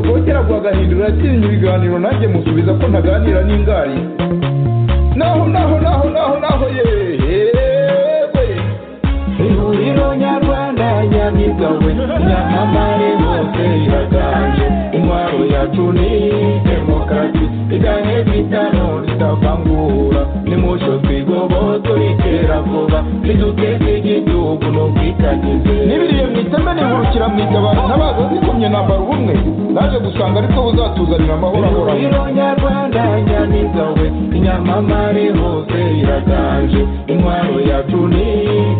Bongera agahindura yatinye ibiganiro nanjye musubiza ko ntaganira n'ingari naho naho naho naho naho yewe ihuriro nyarwanda nyamigawe nyamamare hose iraganje intwaro yacu ni demokarasi igahe bitano ritavangura nimucyo twigoboye turikera vuba niduteze igihugu n'ubwitangizi n'ibiriye mu iteme nihurukira mu itabaro ntabaza zikomye nambara ubumwe naje gusanga ariko buzatuzanira amahoro ahoraho ihuriro nyarwanda nyamigawe inyamamare hose iraganje intwaro yacu ni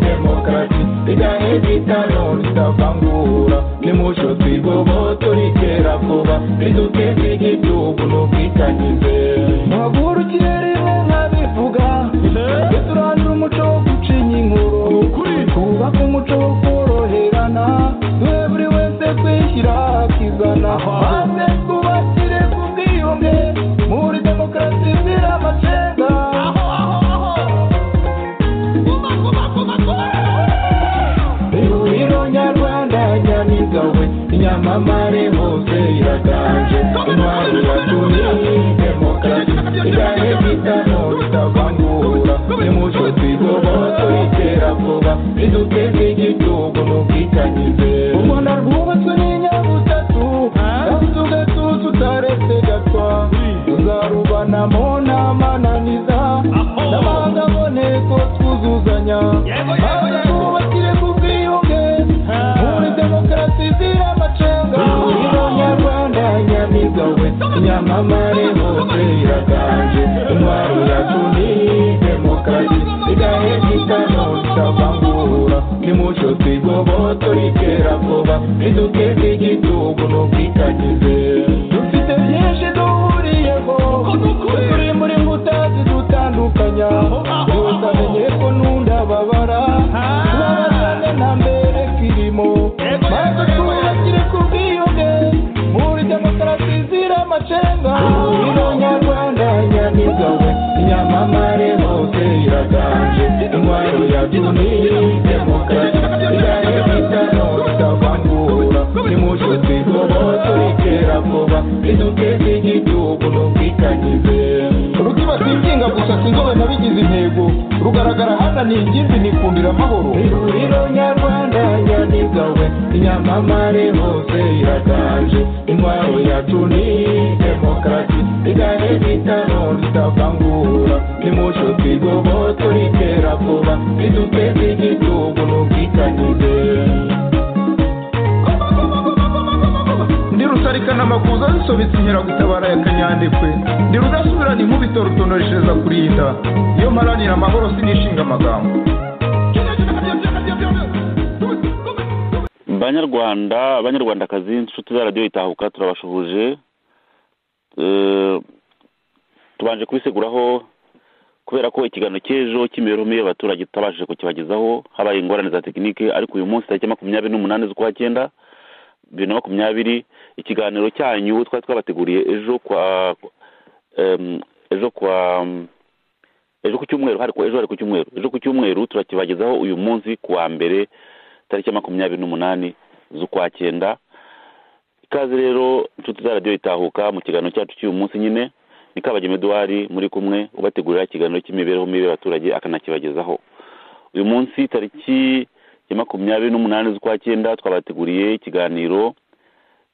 demokarasi igahe bitano ritavangura nimucyo twigoboye turikera vuba niduteze igihugu n'ubwitangizi muhagurukire rimwe nkabivuga tujye turandura umuco wo gucinya inkuru twubake umuco wo koroherana duhe buri wese kwishyira akizana maze twubakire ku bwiyunge muri demokarasi izira amacenga ihuriro nyarwanda nyamigawe inyamamare hose iraganje intwari yatuye demokarasi igahe bitano bitavangura nimucyo twigoboye turikera vuba riduteze igihugu n'ubwitangize umwana rwubatswe n'inyabutatu kandi ugatuza utaretse gatwa tuzarubanamo n'amananiza n'abanga aboneko twuzuzanya maze twubakire ku bwiyunge muri demokarasi izira amacenga ihuriro nyarwanda nyamigawe inyamamare hose iraganje intwaro yacu ni demokarasi igahe bitano bitavangura nimucyo twigoboye turikera vuba riduteze igihugu n'ubwitangize dufite byinshi duhuriyeho turi muri mbuta zidutandukanya gusa menye ko n'undababara tubabazane nta mbere kirimo maze twubakire ku bwiyunge muri demokarasi izira amacenga ihuriro nyarwanda nyamigawe inyamamare hose iraganje intwaro yacu ni demokarasi igahe bitano bitavangura nimucyo twigoboye turikera vuba riduteze igihugu n'ubwitangize rutibasiye inginga gusa sinzobe nabigize intego rugaragara hana ni ingimbi nikundira amahoro ihuriro nyarwanda nyamigawe inyamamare hose iraganje intwaro yacu ni demokarasi igahe bitano ritavangura nimucyo twigoboye turikera vuba riduteze igihugu n'ubwitangize ndi rusarikana amakuza zisobetse inkeragutabara ya kanyandekwe ndi rudasubirana inkubito rutonoreshereza kurinda iyo mparanira amahoro sinishinga amagambo banyarwanda banyarwandakazi inshuti za radiyo itahuka turabashuhuje Eh, tubanje kubiseguraho kubera ko ikiganiro cy'ejo cy'imibereho mibi y'abaturage tutabashije kukibagezaho habaye ingorane za tekinike ariko uyu munsi tariki makumyabiri n'umunani z'ukwa cyenda bibiri na makumyabiri ikiganiro cyanyu twari twabateguriye ejo kwa em, ejo kwa ejo ku cyumweru hari ku- ejo hari ku cyumweru ejo ku cyumweru turakibagezaho uyu munsi ku wa mbere tariki ya makumyabiri n'umunani z'ukwa cyenda ikaze rero inshuti za radiyo itahuka mu kiganiro cyacu cy'uyu munsi nyine ni kabagema eduwari muri kumwe ubategurira ikiganiro cy'imibereho mibi y'abaturage akanakibagezaho uyu munsi tariki ya makumyabiri n'umunani z'ukwa cyenda twabateguriye ikiganiro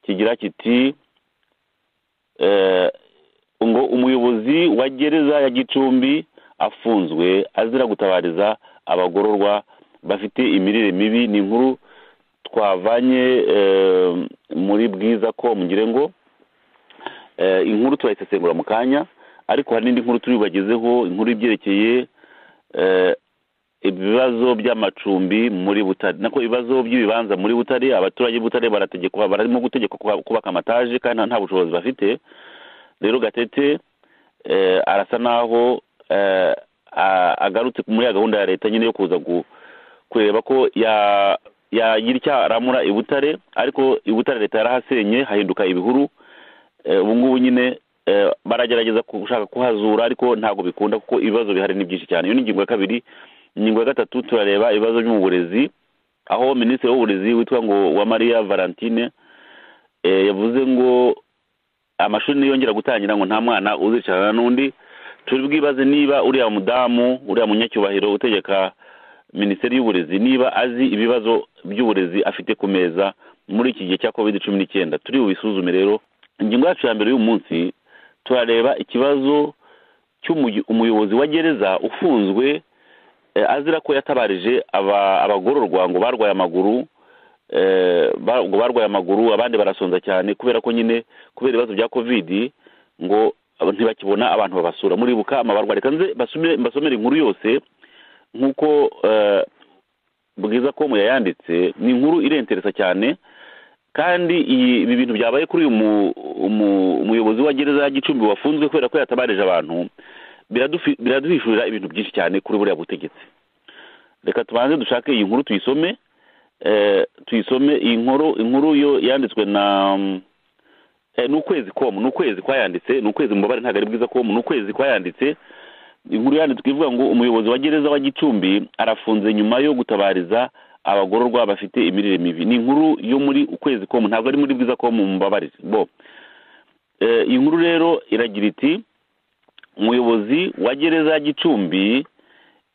kigira kiti eh, ngo umuyobozi wa gereza ya gicumbi afunzwe azira gutabariza abagororwa bafite imirire mibi ni inkuru twavanye eh, muri bwiza ko mugire ngo Eh, inkuru turayisesengura mu kanya ariko hari n'indi nkuru turi bubagezeho inkuru ibyerekeye eh, ibibazo by'amacumbi muri butare nako ibibazo by'ibibanza muri butare abaturage b'i butare barategekwa barimo gutegekwa kuba- kubaka amataje kandi nta- nta bushobozi bafite rero gatete eh, arasa naho eh, a- agarutse muri ya gahunda ya leta nyine yo kuza gu- kureba ko ya- yagira icyo aramura i butare ariko i butare leta yarahasenye hahinduka ibihuru Eh, ubu ngubu nyine eh, baragerageza gushaka kuhazura ariko ntabwo bikunda kuko ibibazo bihari ni byinshi cyane iyo ni ingingo ya kabiri ingingo ya gatatu turareba ibibazo byo mu burezi aho minisitiri w'uburezi witwa ngo uwamariya valentine eh, yavuze ngo amashuri niyongera gutangira ngo nta mwana uzicarana n'undi turi bwibaze niba uriya mudamu uriya munyacyubahiro utegeka minisiteri y'uburezi niba azi ibibazo by'uburezi afite ku meza muri iki gihe cya covid cumi n'icyenda turi bubisuzume rero ingingo yacu ya mbere y'uyu munsi turareba ikibazo cy'umuyobozi wa gereza ufunzwe eh, azira ko yatabarije aba- abagororwa ngo barwaye amaguru eh, ba- ngo barwaye amaguru abandi barasonza cyane kubera ko nyine kubera ibibazo bya covid ngo abo ntibakibona abantu babasura muribuka amabarwa reka nze basome- mbasomere inkuru yose nk'uko eh, bwiza com yayanditse ni inkuru irenteresa cyane kandi iyi- ibi bintu byabaye kuri uyu mu- umu- umuyobozi wa gereza ya gicumbi wafunzwe kubera ko yatabarije abantu biradufi- biraduhishurira ibintu byinshi cyane kuri buriya butegetsi reka tubanze dushake iyi nkuru tuyisome eh, tuyisome iyi nkuru inkuru yo yanditswe na mm, eh, ni ukwezi komu ni ukwezi kwayanditse ni ukwezi mubabare ntabwo ari bwiza komu ni ukwezi kwayanditse inkuru yanditswe ivuga ngo umuyobozi wa gereza wa gicumbi arafunze nyuma yo gutabariza abagororwa bafite imirire mibi ni inkuru yo muri ukwezi komu ntabwo ari muri bwiza komu mubabarire bo Eh, iyi nkuru rero iragira iti umuyobozi wa gereza ya gicumbi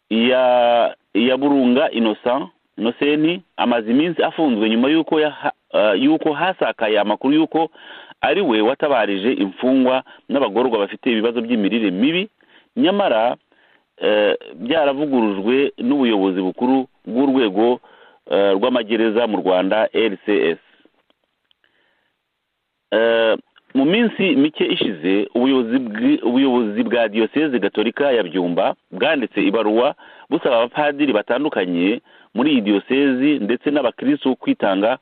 ya ya burunga inosa inoseni amaze iminsi afunzwe nyuma y'uko yaha- eh, y'uko hasakaye amakuru y'uko ari we watabarije imfungwa n'abagororwa bafite ibibazo by'imirire mibi nyamara eh, byaravugurujwe n'ubuyobozi bukuru bw'urwego eh, rw'amagereza mu rwanda rcs Eh, mu minsi mike ishize ubuyobozi bwi- ubuyobozi bwa diyoseze gatolika ya byumba bwanditse ibaruwa busaba abapadiri batandukanye muri iyi diyosezi ndetse n'abakirisitu kwitanga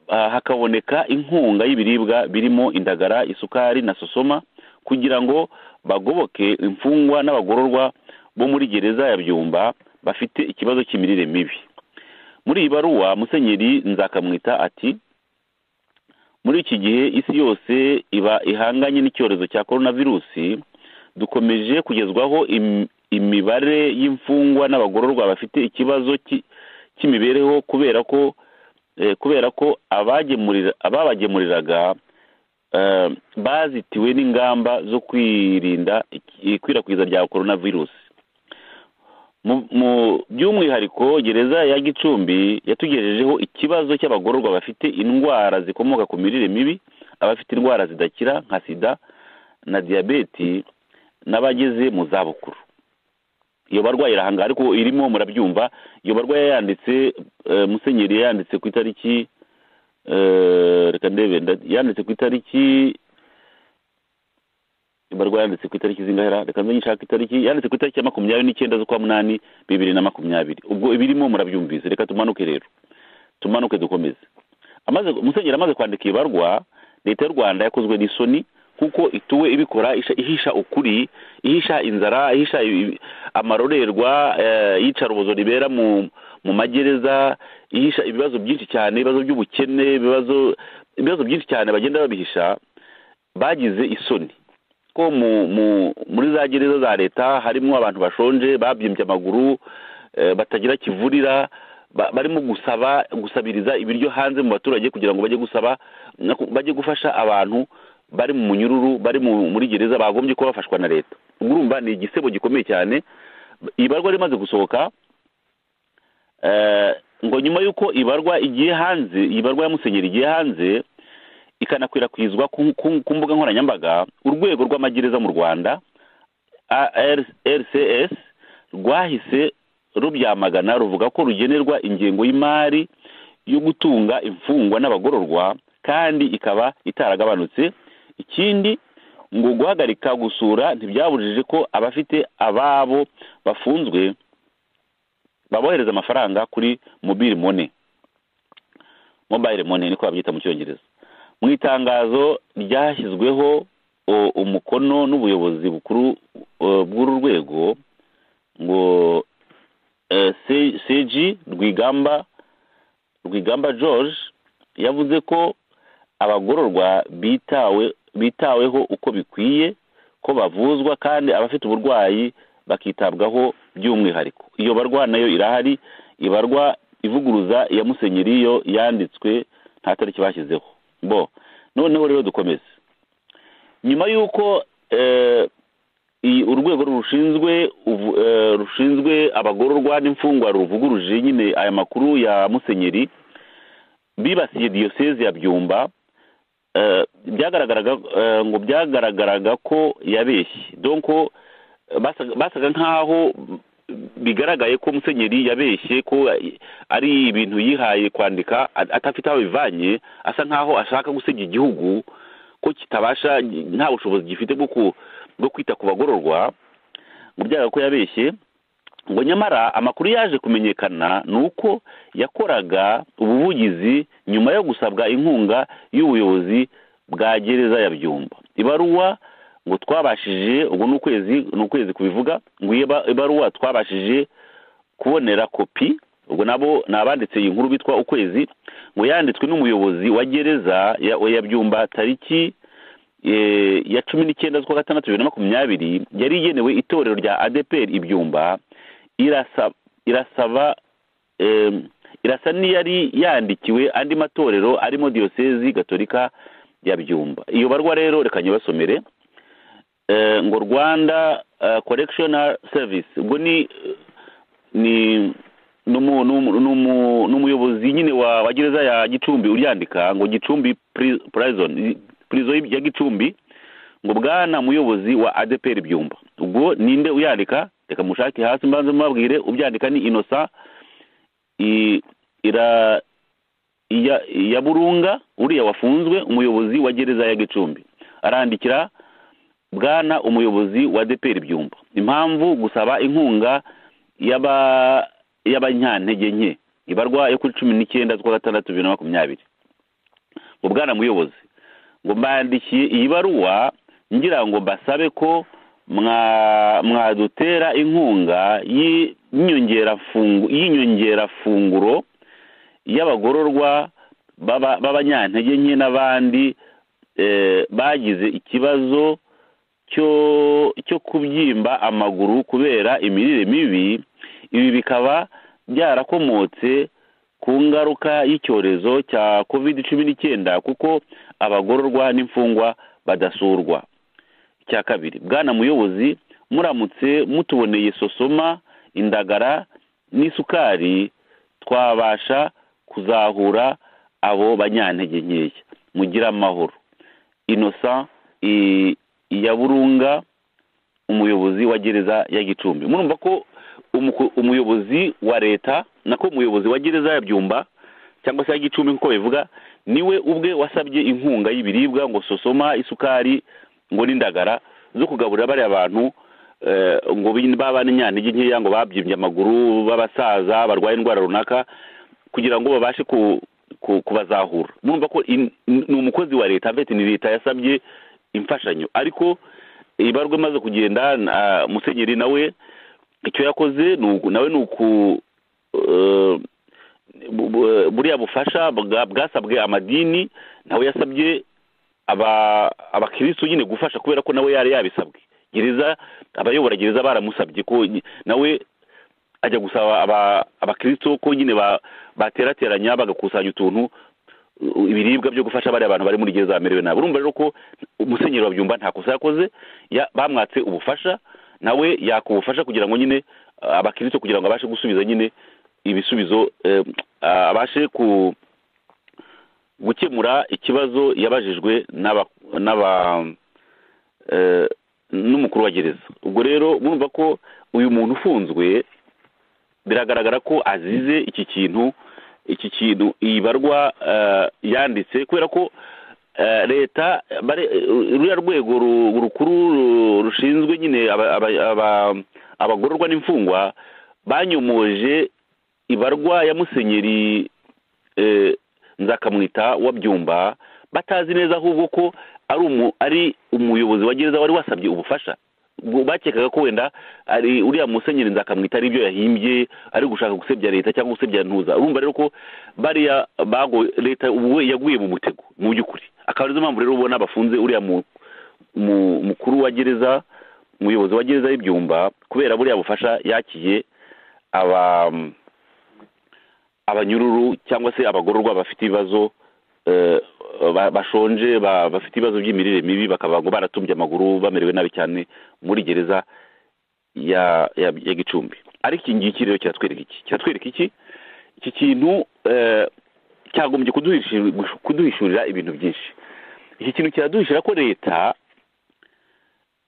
ah, hakaboneka inkunga y'ibiribwa birimo indagara isukari na sosoma kugira ngo bagoboke imfungwa n'abagororwa bo muri gereza ya byumba bafite ikibazo cy'imirire mibi muri iyi baruwa musenyeri nzakamwita ati muri iki gihe isi yose iba ihanganye n'icyorezo cya korona virusi dukomeje kugezwaho im- imibare y'imfungwa n'abagororwa bafite ikibazo cy'i- cy'imibereho kubera ko eh, kubera ko abagemurira ababagemuriraga eh, bazitiwe n'ingamba zo kwirinda iki- ikwirakwiza rya korona virusi Mu- mu by'umwihariko gereza ya gicumbi yatugejejeho ikibazo cy'abagororwa bafite indwara zikomoka ku mirire mibi abafite indwara zidakira nka sida na diyabeti n'abageze mu zabukuru iyo barwayi irahangara ariko irimo murabyumva iyo barwayi yanditse musenyeri yanditse ku itariki eh, reka ndebe nda- yanditse ku itariki ibarwa yanditse ku itariki zingahera reka nze nshaka itariki yanditse ku itariki ya makumyabiri n'icyenda z'ukwa munani bibiri na makumyabiri ubwo ibirimo murabyumvise reka tumanuke rero tumanuke dukomeze amaze musenyeri amaze kwandika ibarwa leta y'u rwanda yakozwe n'isoni kuko ituwe ibikora isha- ihisha ukuri ihisha inzara ihisha ibi- amarorerwa eh, iyicarubozo ribera mu mu magereza ihisha ibibazo byinshi cyane ibibazo by'ubukene ibibazo ibibazo byinshi cyane bagenda babihisha bagize isoni ko mu mu muri za gereza za leta harimo abantu bashonje babyimbye amaguru eh, batagira kivurira ba- barimo gusaba gusabiriza ibiryo hanze mu baturage kugira ngo bajye gusaba no ku- bajye gufasha abantu bari mu munyururu bari mu- muri gereza bagombye kuba bafashwa na leta ubwo urumva ni igisebo gikomeye cyane ibarwa rimaze gusohoka eh, ngo nyuma y'uko ibarwa igiye hanze ibarwa ya musenyeri igiye hanze ikanakwirakwizwa ku- ku ku mbuga nkoranyambaga urwego rw'amagereza mu rwanda AR- rcs rwahise rubyamagana ruvuga ko rugenerwa ingengo y'imari yo gutunga imfungwa n'abagororwa kandi ikaba itaragabanutse ikindi ngo guhagarika gusura ntibyabujije ko abafite ababo bafunzwe babohereza amafaranga kuri mobile money mobile money niko babyita mu cyongereza mu itangazo ryashyizweho o- umukono n'ubuyobozi bukuru o, bw'uru rwego ngo eh, Se- seji rwigamba rwigamba george yavuze ko abagororwa bitawe bitaweho uko bikwiye ko bavuzwa kandi abafite uburwayi bakitabwaho by'umwihariko iyo barwa nayo irahari ibarwa ivuguruza ya musenyeri yo yanditswe nta tariki bashyizeho bo noneho rero dukomeze nyuma y'uko urwego rushinzwe rushinzwe abagororwa n'imfungwa ruvuguruje nyine aya makuru ya musenyeri bibasiye diyoseze ya byumba byagaragaraga ngo byagaragaraga ko yabeshye donko basaga nk'aho bigaragaye ko musenyeri yabeshye ko ari ibintu yihaye kwandika atafite aho bivanye asa nk'aho ashaka gusebya igihugu ko kitabasha nta bushobozi gifite bwo kwita ku bagororwa ngo byaba ko yabeshye ngo nyamara amakuru yaje kumenyekana ni uko yakoraga ubuvugizi nyuma yo gusabwa inkunga y'ubuyobozi bwa gereza ya byumba ibaruwa ngo twabashije ubwo ni ukwezi ni ukwezi kubivuga ngo iyo ibaruwa twabashije kubonera kopi ubwo nabo ni abanditse iyi nkuru bitwa ukwezi ngo yanditswe n'umuyobozi wa gereza ya byumba tariki ya cumi n'icyenda z'ukwa gatandatu bibiri na makumyabiri yari igenewe itorero rya adeperi ibyumba irasaba irasa n'iyari yandikiwe andi matorero arimo diyosezi gatolika ya byumba iyo barwa rero reka nyibasomere ngo rwanda correctional service ubwo ni ni umuyobozi nyine wa gereza ya gicumbi uryandika ngo gicumbi prison ya gicumbi ngo bwana muyobozi wa adeperi byumba ubwo ninde uyandika reka mushake hasi mbanze mubabwire ubyandika ni inosa ya burunga uriya wafunzwe umuyobozi wa gereza ya gicumbi arandikira bwana umuyobozi wa deperi byumba impamvu gusaba inkunga y'abanyantege nke ibarwa yo kuri cumi n'icyenda z'ukwa gatandatu bibiri na makumyabiri ngo bwana muyobozi ngo mbandikiye iyi baruwa ngira ngo mbasabe ko mwadutera inkunga y'inyongerafunguro y'abagororwa b'abanyantege nke n'abandi bagize ikibazo cyo kubyimba amaguru kubera imirire mibi ibi bikaba byarakomotse ku ngaruka y'icyorezo cya covid cumi n'icyenda kuko abagororwa n'imfungwa badasurwa icya kabiri bwana muyobozi muramutse mutuboneye sosoma indagara n'isukari twabasha kuzahura abo banyantege nkeya mugira amahoro inosa ya burunga umuyobozi wa gereza ya gicumbi murumva ko umuyobozi wa leta nako umuyobozi wa gereza ya byumba cyangwa se ya gicumbi nk'uko bivuga niwe ubwe wasabye inkunga y'ibiribwa ngo sosoma isukari ngo n'indagara zo kugaburira bariya bantu ngo baba n'inyantege nkeya ngo babyimbye amaguru b'abasaza barwaye indwara runaka kugira ngo babashe kubazahura murumva ko ni umukozi wa leta mbese ni leta yasabye imfashanyo ariko ibarwa imaze kugenda musenyeri nawe icyo yakoze nawe ni uku buriya bufasha bwasabwe amadini nawe yasabye abakirisitu nyine gufasha kubera ko nawe yari yabisabwe gereza abayobora gereza baramusabye ko nawe ajya gusaba abakirisitu ko nyine baterateranya bagakusanya utuntu ibiribwa byo gufasha bariya abantu bari muri gereza bamerewe nabi urumva rero ko umusenyeri wa byumba nta kosa yakoze bamwatse ubufasha nawe yaka ubufasha kugira ngo nyine abakirisito kugira ngo abashe gusubiza nyine ibisubizo abashe gukemura ikibazo yabajijwe n'umukuru wa gereza ubwo rero murumva ko uyu muntu ufunzwe biragaragara ko azize iki kintu iki kintu iyi barwa yanditse kubera ko leta ruriya rwego rukuru rushinzwe nyine abagororwa n'imfungwa banyomoje ibarwa ya musenyeri nzakamwita wa byumba batazi neza ahubwo ko ari umuyobozi wa gereza wari wasabye ubufasha bakekaga ko wenda ari uriya musenyeri nzakamwita ari ibyo yahimbye ari gushaka gusebya leta cyangwa gusebya ntuza urumva rero ko bariya bago leta ubu yaguye mu mutego mu by'ukuri akaba arizo mpamvu rero ubona bafunze uriya mukuru wa gereza umuyobozi wa gereza y'ibyumba kubera buriya bufasha yakiye abanyururu cyangwa se abagororwa bafite ibibazo ba- bashonje ba- bafite ibibazo by'imirire mibi bakaba ngo baratumbye amaguru bamerewe nabi cyane muri gereza ya ya ya gicumbi ariko iki ngiki rero kiratwereka iki kiratwereka iki iki kintu eh, cyagombye kuduhishu- kuduhishurira ibintu byinshi iki kintu kiraduhishira ko leta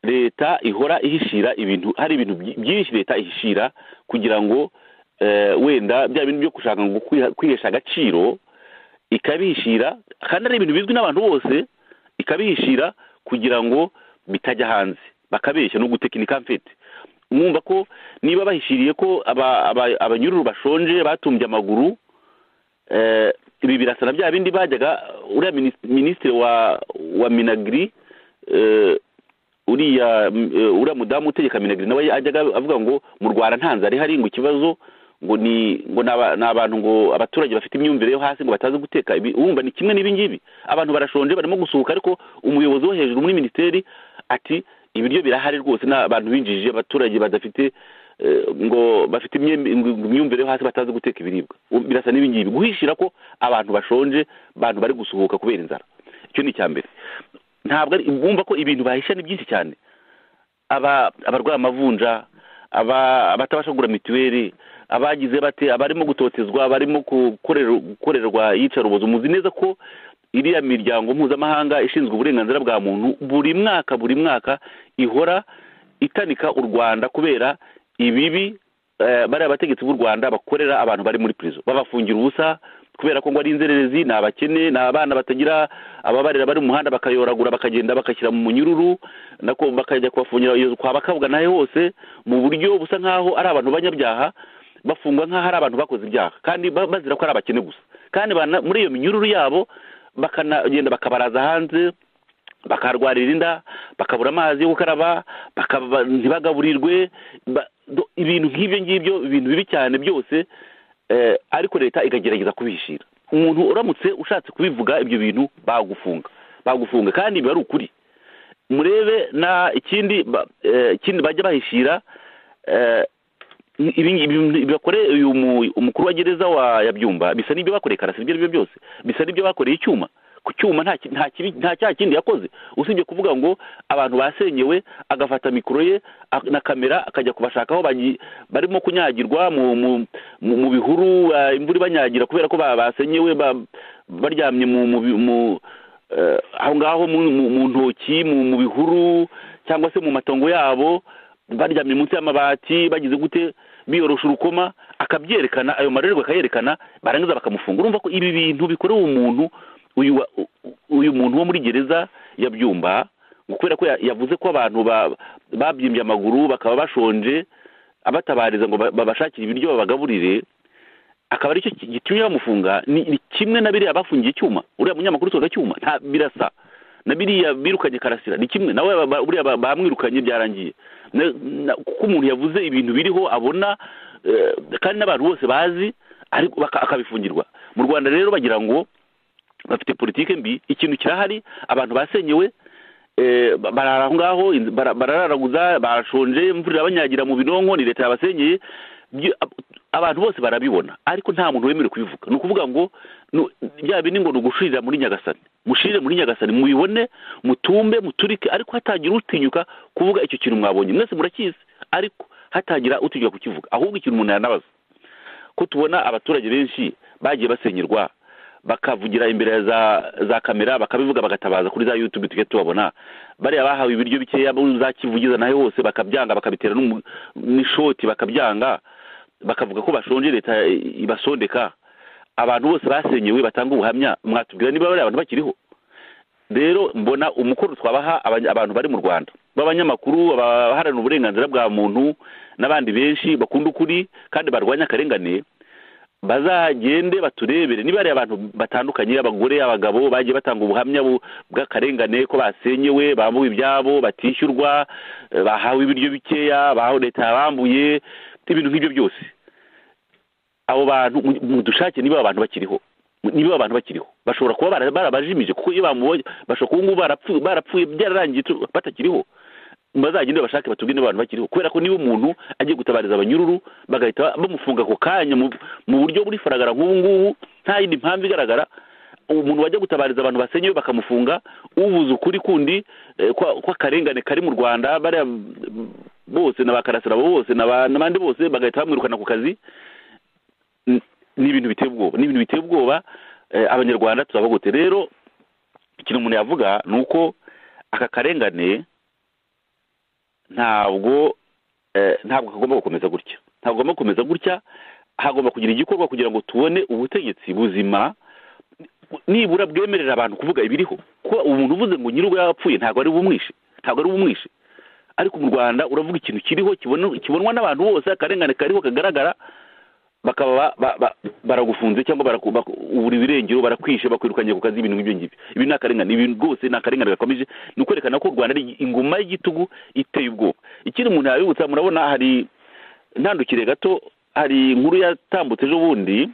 leta ihora ihishira ibintu hari ibintu byi- byinshi leta ihishira kugira ngo eh, wenda bya bintu byo gushaka ngo kwiha- kwihesha agaciro ikabihishira kandi ari ibintu bizwi n'abantu bose ikabihishira kugira ngo bitajya hanze bakabeshya no gutekinika mfite mwumva ko niba bahishiriye ko aba- aba- abanyururu bashonje batumbye amaguru eh, ibi birasa na bya bindi bajyaga uriya minis- minisitiri wa wa minagiri eh, uriya mm, eh, uriya mudamu utegeka minagiri nawe ajyaga avuga ngo mu rwanda nta nzara ihari ngo ikibazo ngo ni ngo ni aba- ni abantu ngo abaturage bafite imyumvire yo hasi ngo batazi guteka ibi wumva ni kimwe n'ibi ngibi abantu barashonje barimo gusuhuka ariko umuyobozi wo hejuru muri minisiteri ati ibiryo birahari rwose n'abantu binjije abaturage badafite eh, ngo bafite imyem- ngo- ngo imyumvire yo hasi batazi guteka ibiribwa Um, birasa n'ibi ngibi guhishira ko abantu bashonje abantu bari gusuhuka kubera inzara icyo ni icya mbere ntabwo ari bumva ko ibintu bahisha ni byinshi cyane aba abarwaye amavunja aba abatabasha kugura mituweli abagize bate abarimo gutotezwa abarimo gukorerwa- gukorerwa iyicarubozo muzi neza ko iriya miryango mpuzamahanga ishinzwe uburenganzira bwa muntu buri mwaka buri mwaka ihora itanika u rwanda kubera ibibi eh, bariya bategetsi b'u rwanda bakorera abantu bari muri prison babafungira ubusa kubera ko ngo ari inzererezi ni abakene ni abana batagira ababarera bari mu muhanda bakayoragura bakagenda bakashyira mu munyururu nako bakajya kubafungira iyo kwaba kabwa nayo hose mu buryo busa nk'aho ari abantu b'abanyabyaha bafungwa nk'aho ari abantu bakoze ibyaha kandi ba- bazira ko ari abakene gusa kandi bana- muri iyo minyururu yabo bakanagenda bakabaraza hanze bakarwarira inda bakabura amazi yo gukaraba bakaba ntibagaburirwe ba- do- ibintu nk'ibyo ngibyo ibintu bibi cyane byose eh, ariko leta ikagerageza kubihishira umuntu uramutse ushatse kubivuga ibyo bintu bagufunga bagufunga kandi biba ari ukuri murebe na ikindi ba- eh, ikindi bajya bahishira eh, ibi ngibi bakore uyu mu- umukuru wa gereza wa yabyumba bisa n'ibyo bakoreye karasi ibyo aribyo byose bisa n'ibyo bakoreye icyuma ku cyuma nta ki- nta kibi- nta cyaha kindi yakoze usibye kuvuga ngo abantu basenyewe agafata mikoro ye ak- na kamera akajya kubashakaho barimo kunyagirwa mu mu- mu- mu bihuru ah, imvura ibanyagira kubera ko ba- basenyewe ba- baryamye mu mu bi- mu eh, aho ngaho mu- mu mu ntoki mu mu bihuru cyangwa se mu matongo yabo baryamye munsi y'amabati bagize gute biyorosha urukoma akabyerekana ayo marorerwa akayerekana barangiza bakamufunga urumva ko ibi bintu bikorewe umuntu uyu wa- u- u- uyu muntu wo muri gereza ya byumba ngo kubera ko ya- yavuze ko abantu ba- babyimbye amaguru bakaba bashonje abatabariza ngo ba- babashakire ibiryo babagaburire akaba aricyo ki- gitumye bamufunga ni ni kimwe na biriya bafungiye icyuma uriya munyamakuru usohoka cyuma nta birasa na biriya birukanye karasira ni kimwe nawe aba- buriya ba- bamwirukanye byarangiye Na- na- kuko umuntu yavuze ibintu biriho abona eh, kandi n'abantu bose bazi ariko baka- akabifungirwa mu rwanda rero bagira ngo bafite politike mbi ikintu kirahari abantu basenyewe eh, ba- barara aho ngaho inz- bara- barararaguza barashonje imvura irabanyagira mu binonko ni leta yabasenyeye Byo- ab- abantu bose barabibona ariko nta muntu wemerewe kubivuga ni ukuvuga ngo nu- bya bindi ngo ni ugushirira muri nyagasani mushirire muri nyagasani mubibone mutumbe muturike ariko hatagira utinyuka kuvuga icyo kintu mwabonye mwese murakizi ariko hatagira utinyuka kukivuga ahubwo ikintu umuntu yanabaza ko tubona abaturage benshi bagiye basenyerwa bakavugira imbere ya za za kamera bakabivuga bagatabaza kuri za yutube tujya tubabona bariya bahawe ibiryo bikeya bo za kivugiza nayo hose bakabyanga bakabitera n'umu- n'ishoti bakabyanga bakavuga ko bashonje leta ibasondeka abantu bose basenyewe batanga ubuhamya mwatubwira niba bariya abantu bakiriho rero mbona umukoro twabaha abany- abantu bari mu rwanda b'abanyamakuru abaharanira uburenganzira bwa muntu n'abandi benshi bakunda ukuri kandi barwanya akarengane bazagende baturebere niba ari abantu batandukanye abagore abagabo bagiye batanga ubuhamya bu- bw'akarengane ko basenyewe bambuwe ibyabo batishyurwa eh, bahawe ibiryo bikeya bahawe leta yabambuye ibintu nk'ibyo byose abo bantu mu- mu dushake niba abo bantu bakiriho niba abantu bakiriho bashobora kuba bara- barabajimije kuko iyo bamubonye bashobora kuba ngubu barapfu- barapfuye byararangiye tu- batakiriho bazagende bashake batubwire niba abantu bakiriho kubera ko niba umuntu agiye gutabariza abanyururu bagahita bamufunga ako kanya mu mu buryo buri faragara nk'ubu ngubu nta yindi mpamvu igaragara umuntu wajya gutabariza abantu basenyewe bakamufunga uvuze ukuri kundi eh, kwa- kw'akarengane kari mu rwanda bariya mm, bose na ba karasirabo bose n'aba- n'abandi bose bagahita bamwirukana ku kazi N- ni ibintu biteye ubwoba ni ibintu biteye ubwoba eh, abanyarwanda turabagute rero ikintu umuntu yavuga ni uko aka karengane ntabwo eh, ntabwo kagomba gukomeza gutya ntabwo kagomba gukomeza gutya hagomba kugira igikorwa kugira ngo tubone ubutegetsi buzima nibura bwemerera abantu kuvuga ibiriho kuba umuntu uvuze ngo nyir'uwo yapfuye ntabwo ari bumwishe ntabwo ari bumwishe ariko mu rwanda uravuga ikintu kiriho kibona- kibonwa n'abantu bose akarengane kariho kagaragara bakaba ba- ba- baragufunze cyangwa baraku- baku- ubura ibirengero barakwishe bakwirukanye ku kazi ibintu nk'ibyo ngibyo ibi ni akarengane ibi rwose ni akarengane gakomeje ni ukwerekana ko u rwanda ari ingoma y'igitugu iteye ubwoba ikindi umuntu yabibutsa murabona hari ntandukire gato hari inkuru yatambutse ejo bundi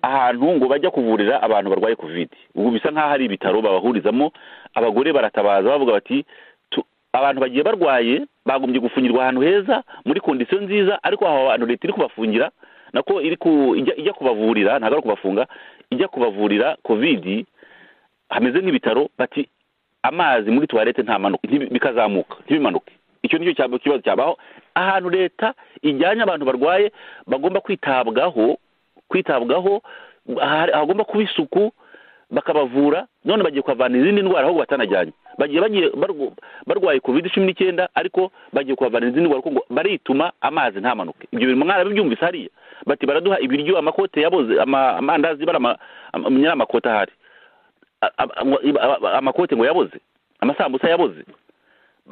ahantu ngo bajya kuvurira abantu barwaye kovide ubu bisa nk'aho ari ibitaro babahurizamo abagore baratabaza bavuga bati "Tu- abantu bagiye barwaye bagombye gufungirwa ahantu heza muri kondisiyo nziza ariko aho abantu leta iri kubafungira nako iri ku- ijya ijya kubavurira ntabwo ari kubafunga ijya kubavurira kovidi hameze nk'ibitaro bati amazi muri tuwarete ntamanuke ntibi- bikazamuka ntibimanuke icyo nicyo cyaba- kibazo cyabaho ahantu leta ijyanye abantu barwaye bagomba kwitabwaho kwitabwaho aha- hagomba kuba isuku bakabavura none bagiye kuhavana izindi ndwara ahubwo batanajyanye bagiye bagiye barw- barwaye covid cumi n'icyenda ariko bagiye kuhavana izindi ndwara kuko ngo barituma amazi ntamanuke ibyo bintu mwarabibyumvise hariya bati baraduha ibiryo amakote yaboze ama- amandazi barama am- nyiramakoti ahari a- a- a- a- amakote ngo yaboze amasambusa yaboze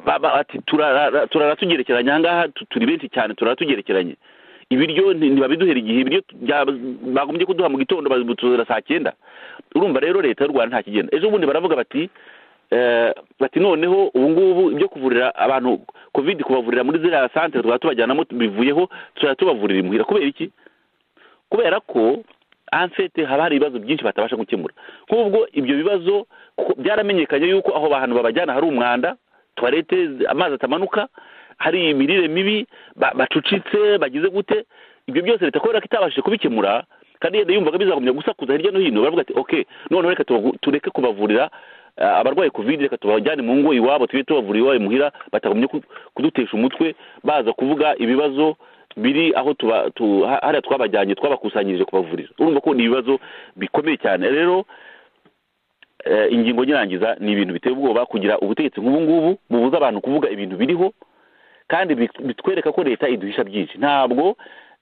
Ba- ba- ati turara turara tugerekeranye ahangaha tu- turi benshi cyane turara tugerekeranye ibiryo nti- ntibabiduhera igihe ibiryo bya- bagombye kuduha mu gitondo babituzura saa cyenda urumva rero leta y'u rwanda nta kigenda ejo bundi baravuga bati eh, bati noneho ubu ngubu ibyo kuvurira abantu covid kubavurira muri ziriya santere twaba tubajyanamo bivuyeho tuzajya tubavurira imuhira kubera iki kubera ko ansete haba hari ibibazo byinshi batabasha gukemura nk'ubwo ibyo bibazo kuko byaramenyekanye yuko aho bantu babajyana hari umwanda tuwarete amazi atamanuka hari imirire mibi ba- bacucitse bagize gute ibyo byose leta kubera ko itabashije kubikemura kandi yenda yumvaga bizagumya gusakuza hirya no hino baravuga ati okay noneho reka tubagu- tureke kubavurira ah, abarwaye covid reka tubajyane mu ngo iwabo tube tubavurira iwabo imuhira batagumye ku- kudutesha umutwe baza kuvuga ibibazo biri aho tuba tu, ha- hariya twabajyanye twabakusanyirije kubavurira urumva ko ni ibibazo bikomeye cyane rero eh, ingingo nyirangiza ni ibintu biteye ubwoba kugira ubutegetsi nk'ubu ngubu bubuza abantu kuvuga ibintu biriho kandi bit- bitwereka ko leta iduhisha byinshi ntabwo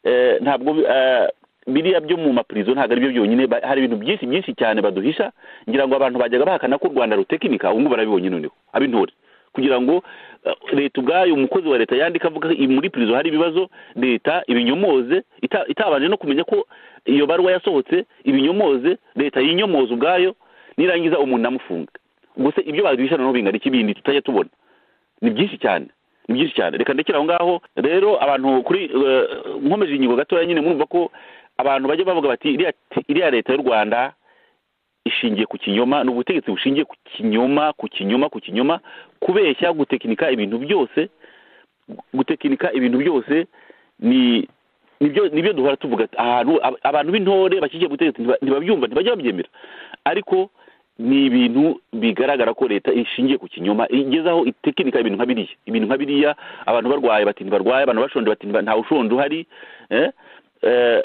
eh, ntabwo eh, biriya byo mu mapurizo ntabwo ari byo byonyine ba- hari ibintu byinshi byinshi cyane baduhisha ngira ngo abantu bajyaga bahakana ko u rwanda rutekinika ubu ngubu barabibonye noneho ab'intore kugira ngo eh, leta ubwayo umukozi wa leta yandika avuga ko i- muri purizo hari ibibazo leta ibinyomoze ita- itabanje no kumenya ko iyo baruwa yasohotse ibinyomoze leta yinyomoza ubwayo nirangiza umuntu namufunga ubwo se ibyo baduhisha noneho bingana iki bindi tutajya tubona ni byinshi cyane ni byinshi cyane reka ndekere aho ngaho rero abantu kuri eh, nkomeje ingingo gatoya nyine murumva ko abantu bajya bavuga bati iriya iriya leta y'u rwanda ishingiye ku kinyoma ni ubutegetsi bushingiye ku kinyoma ku kinyoma ku kinyoma kubeshya gutekinika ibintu byose gutekinika ibintu byose ni nibyo nibyo duhora tuvuga ahantu ab- abantu b'intore bashyigikiye ubutegetsi ntiba- ntibabyumva ntibajya babyemera ariko ni ibintu bigaragara ko leta ishingiye ku kinyoma igeze aho itekinika ibintu nka biriya ibintu nka biriya abantu barwaye bati ntibarwaye abantu bashonje bati ntiba- nta ushonje uhari eh? Eh,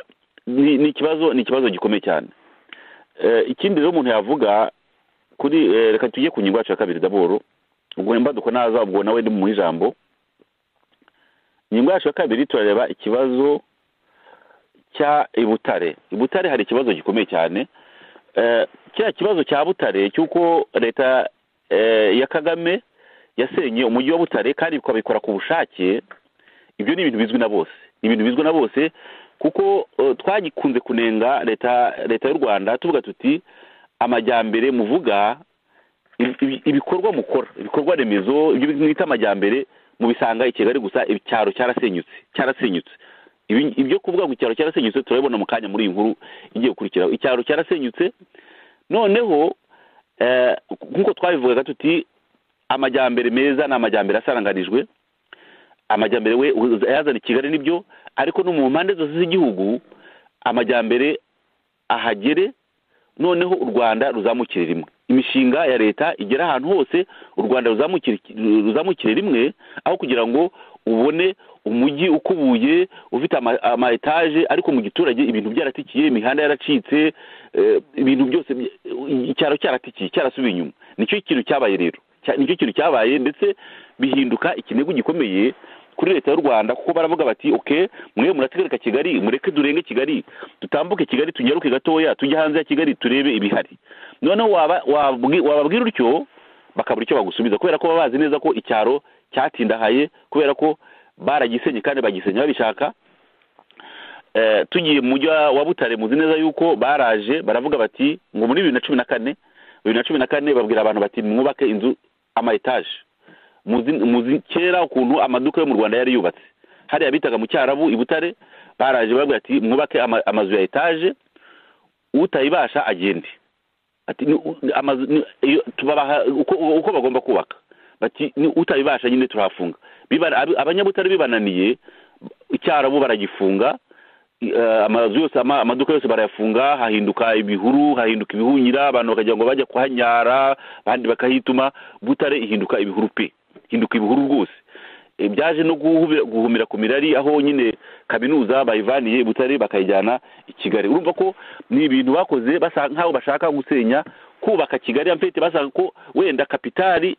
ni ni ikibazo ni ikibazo gikomeye cyane Eh, ikindi rero umuntu yavuga kuri eh, reka tujye ku ngingo yacu ya kabiri daboro ubwo imbaduko naza ubwo nawe ndi mu ijambo ingingo yacu ya kabiri turareba ikibazo cya i butare i butare hari ikibazo gikomeye cyane Eh, kiriya kibazo cya butare cy'uko leta eh, ya kagame yasenye umujyi wa butare kandi ikabikora ku bushake ibyo ni ibintu bizwi na bose ni ibintu bizwi na bose kuko eh, twagikunze kunenga leta leta y'u rwanda tuvuga tuti amajyambere muvuga ibi- ibi- ibikorwa mukora ibikorwa remezo ibyo mwita amajyambere mubisanga i kigali gusa icyaro cyarasenyutse cyarasenyutse Ibi- ibyo kuvuga ngo icyaro cyarasenyutse turabibona mu kanya muri iyi nkuru igiye gukurikiraho icyaro cyarasenyutse noneho eh, nk'uko twabivugaga tuti amajyambere meza ni amajyambere asaranganijwe amajyambere we uza- yazana i kigali nibyo ariko no mu mpande zose z'igihugu amajyambere ahagere noneho u rwanda ruzamukire rimwe imishinga ya leta igera ahantu hose u rwanda ruzamukire ruzamukire rimwe aho kugira ngo ubone umujyi ukubuye ufite ama- ama etaje ariko mu giturage ibintu byaratikiye imihanda yaracitse eh, ibintu byose bya- icyaro cyaratikiye cyarasubiye inyuma nicyo kintu cyabaye rero Cya- nicyo kintu cyabaye ndetse bihinduka ikinigo gikomeye kuri leta y'u rwanda kuko baravuga bati oke mwe murategarika kigali mureke durenge kigali dutambuke kigali tunyaruke gatoya tujye hanze ya kigali turebe ibihari noneho waba- wabwi- wababwira utyo bakabura icyo bagusubiza kubera ko baba bazi neza ko icyaro cyatindahaye kubera ko baragisenye kandi bagisenye babishaka Eh, tugiye mu mujyi wa- wa butare muzi neza yuko baraje baravuga bati ngo muri bibiri na cumi na kane bibiri na cumi na kane babwira abantu bati mwubake inzu ama etaje muzi muzi kera ukuntu amaduka yo mu rwanda yari yubatse hariya bitaga mu cyarabu i butare baraje babwira ati mwubake ama- amazu ya etaje utayibasha agende ati ni- u- amazu ni- iyo- tubabaha uko uko bagomba kubaka bati ni utabibasha nyine turahafunga Bibana- ab- abanyabutare bibananiye icyarabu baragifunga i- eh, amazu yose ama- amaduka yose barayafunga hahinduka ibihuru hahinduka ibihunyira abantu bakagira ngo bajya kuhanyara abandi bakahituma butare ihinduka ibihuru pe ihinduka ibihuru rwose Eh, byaje no guhubi- guhumira ku mirari aho nyine kaminuza bayivaniye i butare bakayijyana i kigali urumva ko ni ibintu bakoze basa nk'aho bashaka gusenya kubaka kigali amfete basanga ko wenda kapitali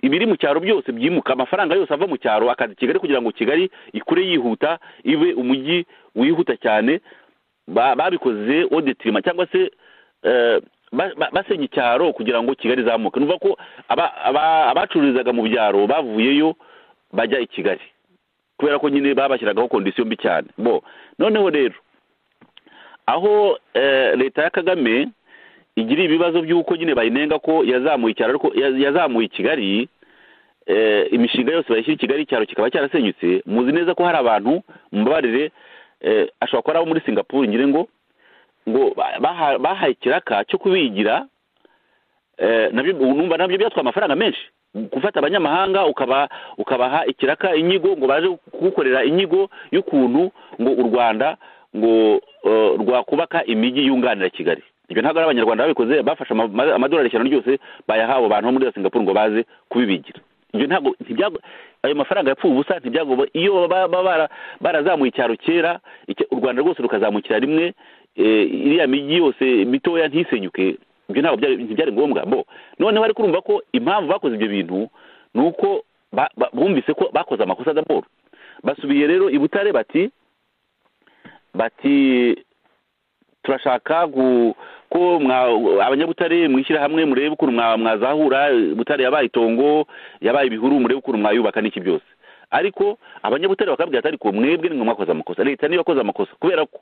ibiri mu cyaro byose byimuka amafaranga yose ava mu cyaro akaza i kigali kugira ngo kigali ikure yihuta ibe umujyi wihuta cyane ba- babikoze odetirima cyangwa se eh, ba- ba- basenya icyaro kugira ngo kigali izamuke nuvuga ko aba- aba- abacururizaga mu byaro bavuyeyo bajya i kigali kubera ko nyine babashyiragaho kondisiyo mbi cyane bo noneho rero aho eh, leta ya kagame igira ibibazo by'uko nyine bayinenga ko yazamuye icyaro ariko ya- yazamuye kigali eh, imishinga yose bayishyira i kigali icyaro kikaba cyarasenyutse muzi neza ko hari abantu mubabarire eh, ashobora kuba ari abo muri singapore ngire ngo ngo ba- baha- bahaye ikiraka cyo kubigira Eh, nabyo numva nabyo byatwaye amafaranga menshi gufata abanyamahanga ukaba ukabaha ikiraka inyigo ngo baje kugukorera inyigo y'ukuntu ngo u rwanda ngo eh, rwakubaka imijyi yunganira kigali ibyo ntabwo ari abanyarwanda babikoze bafashe ama- ama- amadolari ijana ryose bayahawe abantu bo muri singapore ngo baze kubibigira ibyo ntabwo ntibyago ayo mafaranga yapfuye ubusa ntibyagoba iyo baba baba bara- barazamuye icyaro kera icya- u rwanda rwose rukazamukira rimwe eh, iriya mijyi yose mitoya ntisenyuke ibyo ntabwo byari ntibyari ngombwa bo noneho ariko urumva ko impamvu bakoze ibyo bintu ni uko ba- ba- bumvise ko bakoze amakosa d'abord basubiye rero i butare bati bati turashaka gu- ko mwa- abanyabutare mwishyira hamwe murebe ukuntu mwa- mwazahura butare yabaye itongo yabaye ibihuru murebe ukuntu mwayubaka n'iki byose ariko abanyabutare bakabwira ati ariko mwebwe nimwe mwakoze amakosa leta niyo yakoze amakosa kubera ko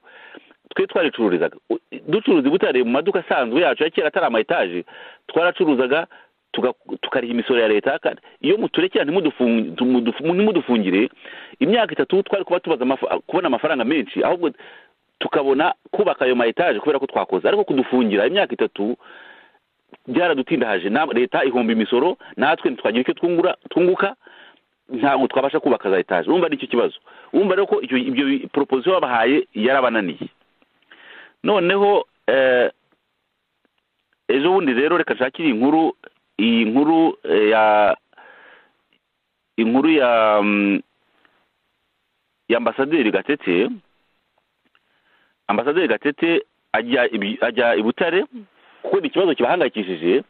twe twaricururizaga U- ducuruza i butare mu maduka asanzwe yacu ya kera atari ama etaje twaracuruzaga tuga- tukariha imisoro ya leta kandi iyo muturekera ntimudufungi- tu- mudufu- ntimudufungire imyaka itatu twari kuba tubaza amafa- kubona amafaranga menshi ahubwo tukabona kubaka ayo ma etaje kubera ko twakoze ariko kudufungira imyaka itatu byaradutindahaje Na- leta ihomba imisoro natwe ntitwagira icyo twungura twunguka ntabwo twabasha kubaka za etaje urumva nicyo kibazo urumva rero ko icyo ibyo proposition babahaye yarabananiye noneho eh, ejo bundi rero reka nshakire inkuru iyi nkuru eh, ya inkuru ya mm, ya ambasaderi gatete ambasaderi gatete ajya ibi- ajya i butare kuko ni ikibazo kibahangayikishije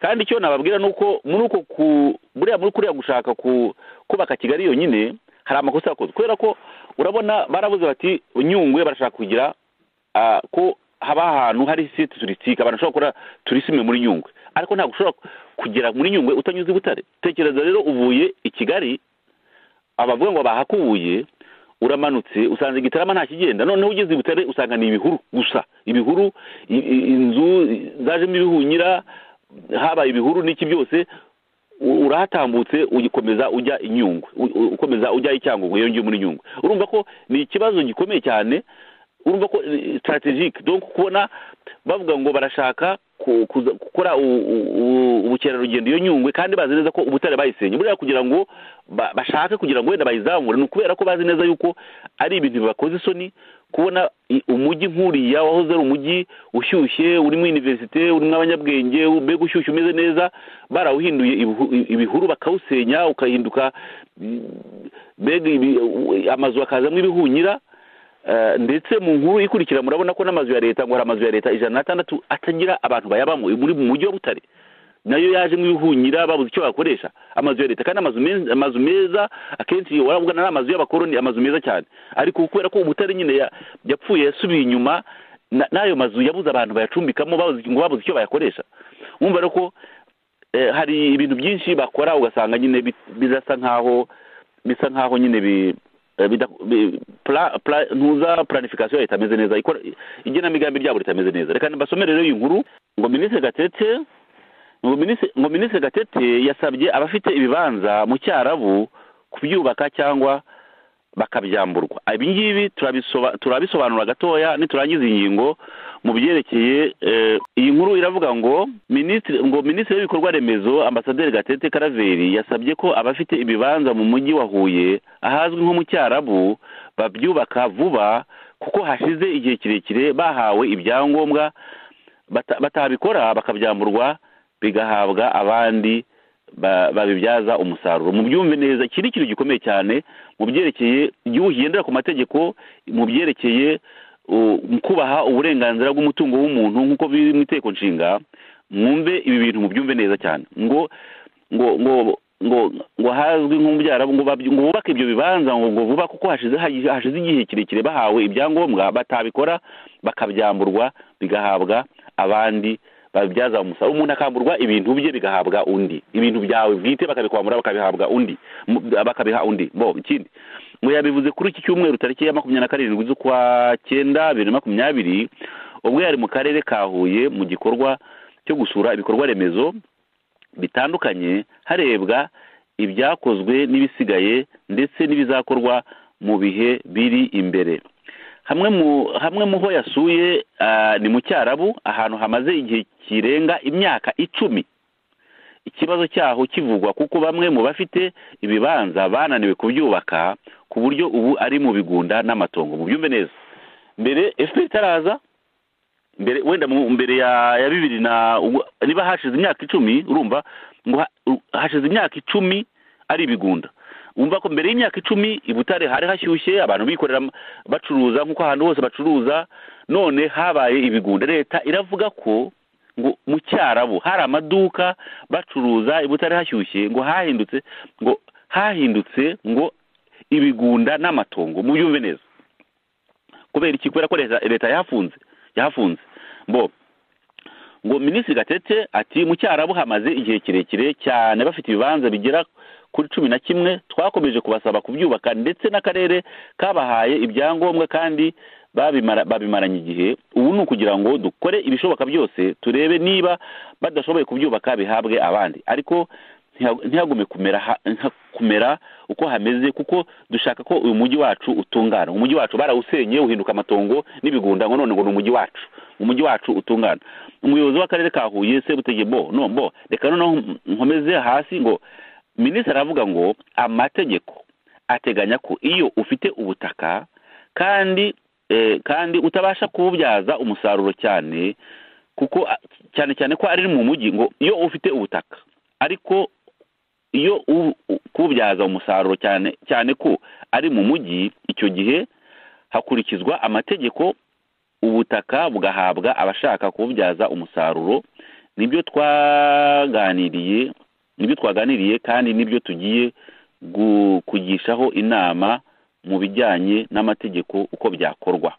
kandi icyo nababwira ni uko muri uko ku buriya muri kuriya gushaka ku kubaka kigali yonyine hari amakosa yakoze kubera ko urabona barabuze bati nyungwe barashaka kugira ah, ko haba ahantu hari site turisitike abantu bashobora gukora turisime muri nyungwe ariko ntabwo ushobora kugera muri nyungwe utanyuze i butare tekereza rero uvuye i kigali abavuga ngo bahakubuye uramanutse usanga igitarama nta kigenda noneho ugeze i butare usanga ni ibihuru gusa ibihuru i- i- inzu zajemo ibihunyira habaye ibihuru n'iki byose u- urahatambutse ugikomeza ujya i nyungwe u- u- ukomeza ujya i cyangugu iyo ngiyo muri nyungwe urumva ko ni ikibazo gikomeye cyane urumva ko strategic donc kubona bavuga ngo barashaka ku- kuza- gukora u- u- u- ubukerarugendo iyo nyungwe kandi bazi neza ko ubutare bayisenye buriya kugira ngo ba- bashake kugira ngo wenda bayizamure ni ukubera ko bazi neza yuko ari ibintu bibakoze isoni kubona i- umujyi nk'uriya wahoze ari umujyi ushyushye urimo iniverisite urimo abanyabwenge mbega ushyushye umeze neza barawuhinduye ibihu- i- ibihuru bakawusenya ukahinduka mm, mbega ibi- u- amazu akazamo ibihunyira Eh, ndetse mu nkuru ikurikira murabona ko n'amazu ya leta ngo hari amazu ya leta ijana n'atandatu atagira abantu bayabamo muri mu mujyi wa butare nayo yaje nk'ibihunyira babuze icyo bakoresha amazu ya leta kandi amazu meza amazu meza akenshi waravuga ari amazu y'abakoroni amazu meza cyane ariko kubera ko ubutare nyine ya- yapfuye yasubiye inyuma na- n'ayo mazu yabuze abantu bayacumbikamo babuze ngo babuze icyo bayakoresha wumva rero ko eh, hari ibintu byinshi bakora ugasanga nyine bi- birasa nkaho bisa nkaho nyine bi eh, bida- bi- pla- pla- ntuza planification ya leta imeze neza ikora- igenamigambi ryabo ritameze neza reka mbasomere rero iyi nkuru ngo minisitiri gatete ngo minisitiri ngo minisitiri gatete yasabye abafite ibibanza mu cyarabu kubyubaka cyangwa bakabyamburwa ibi ngibi turabisoba- turabisobanura gatoya niturangiza ingingo mu byerekeye eh, iyi nkuru iravuga ngo minisitiri ngo minisitiri w'ibikorwa remezo ambasaderi gatete karaveri yasabye ko abafite ibibanza mu mujyi wa huye ahazwi nko mu cyarabu babyubaka vuba kuko hashize igihe kirekire bahawe ibyangombwa bata- batabikora bakabyamburwa bigahabwa abandi ba- babibyaza umusaruro mubyumve neza iki ni ikintu gikomeye cyane mu byerekeye igihugu kigendera ku mategeko mu byerekeye uh, mu kubaha uburenganzira bw'umutungo w'umuntu nk'uko biri mu iteko nshinga mwumve ibi bintu mubyumve neza cyane ngo ngo ngo ngo ngo hazwi nk'umubyara ngo baby- ngo bubake ibyo bibanza ngo ngo vuba kuko hashize hagi- hashize igihe kirekire bahawe ibyangombwa batabikora bakabyamburwa bigahabwa abandi babibyaza umusaruro umuntu akamburwa ibintu bye bigahabwa undi ibintu byawe bwite bakabikwambura bakabihabwa undi Mu- bakabiha undi bo ikindi ngo yabivuze kuri iki cyumweru tariki ya makumyabiri na karindwi z'ukwa cyenda bibiri na makumyabiri ubwo yari mu karere ka huye mu gikorwa cyo gusura ibikorwa remezo bitandukanye harebwa ibyakozwe n'ibisigaye ndetse n'ibizakorwa mu bihe biri imbere hamwe mu hamwe mu ho yasuye ah, ni mu cyarabu ahantu hamaze igihe kirenga imyaka icumi ikibazo cyaho kivugwa kuko bamwe mu bafite ibibanza bananiwe kubyubaka ku buryo ubu ari mu bigunda n'amatongo mubyumve neza mbere efuperi itaraza mbere wenda mu mbere ya ya bibiri na ubwo- niba hashize imyaka icumi urumva ngo ha- u- hashize imyaka icumi ari ibigunda wumva ko mbere y'imyaka icumi i butare hari hashyushye abantu bikorera am- bacuruza nk'uko ahantu hose bacuruza none habaye ibigunda leta iravuga ko ngo mu cyarabu hari amaduka bacuruza i butare hashyushye ngo hahindutse ngo hahindutse ngo ibigunda n'amatongo muyumve neza kubera iki kubera ko leta leta yahafunze yahafunze bo ngo minisitiri gatete ati mu cyarabu hamaze igihe kirekire cyane bafite ibibanza bigera kuri cumi na kimwe twakomeje kubasaba kubyubaka ndetse n'akarere kabahaye ibyangombwa kandi babimara babimaranye igihe ubu ni ukugira ngo dukore ibishoboka byose turebe niba badashoboye kubyubaka bihabwe abandi ariko ntiha- ntihagume kumera ha- nka- kumera uko hameze kuko dushaka ko uyu mujyi wacu utungana umujyi wacu barawusenye uhinduka amatongo n'ibigunda ngo none ngo ni umujyi wacu umujyi wacu utungana umuyobozi w'akarere ka huye sebutege bo no bo reka noneho nkomeze hasi ngo minisitiri aravuga ngo amategeko ateganya ko iyo ufite ubutaka kandi eh, kandi utabasha kububyaza umusaruro cyane kuko ah, cyane cyane ko ari mu mujyi ngo iyo ufite ubutaka ariko iyo u- u- kububyaza umusaruro cyane cyane ko ari mu mujyi icyo gihe hakurikizwa amategeko ubutaka bugahabwa abashaka kububyaza umusaruro nibyo twaganiriye nibyo twaganiriye kandi nibyo tugiye gu- kugishaho inama mu bijyanye n'amategeko uko byakorwa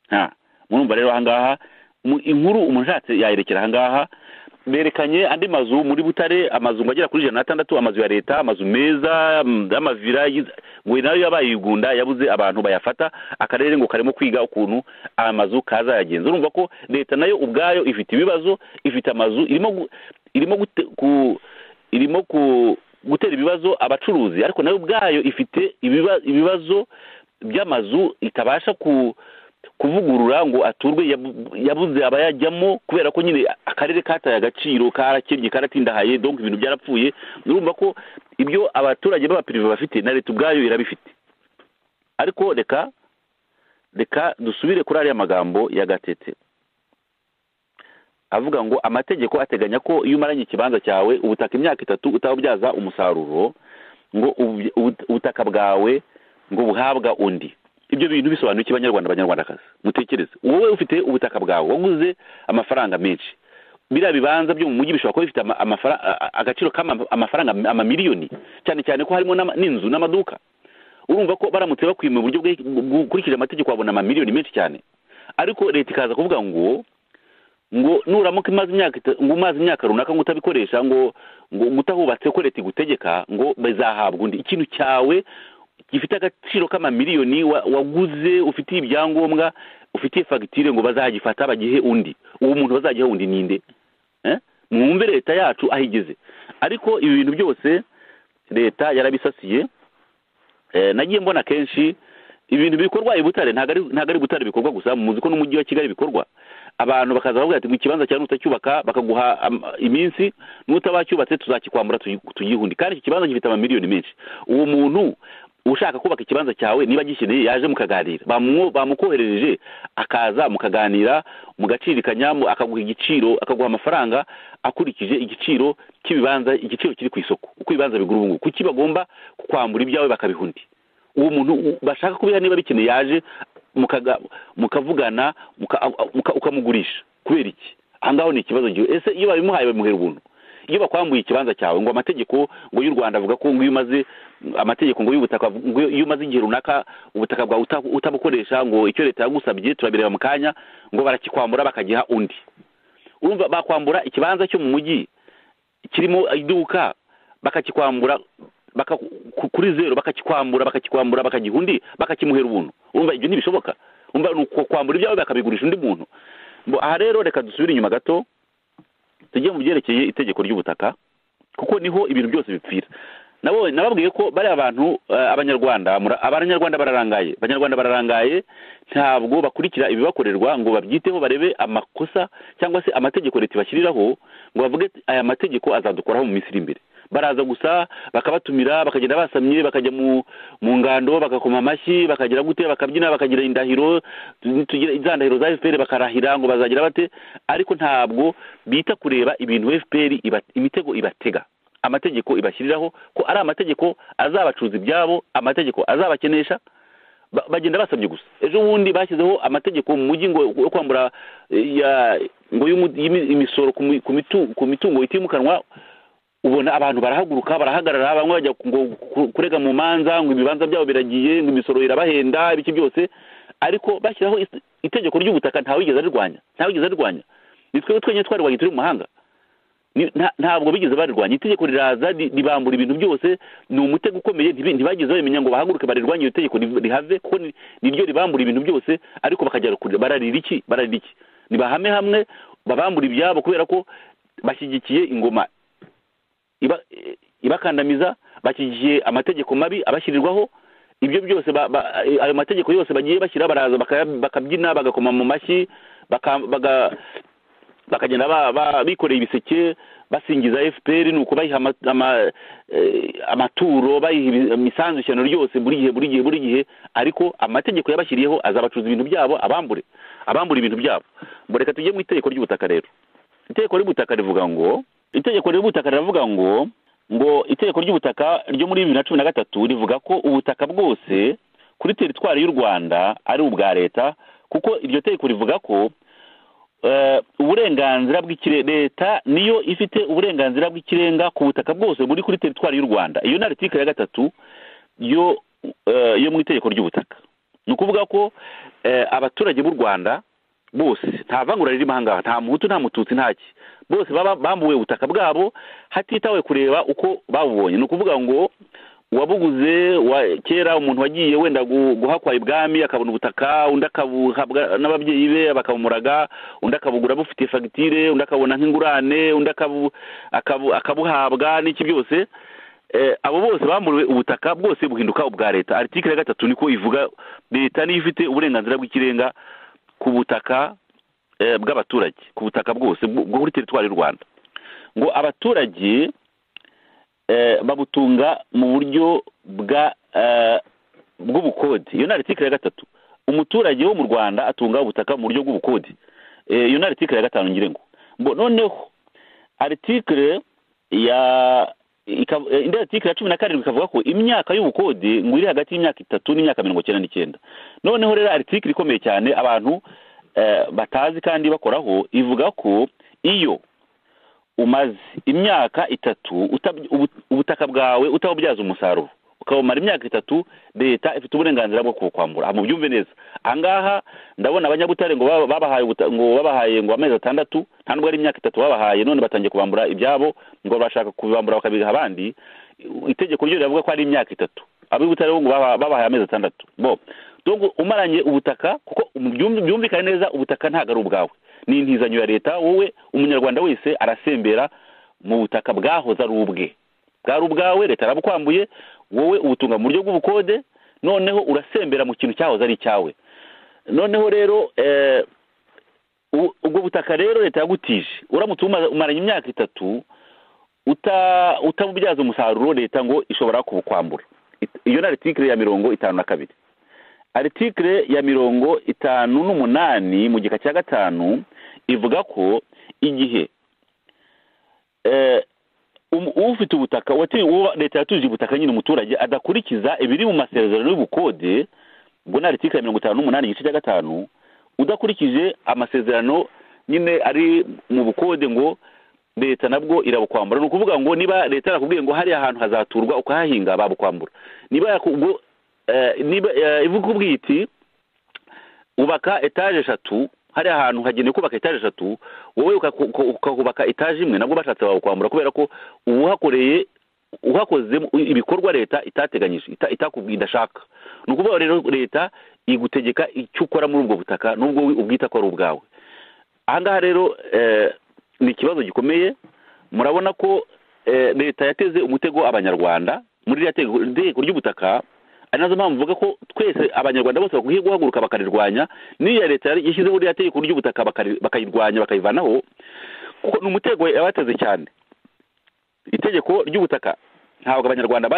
nta murumva rero ahangaha mu- inkuru umuntu ushatse yayerekera ahangaha berekanye andi mazu muri butare amazu ngo agera kuri ijana n'atandatu amazu ya leta amazu meza mm, y'amavira yiz- ngo nayo yabaye igunda yabuze abantu bayafata akarere ngo karimo kwiga ukuntu amazu kazayagenza urumva ko leta nayo ubwayo ifite ibibazo ifite amazu irimo gu- irimo gute, ku irimo ku gutera ibibazo abacuruzi ariko nayo ubwayo ifite ibiba- ibibazo by'amazu itabasha ku kuvugurura ngo aturwe yabu- yabuze abayajyamo kubera ko nyine akarere kataye agaciro karakennye karatindahaye donc ibintu byarapfuye urumva ko ibyo abaturage b'abapirive bafite na leta ubwayo irabifite ariko reka reka dusubire kuri ariya magambo ya gatete avuga ngo amategeko ateganya ko iyo umaranye ikibanza cyawe ubutaka imyaka itatu utabubyaza umusaruro ngo ubutaka bwawe ngo buhabwa undi ibyo bintu bisobanuye iki banyarwanda banyarwandakazi mutekereze wowe ufite ubutaka bwawe waguze amafaranga menshi biriya bibanza byo mu mujyi bishobora kuba bifite agaciro k'amafaranga amamiliyoni cyane cyane ko harimo n'inzu n'amaduka urumva ko baramutse bakwiye mu buryo bukurikije amategeko babona amamiliyoni menshi cyane ariko leta ikaza kuvuga ngo ngo nuramuka imaze imyaka ngo umaze imyaka runaka ngo utabikoresha ngo ngo utahubatse ko leta igutegeka ngo bizahabwa undi ikintu cyawe gifite agaciro k'amamiliyoni waguze ufitiye ibyangombwa ufitiye fagitire ngo bazagifata bagihe undi uwo muntu bazagiha undi ninde mwumve leta yacu aho igeze ariko ibi bintu byose leta yarabisasiye nagiye mbona kenshi ibintu bikorwa i butare ntabwo ari butare bikorwa gusa muzi ko n'umujyi wa kigali bikorwa abantu bakaza bavuga ati ngo ikibanza cyawe nutacyubaka bakaguha iminsi n'utabacyubatse tuzakikwambura tuyihundi kandi iki kibanza gifite amamiliyoni menshi uwo muntu ushaka kubaka ikibanza cyawe niba agikeneye yaje mukaganira bamukoherereje akaza mukaganira mugacirikanya akaguha igiciro akaguha amafaranga akurikije igiciro cy'ibibanza igiciro kiri ku isoko uko ibibanza bigura ubu ngubu kuki bagomba kwambura ibyawe bakabiha undi uwo muntu bashaka kubiha niba bikeneye yaje mukavugana ukamugurisha kubera iki aha ngaho ni ikibazo gihe ese iyo babimuhaye babimuhera ubuntu iyo bakwambuye ikibanza cyawe ngo amategeko ngo y'u rwanda avuga ko ngo iyo umaze amategeko ngo y'ubutaka ngo iyo umaze igihe runaka ubutaka bwawe utabukoresha ngo icyo leta yagusabye turabireba mu kanya ngo barakikwambura bakagiha undi urumva bakwambura ikibanza cyo mu mujyi kirimo iduka bakakikwambura kuri zeru bakakikwambura bakakikwambura bakagiha undi bakakimuhera ubuntu urumva ibyo ntibishoboka urumva ni ukwambura ibyawe bakabigurisha undi muntu aha rero reka dusubire inyuma gato tujye mu byerekeye itegeko ry'ubutaka kuko niho ibintu byose bipfira nababwiye ko bariya bantu abanyarwanda abanyarwanda bararangaye abanyarwanda bararangaye ntabwo bakurikira ibibakorerwa ngo babyiteho barebe amakosa cyangwa se amategeko leta ibashyiriraho ngo bavuge aya mategeko azadukoraho mu minsi iri imbere baraza gusa bakabatumira bakagenda basamye bakajya mu ngando bagakoma amashyi bakagira gute bakabyina bakagira indahiro za ndahiro za efuperi bakarahira ngo bazagira bate ariko ntabwo bita kureba ibintu efuperi imitego ibatega amategeko ibashyiriraho ko ari amategeko azabacuruza ibyabo amategeko azabakenesha bagenda basabye gusa ejo bundi bashyizeho amategeko mu mujyi ngo yo kwambura ngo imisoro ku mitungo itimukanwa ubona abantu barahaguruka barahagarara bamwe bajya kurega mu manza ngo ibibanza byabo biragiye ngo imisoro irabahenda ibiki byose ariko bashyiraho itegeko ry'ubutaka ntawe wigeze arirwanya ntawe wigeze arirwanya ni twebwe twenyine twarwanya turi mu mahanga ntabwo bigeze barirwanya itegeko riraza ribambura ibintu byose ni umutego ukomeye ntibageze bamenya ngo bahaguruke barirwanye iyo tegeko rihave kuko niryo ribambura ibintu byose ariko bakajya bararira iki bararira iki nibahame hamwe babambura ibyabo kubera ko bashyigikiye ingoma ibakandamiza bakigiye amategeko mabi abashyirirwaho ibyo byose ayo mategeko yose bagiye bashyira baraza bakabyina bagakoma mu mashyi bakagenda bikoreye ibiseke basingiza fpr ni uko bayiha amaturo bayiha imisanzushyano ryose buri gihe buri gihe buri gihe ariko amategeko yabashyiriyeho azabacuruza ibintu byabo abambure abambura ibintu byabo mureka tujye mu itegeko ry'ubutaka rero itegeko ry'ubutaka rivuga ngo itegeko ry'ubutaka riravuga ngo ngo itegeko ry'ubutaka ryo muri bibiri na cumi na gatatu rivuga ko ubutaka bwose kuri teritwari y'u rwanda ari ubwa leta kuko iryo tegeko rivuga ko uburenganzira bw'ikirere leta niyo ifite uburenganzira bw'ikirenga ku butaka bwose buri kuri teritwari y'u rwanda iyo ni aritike ya gatatu yo yo mu itegeko ry'ubutaka ni ukuvuga ko abaturage b'u rwanda bose nta vangura ririmo aha ngaha nta muhutu nta mututsi ntaki bose baba bambuwe ubutaka bwabo hatitawe kureba uko babubonye ni ukuvuga ngo uwabuguze kera umuntu wagiye wenda guhakwa ibwami akabona ubutaka undi akabuhabwa n'ababyeyi be bakabumuraga undi akabugura bufitiye fagitire undi akabona nk'ingurane undi akabuhabwa n'iki byose abo bose bamburiwe ubutaka bwose buhinduka ubwa leta aritikire ya gatatu niko ivuga leta niyo ifite uburenganzira bw'ikirenga ku butaka bw'abaturage ku butaka bwose bwo kuri teritwari y'u rwanda ngo abaturage babutunga mu buryo bwa bw'ubukode iyo ni aritike ya gatatu umuturage wo mu rwanda atunga ubutaka mu buryo bw'ubukode iyo ni aritikire ya gatanu nyirengo noneho aritikire ya indi aritikire ya cumi na karindwi ikavuga ko imyaka y'ubukode ngo iri hagati y'imyaka itatu n'imyaka mirongo icyenda n'icyenda noneho rero aritikire ikomeye cyane abantu batazi kandi bakoraho ivuga ko iyo umaze imyaka itatu ubutaka bwawe utabubyaza umusaruro ukabumara imyaka itatu leta ifite uburenganzira bwo kubukwambura mubyumve neza ahangaha ndabona abanyabutare ngo babahaye ngo babahaye ngo amezi atandatu nta nubwo ari imyaka itatu babahaye none batangiye kubambura ibyabo ngo bashaka kubibambura bakabiha abandi itegeko ryo riravuga ko ari imyaka itatu abibutare ngo babahaye amezi atandatu bo dore umaranye ubutaka kuko byumvikane neza ubutaka ntabwo ari ubwawe ni intizanyo ya leta wowe umunyarwanda wese arasembera mu butaka bwahoze ari ubwe bwari ubwawe leta yarabukwambuye wowe ubutunga mu buryo bw'ubukode noneho urasembera mu kintu cyahoze ari icyawe noneho rero ubwo butaka rero leta yagutije uramutse umaranye imyaka itatu utabubyaza umusaruro leta ngo ishobora kubukwambura iyo ni aritikire ya mirongo itanu na kabiri aritikire ya mirongo itanu n'umunani mu gika cya gatanu ivuga ko igihe ufite ubutaka leta yatuje ubutaka nyine umuturage adakurikiza ibiri mu masezerano y'ubukode ubwo ni aritika ya mirongo itanu n'umunani igice cya gatanu udakurikije amasezerano nyine ari mu bukode ngo leta nabwo irabukwambura ni ukuvuga ngo niba leta yarakubwiye ngo hariya ahantu hazaturwa ukahahinga babukwambura niba ikubwiye iti ubaka etaje eshatu hari ahantu hagenewe kubaka etaje eshatu wowe ukahubaka etaje imwe nabwo bashatse babukwambura kubera ko uwuhakoreye uhakozemo ibikorwa leta itateganyije itakubwiye idashaka ni ukuvuga rero leta igutegeka icyo ukora muri ubwo butaka n'ubwo ubwita ko ari ubwawe ahangaha rero ni ikibazo gikomeye murabona ko leta yateze umutego abanyarwanda muri iriya tegeko ry'ubutaka ari nazo mpamvu mvuga ko twese abanyarwanda bose bakwiye guhaguruka bakarirwanya n'iyo leta yashyizeho iriya tegeko ry'ubutaka bakayirwanya bakayivanaho kuko ni umutego yabateze cyane itegeko ry'ubutaka ntabwo abanyarwanda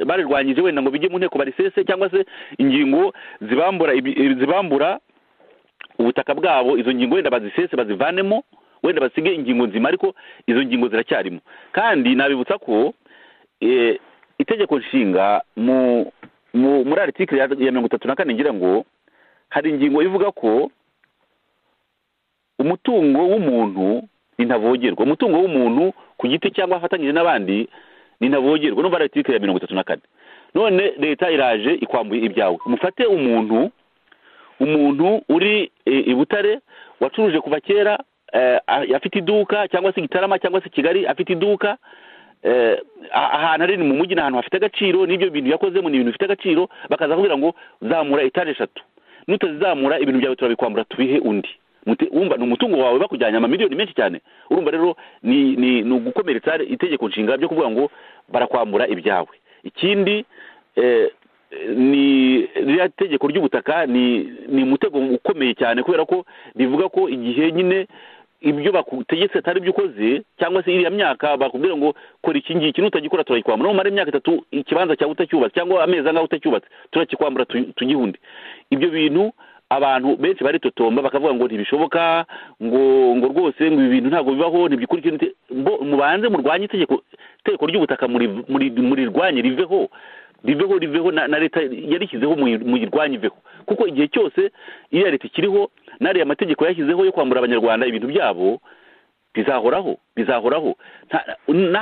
barirwanyije wenda ngo bijye mu nteko barisese cyangwa se ingingo zibambura zibambura ubutaka bwabo izo ngingo wenda bazisese bazivanemo wenda basige ingingo nzima ariko izo ngingo ziracyarimo kandi nabibutsa ko itegeko nshinga mu muri aritikiri ya mirongo itatu na kane ngira ngo hari ingingo ivuga ko umutungo w'umuntu ntavogerwa umutungo w'umuntu ku giti cyangwa afatanyije n'abandi ntavogerwa n'ubu ari aritikiri ya mirongo itatu na kane none leta iraje ikwambuye ibyawe mufate umuntu umuntu uri i butare wacuruje kuva kera afite iduka cyangwa se gitarama cyangwa se kigali afite iduka ahantu ari mu mujyi ni ahantu hafite agaciro n'ibyo bintu yakozemo ni ibintu bifite agaciro bakaza kubwira ngo zamura etaje eshatu nutazamura ibintu byawe turabikwambura tubihe undi wumva ni umutungo wawe bakujyanye amamiliyoni menshi cyane urumva rero ni ugukomeretsa itegeko nshinga byo kuvuga ngo barakwambura ibyawe ikindi ni ririya tegeko ry'ubutaka ni umutego ukomeye cyane kubera ko rivuga ko igihe nyine ibyo bagutegetse atari ibyo ukoze cyangwa se iriya myaka bakubwira ngo kora iki ngiki nutagikora turayikwambura numara imyaka itatu ikibanza cyawe utacyubatse cyangwa amezi angahe utacyubatse turakikwambura tugihunde ibyo bintu abantu benshi baritotomba bakavuga ngo ntibishoboka ngo ngo rwose ngo ibi bintu ntabwo bibaho ntibyikurikire mubanze murwanye itegeko itegeko ry'ubutaka murirwanye riveho riveho riveho na leta yarishyizeho muyirwanye iveho kuko igihe cyose iriya leta ikiriho n'ariya mategeko yashyizeho yo kwambura abanyarwanda ibintu byabo bizahoraho bizahoraho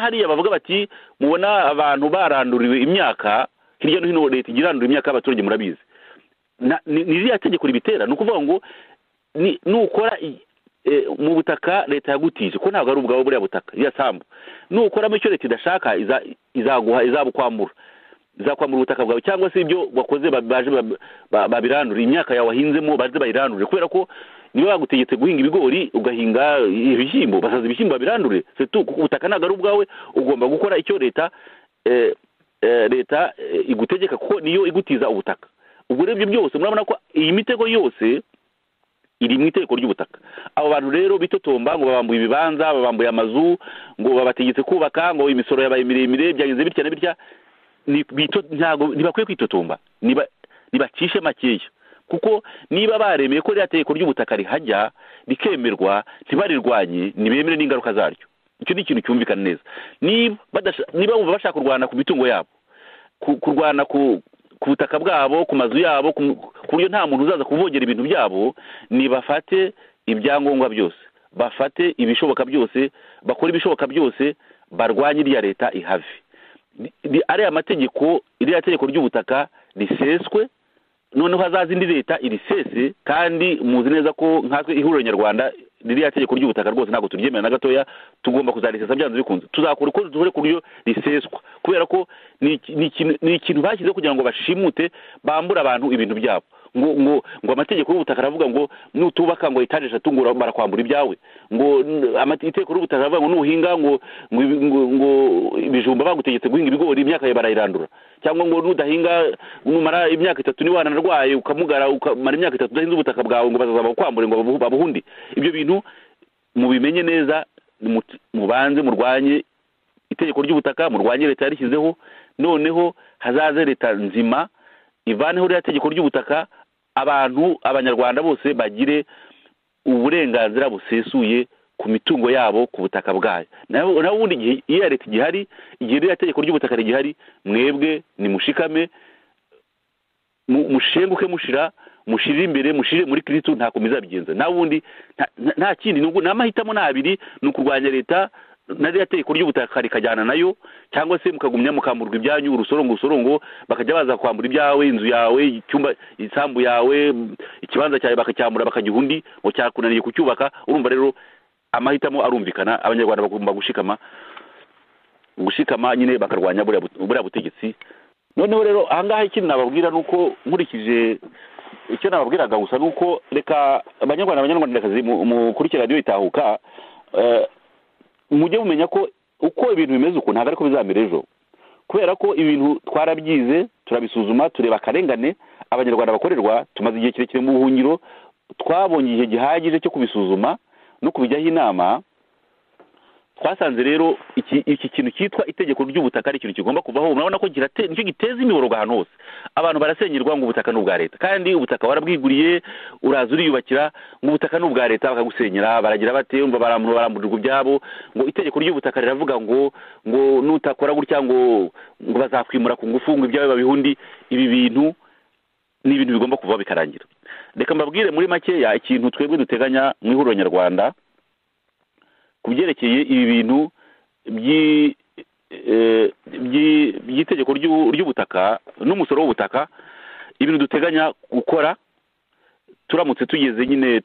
hariya bavuga bati mubona abantu baranduriwe imyaka hirya no hino leta igira irandura imyaka y'abaturage murabizi ni iriya tegeko ribitera ni ukuvuga ngo nukora mu butaka leta yagutije ko ntabwo ari ubwawe buriya butaka iriya sambu nukoramo icyo leta idashaka izaguha izabukwambura izakwambura ubutaka bwawe cyangwa se ibyo wakoze baje babirandura imyaka yawe wahinzemo baje bayirandure kubera ko niba bagutegetse guhinga ibigori ugahinga ibishyimbo basaza ibishyimbo babirandure ubutaka ntabwo ari ubwawe ugomba gukora icyo leta leta igutegeka kuko niyo igutiza ubutaka ubwo rero ibyo byose murabona ko iyi mitego yose iri mu itegeko ry'ubutaka abo bantu rero bitotomba ngo babambuye ibibanza babambuye amazu ngo babategetse kubaka ngo imisoro yabaye miremire byagenze bitya na bitya ntibakwiye kwitotomba nibacishe makeya kuko niba baremeye ko ririya tegeko ry'ubutaka rihajya rikemerwa ntibarirwanye ntibemere n'ingaruka zaryo icyo ni ikintu cyumvikana neza niba bumva bashaka kurwana ku mitungo yabo kurwana ku butaka bwabo ku mazu yabo ku buryo nta muntu uzaza kuvogera ibintu byabo nibafate ibyangombwa byose bafate ibishoboka byose bakore ibishoboka byose barwanye iriya leta ihave ariya mategeko iriya tegeko ry'ubutaka riseswe noneho hazaza indi leta irisese kandi muzi neza ko nkatwe ihuriro nyarwanda ririya tegeko ry'ubutaka rwose ntabwo turyemera na gatoya tugomba kuzarisesa byanze bikunze tuzakora uko duhore ku buryo riseswa kubera ko ni ikintu bashyizeho kugira ngo bashimute bambura abantu ibintu byabo ngo ngo ngo amategeko y'ubutaka aravuga ngo nutubaka ngo etaje eshatu ngo barakwambura ibyawe ngo amategeko y'ubutaka aravuga ngo nuhinga ngo ngo ibijumba bagutegetse guhinga ibigori imyaka yawe barayirandura cyangwa ngo nudahinga numara imyaka itatu niba wanarwaye ukamugara ukamara imyaka itatu udahinze ubutaka bwawe ngo bazaza bakwambure ngo babuhunde ibyo bintu mubimenye neza mubanze murwanye itegeko ry'ubutaka murwanye leta yarishyizeho noneho hazaze leta nzima ivaneho ririya tegeko ry'ubutaka abantu abanyarwanda bose bagire uburenganzira busesuye ku mitungo yabo ku butaka bwayo naho ubundi igihe iyo leta igihari igihe ririya tegeko ry'ubutaka rigihari mwebwe nimushikame mushenguke mushira mushirire imbere mushirire muri kirisitu ntabwo muzabigenza naho ubundi nta kindi n'amahitamo ni abiri ni ukurwanya leta na ririya tegeko ry'ubutaka rikajyana nayo cyangwa se mukagumya mukamburwa ibyanyu urusorongo urusorongo bakajya baza kwambura ibyawe inzu yawe icyumba isambu yawe ikibanza cyawe bakacyambura bakagiha undi ngo cyakunaniye kucyubaka urumva rero amahitamo arumvikana abanyarwanda bagomba gushikama gushikama nyine bakarwanya buriya butegetsi noneho rero ahangaha ikindi nababwira ni uko nkurikije icyo nababwiraga gusa ni uko reka abanyarwanda abanyarwandakazi mukurikira radiyo itahuka mujye mumenya ko uko ibintu bimeze uku ntabwo ariko bizamera ejo kubera ko ibintu twarabyize turabisuzuma tureba akarengane abanyarwanda bakorerwa tumaze igihe kirekire mu buhungiro twabonye igihe gihagije cyo kubisuzuma no kubijyaho inama twasanze rero iki kintu cyitwa itegeko ry'ubutaka ari ikintu kigomba kuvaho murabona ko nicyo giteza imiborogo ahantu hose abantu barasenyerwa ngo ubutaka ni ubwa leta kandi ubutaka warabwiguriye uraza uriyubakira ngo ubutaka ni ubwa leta bakagusenyera baragira bate umva baramburirwa ibyabo ngo itegeko ry'ubutaka riravuga ngo ngo nutakora gutya ngo ngo bazakwimura ku ngufu ngo ibyawe babihundi ibi bintu ni ibintu bigomba kuvaho bikarangira reka mbabwire muri makeya ikintu twebwe duteganya mu ihuriro nyarwanda ku byerekeye ibi bintu by'itegeko ry'ubutaka n'umusoro w'ubutaka ibintu duteganya gukora turamutse tugeze nyine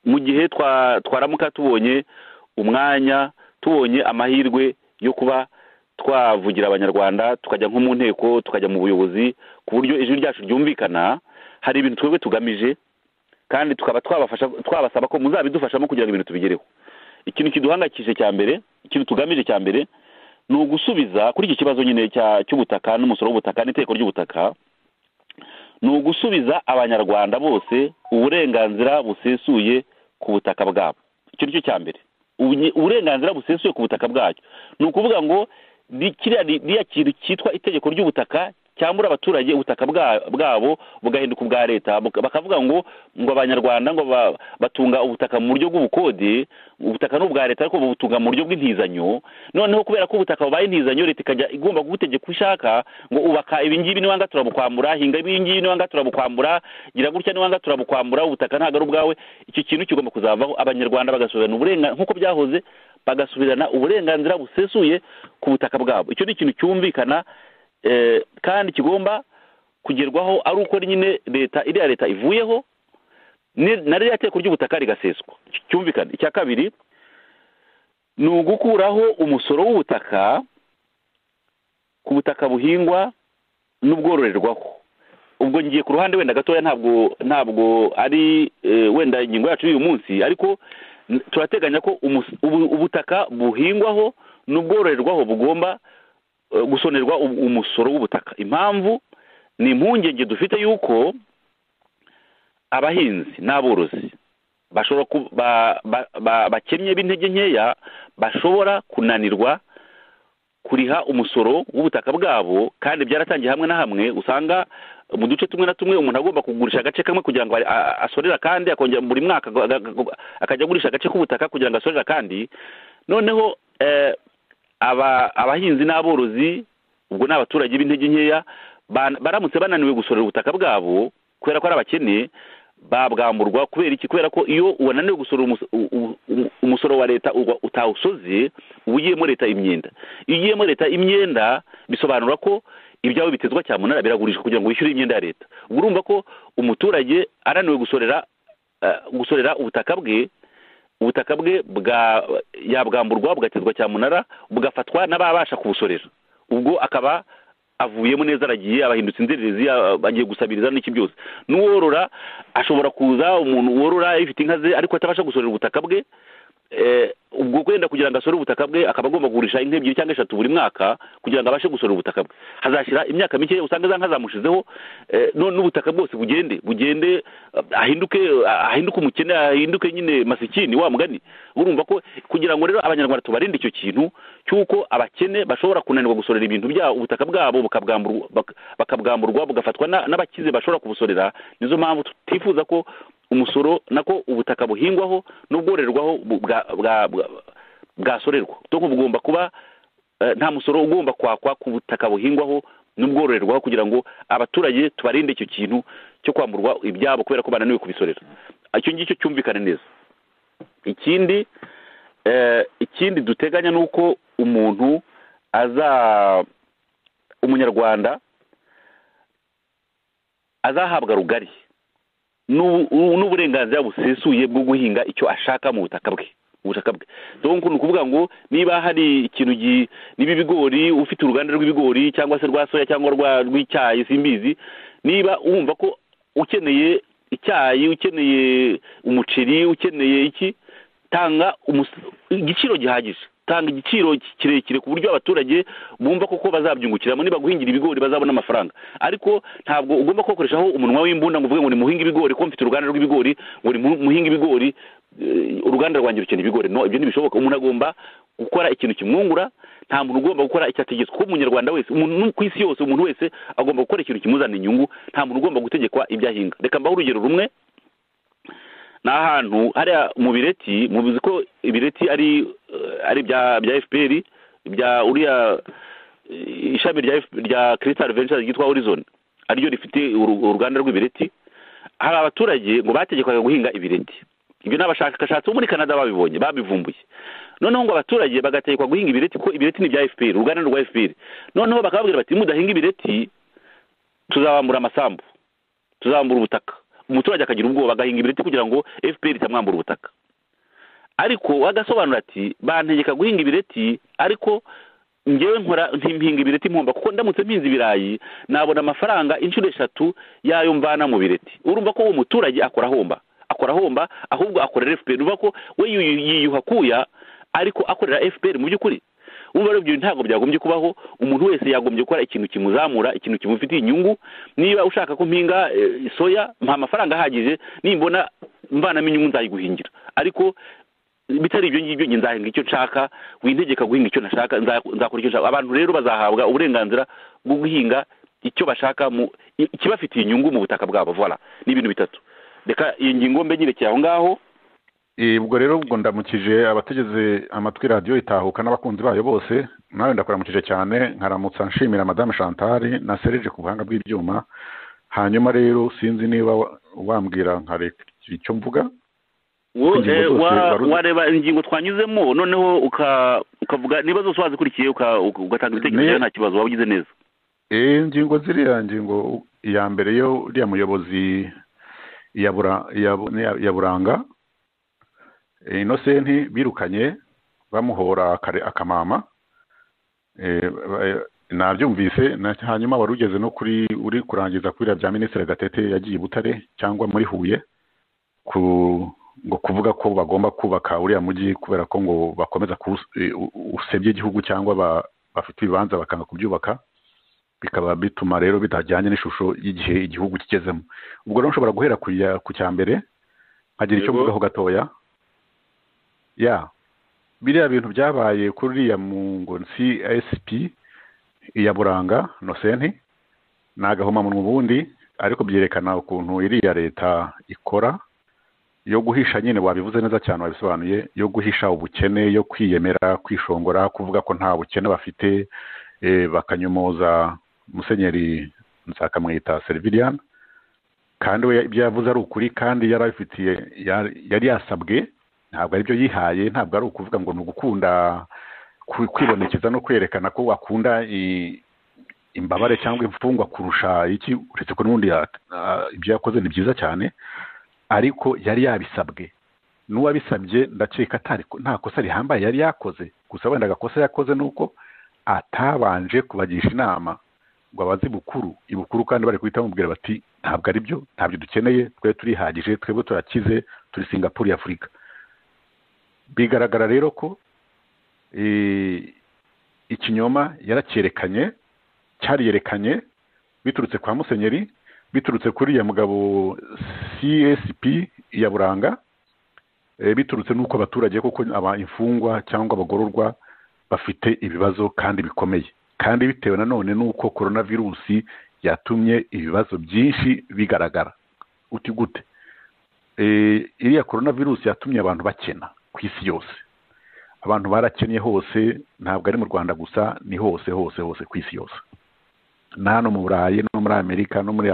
mu gihe twaramuka tubonye umwanya tubonye amahirwe yo kuba twavugira abanyarwanda tukajya nko mu nteko tukajya mu buyobozi ku buryo ijwi ryacu ryumvikana hari ibintu twebwe tugamije kandi tukaba twabafasha twabasaba ko muzabidufashamo kugira ngo ibintu tubigereho ikintu kiduhangayikishije cya mbere ikintu tugamije cya mbere ni ugusubiza kuri iki kibazo nyine cy'ubutaka n'umusoro w'ubutaka n'iteko ry'ubutaka ni ugusubiza abanyarwanda bose uburenganzira busesuye ku butaka bwabo icyo ni cyo cya mbere uburenganzira busesuye ku butaka bwacyo ni ukuvuga ngo kiriya kintu cyitwa itegeko ry'ubutaka cyambura abaturage ubutaka bwabo bugahinduka ubwa leta bakavuga ngo ngo abanyarwanda ngo batunga ubutaka mu buryo bw'ubukode ubutaka ni ubwa leta ariko babutunga mu buryo bw'intizanyo noneho kubera ko ubutaka bubaye intizanyo leta ikajya igomba kugutegeka uko ishaka ngo ubaka ibingibi niwanga turabukwambura hinga ibingibi niwanga turabukwambura gira gutya niwanga turabukwambura ubutaka ntabwo ari ubwawe icyo kintu kigomba kuzavaho abanyarwanda bagasubirana uburenganzira nk'uko byahoze bagasubirana uburenganzira busesuye ku butaka bwabo icyo ni ikintu cyumvikana kandi kigomba kugerwaho ari uko nyine leta iriya leta ivuyeho na ririya teko ry'ubutaka rigaseswa cyumvikana icya kabiri ni ugukuraho umusoro w'ubutaka ku butaka buhingwa n'ubwororerwaho ubwo ngiye ku ruhande wenda gatoya ntabwo ntabwo ari wenda ingingo yacu y'uyu munsi ariko turateganya ko ubutaka buhingwaho n'ubwororerwaho bugomba gusonerwa umusoro w'ubutaka impamvu ni impungenge dufite yuko abahinzi n'aborozi bakennye b'intege nkeya bashobora kunanirwa kuriha umusoro w'ubutaka bwabo kandi byaratangiye hamwe na hamwe usanga mu duce tumwe na tumwe umuntu agomba kugurisha agace kamwe kugira ngo a- asorere akandi akongera buri mwaka aga- aga- akajya agurisha agace k'ubutaka kugira ngo asorere akandi noneho eh, aba- abahinzi n'aborozi ubwo ni abaturage b'intege nkeya ban- baramutse bananiwe gusorera ubutaka bwabo kubera ko ari abakene babwamburwa kubera iki kubera ko iyo wananiwe gusorera umus- u- u- u- umusoro wa leta uba utawusoze uba ugiyemo leta imyenda iyo ugiyemo leta imyenda bisobanura ko ibyawe bitezwa cyamunara biragurishwa kugira ngo wishyure imyenda ya leta ubwo urumva ko umuturage ananiwe gusorera eh, gusorera ubutaka bwe ubutaka bwe bwa yabwamburwa bugatezwa cyamunara bugafatwa n'ababasha kubusorera ubwo akaba avuyemo neza aragiye abahindutse inzererezi a- agiye gusabiriza n'iki byose n'uworora ashobora kuza umuntu worora ifite inka ze ariko atabasha gusorera ubutaka bwe eh, ubwo kwenda kugira ngo asore ubutaka bwe akaba agomba kugurisha inka ebyiri cyangwa eshatu buri mwaka kugira ngo abashe gusorera ubutaka bwe hazashyira imyaka mike usanga za nka zamushizeho eh, none n'ubutaka bwose bugende bugende eh, ahinduke ahinduke umukene ahinduke nyine masikini wa mugani urumva ko kugira ngo rero abanyarwanda tubarinde icyo kintu cy'uko abakene bashobora kunanirwa gusorera ibintu byabo ubutaka bwabo bukabwamburwa bak- bakabwamburwa bugafatwa na- n'abakize bashobora kubusorera nizo mpamvu tutifuza ko umusoro nako ubutaka buhingwaho n'ubwororerwaho bu- bwa- bwa- bwa- bwasorerwa donc bugomba kuba eh, nta musoro ugomba kwakwa ku butaka buhingwaho n'ubwororerwaho kugira ngo abaturage tubarinde icyo kintu cyo kwamburwa ibyabo kubera ko bananiwe kubisorera icyo ngicyo cyumvikane neza ikindi eh, ikindi duteganya ni uko umuntu aza umunyarwanda azahabwa rugari n'ubu- n'uburenganzira busesuye bwo guhinga icyo ashaka mu butaka bwe ubutaka bwe donc ni ukuvuga ngo niba hari ikintu gi- niba ibigori ufite uruganda rw'ibigori cyangwa se rwa soya cyangwa rwa- rw'icyayi simbizi niba wumva ko ukeneye icyayi ukeneye umuceri ukeneye iki tanga umus- igiciro gihagije tanga igiciro ki- kirekire ku buryo abaturage bumva koko bazabyungukiramo niba guhingira ibigori bazabona amafaranga ariko ntabwo ugomba kubakoreshaho umunwa w'imbunda ngo uvuge ngo ni muhinga ibigori ko mfite uruganda rw'ibigori ngo ni mu- muhinga ibigori eh, uruganda rwanjye rukeneye ibigori no ibyo ntibishoboka umuntu agomba gukora ikintu kimwungura nta muntu ugomba gukora icyo ategetswe kuko umunyarwanda wese umuntu ku isi yose umuntu wese agomba gukora ikintu kimuzanira inyungu nta muntu ugomba gutegekwa ibyo ahinga reka mbahe urugero rumwe ni ahantu hariya mu bireti mubizi ko ibireti ari eh, ari bya bya fpr bya uriya eh, ishami rya FPR rya crystal ventures ryitwa horizon ariryo rifite uru- uruganda rw'ibireti hari abaturage ngo bategekwaga guhinga ibireti ibyo ni abashakashatsi bo muri canada babibonye babivumbuye noneho ngo abaturage bagategekwa guhinga ibireti ko ibireti ni ibya fpr uruganda ni rwa fpr noneho bakababwira bati mudahinga ibireti tuzabambura amasambu tuzambura ubutaka umuturage akagira ubwoba agahinga ibireti kugira ngo fpr itamwambura ubutaka ariko agasobanura ati bantegeka guhinga ibireti ariko ngewe nkora ntimpinga ibireti mpomba kuko ndamutse mpinze ibirayi nabona amafaranga inshuro eshatu yayo mvana mu bireti urumva ko uwo muturage akora ahomba akora ahomba ahubwo akorera fpr urumva ko we yiyu- yiyuha kuya ariko akorera fpr mu by'ukuri ubu rero ibyo ntabwo byagombye kubaho umuntu wese yagombye gukora ikintu kimuzamura ikintu kimufitiye inyungu niba ushaka ko mpinga eh, soya mpa amafaranga ahagije nimbona mvanamo inyungu nzayiguhingira ariko bitari ibyo ngibyo njye nzahinga icyo nshaka wintegeka guhinga icyo nashaka nza- nzakora icyo nshaka abantu rero bazahabwa uburenganzira bwo guhinga icyo bashaka mu i- ikibafitiye inyungu mu butaka bwabo vola ni ibintu bitatu reka iyi ngingo mbe nyirekeye aho ngaho Eh, ubwo rero ubwo ndamukije abategeze amatwi radiyo itahuka n'abakunzi bayo bose nawe ndakuramukije cyane nkaramutsa nshimira madame chantal na serge ku buhanga bw'ibyuma hanyuma rero sinzi niba wa- wambwira nkareka icyo mvuga Wo- Ingingo eh, zose wa- waruzi- wareba ingingo twanyuzemo noneho uka- ukavuga niba zose wazikurikiye uka- uka- ugatanga ibitekerezo Ne- rero nta kibazo waba ugize neza Eh, ingingo ziriya ngingo iya mbere yo uriya muyobozi ya Bura- ya Bu- ni ya- ya buranga Eh, inosenti birukanye bamuhora akare- akamama Eh, ba- nabyumvise na- hanyuma wari ugeze no kuri uri kurangiza kuri biriya bya minisitiri gatete yagiye i butare cyangwa muri huye ku ngo kuvuga ko bagomba kubaka uriya mujyi kubera ko ngo bakomeza kuwus- eh, u- usebya igihugu cyangwa ba- bafite ibibanza bakanga kubyubaka bikaba bituma rero bitajyanye n'ishusho y'igihe igihugu kigezemo ubwo rero nshobora guhera ku ya- ku cya mbere nkagira icyo Yego. mvugaho gatoya ya biriya bintu byabaye kuri uriya mu ngo csp iya buranga nosenti ni agahomamunwa ubundi ariko byerekana ukuntu iriya leta ikora yo guhisha nyine wabivuze neza cyane wabisobanuye yo guhisha ubukene yo kwiyemera kwishongora kuvuga ko nta bukene bafite eh, bakanyomoza musenyeri nsakamwita seriviriana kandi we ibyo yavuze ari ukuri kandi yari abifitiye yari yari yasabwe ntabwo ari byo yihaye ntabwo ari ukuvuga ngo ni ugukunda kwi- kwibonekeza no kwerekana ko wakunda i- imbabare cyangwa imfungwa kurusha iki uretse ko n'ubundi ya- ah, ibyo yakoze ni byiza cyane ariko yari yabisabwe n'uwabisabye ndakeka atari nta kosa rihambaye yari yakoze gusa wenda agakosa yakoze ni uko atabanje kubagisha inama ngo abaze ibukuru ibukuru kandi bari guhita bamubwira bati ntabwo ari byo ntabyo dukeneye twe turihagije twebwe turakize turi singapuru y'afurika bigaragara rero ko eh, ikinyoma yaracyerekanye cyariyerekanye biturutse kwa musenyeri biturutse kuri ya mugabo csp ya buranga eh, biturutse n'uko abaturage koko aba imfungwa cyangwa abagororwa bafite ibibazo kandi bikomeye kandi bitewe nanone n'uko korona virusi yatumye ibibazo byinshi bigaragara uti gute Eh, iriya korona virusi yatumye abantu bakena ku isi yose abantu barakennye hose ntabwo ari mu rwanda gusa ni hose hose hose ku isi yose na hano mu burayi no muri amerika no muri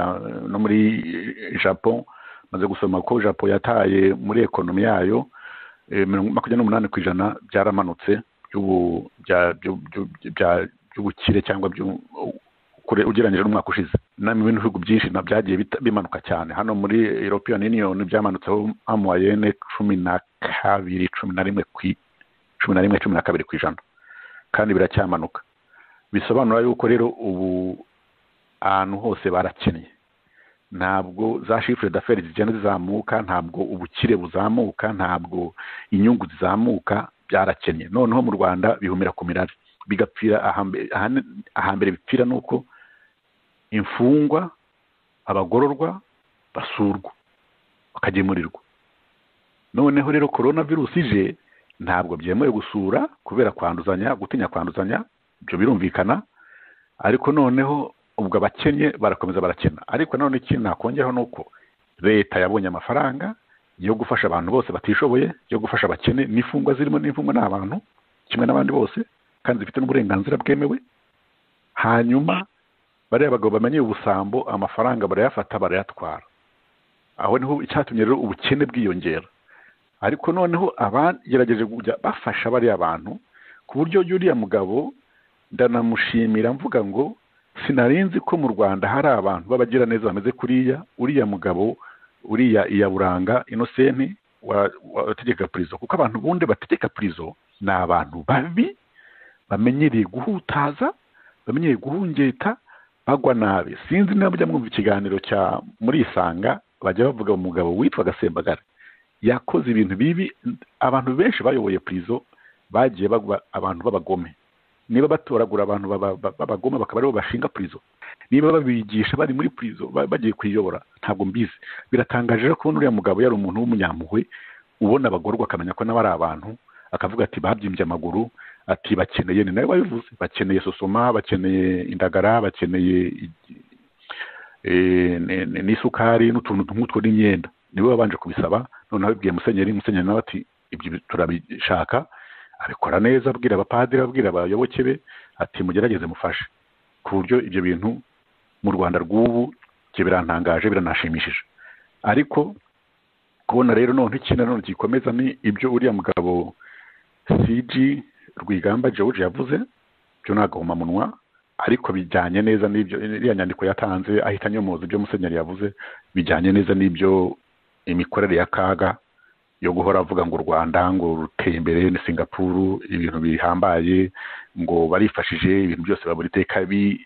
no muri japon maze gusoma ko japon yataye muri ekonomi yayo eh, mirongo- makumyabiri n'umunani ku ijana byaramanutse by'ubu- bya- byu- byu- bya- by'ubukire cyangwa by'u- kure- ugereranyije n'umwaka ushize na mu bindi bihugu byinshi na byagiye bita- bimanuka cyane hano muri european union byamanutseho amayene cumi na kabiri cumi na rimwe ku i- cumi na rimwe cumi na kabiri ku ijana kandi biracyamanuka bisobanura yuko rero ubu ahantu hose barakennye ntabwo za shifure daferi zigenda zizamuka ntabwo ubukire buzamuka ntabwo inyungu zizamuka byarakennye noneho mu rwanda bihumira ku mirari bigapfira ahambe- ahane- ahambere bipfira ni uko imfungwa abagororwa basurwa bakagemurirwa noneho rero korona virusi ije ntabwo byemewe gusura kubera kwanduzanya gutinya kwanduzanya ibyo birumvikana ariko noneho ubwo abakennye barakomeza barakena ariko nanone ikindi nakongeraho ni uko leta yabonye amafaranga yo gufasha abantu bose batishoboye yo gufasha abakene n'imfungwa zirimo n'imfungwa ni abantu kimwe n'abandi bose kandi zifite n'uburenganzira bwemewe hanyuma bariya bagabo bamenye ubusambo amafaranga barayafata barayatwara aho niho icyatumye rero ubukene bwiyongera ariko noneho abagerageje kujya bafasha bariya bantu ku buryo yuriya mugabo ndanamushimira mvuga ngo sinarinzi ko mu rwanda hari abantu b'abagiraneza bameze kuriya uriya mugabo uriya iyaburanga inosenti wategeka purizo kuko abantu bundi bategeka purizo ni abantu babi bamenyereye guhutaza bamenyereye guhungeta bagwa nabi sinzi niba mujya mwumva ikiganiro cya muri isanga bajya bavuga umugabo witwa gasembagara yakoze ibintu bibi abantu benshi bayoboye purizo bagiye bagwa abantu b'abagome niba batoragura abantu baba- ba- b'abagome bakaba aribo bashinga purizo niba babigisha bari muri purizo ba- bagiye kuyiyobora ntabwo mbizi biratangaje rero kubona uriya mugabo yari umuntu w'umunyampuhwe ubona abagororwa akamenya ko nawe ari abantu akavuga ati babyimbye amaguru ati bakeneye ni nawe wabivuze bakeneye sosoma bakeneye indagara bakeneye igi- eh, ni- ni- n'isukari n'utuntu nk'utwo n'imyenda niwe wabanje kubisaba noneho abibwiye musenyeri musenyeri nawe ati ibyo turabishaka abikora neza abwira abapadiri abwira abayoboke be ati mugerageze mufashe ku buryo ibyo bintu mu rwanda rw'ubu ibyo birantangaje biranashimishije ariko kubona rero none ikintu nanone gikomeza ni ibyo uriya mugabo cg rwigamba george yavuze byo ni agahomamunwa ariko bijyanye neza n'ibyo iriya nyandiko yatanze ahita anyomoza ibyo musenyeri yavuze bijyanye neza n'ibyo imikorere ya kaga yo guhora avuga ngo u rwanda ngo ruteye imbere ni singapuru ibintu bihambaye ngo barifashije ibintu byose babura iteka bi-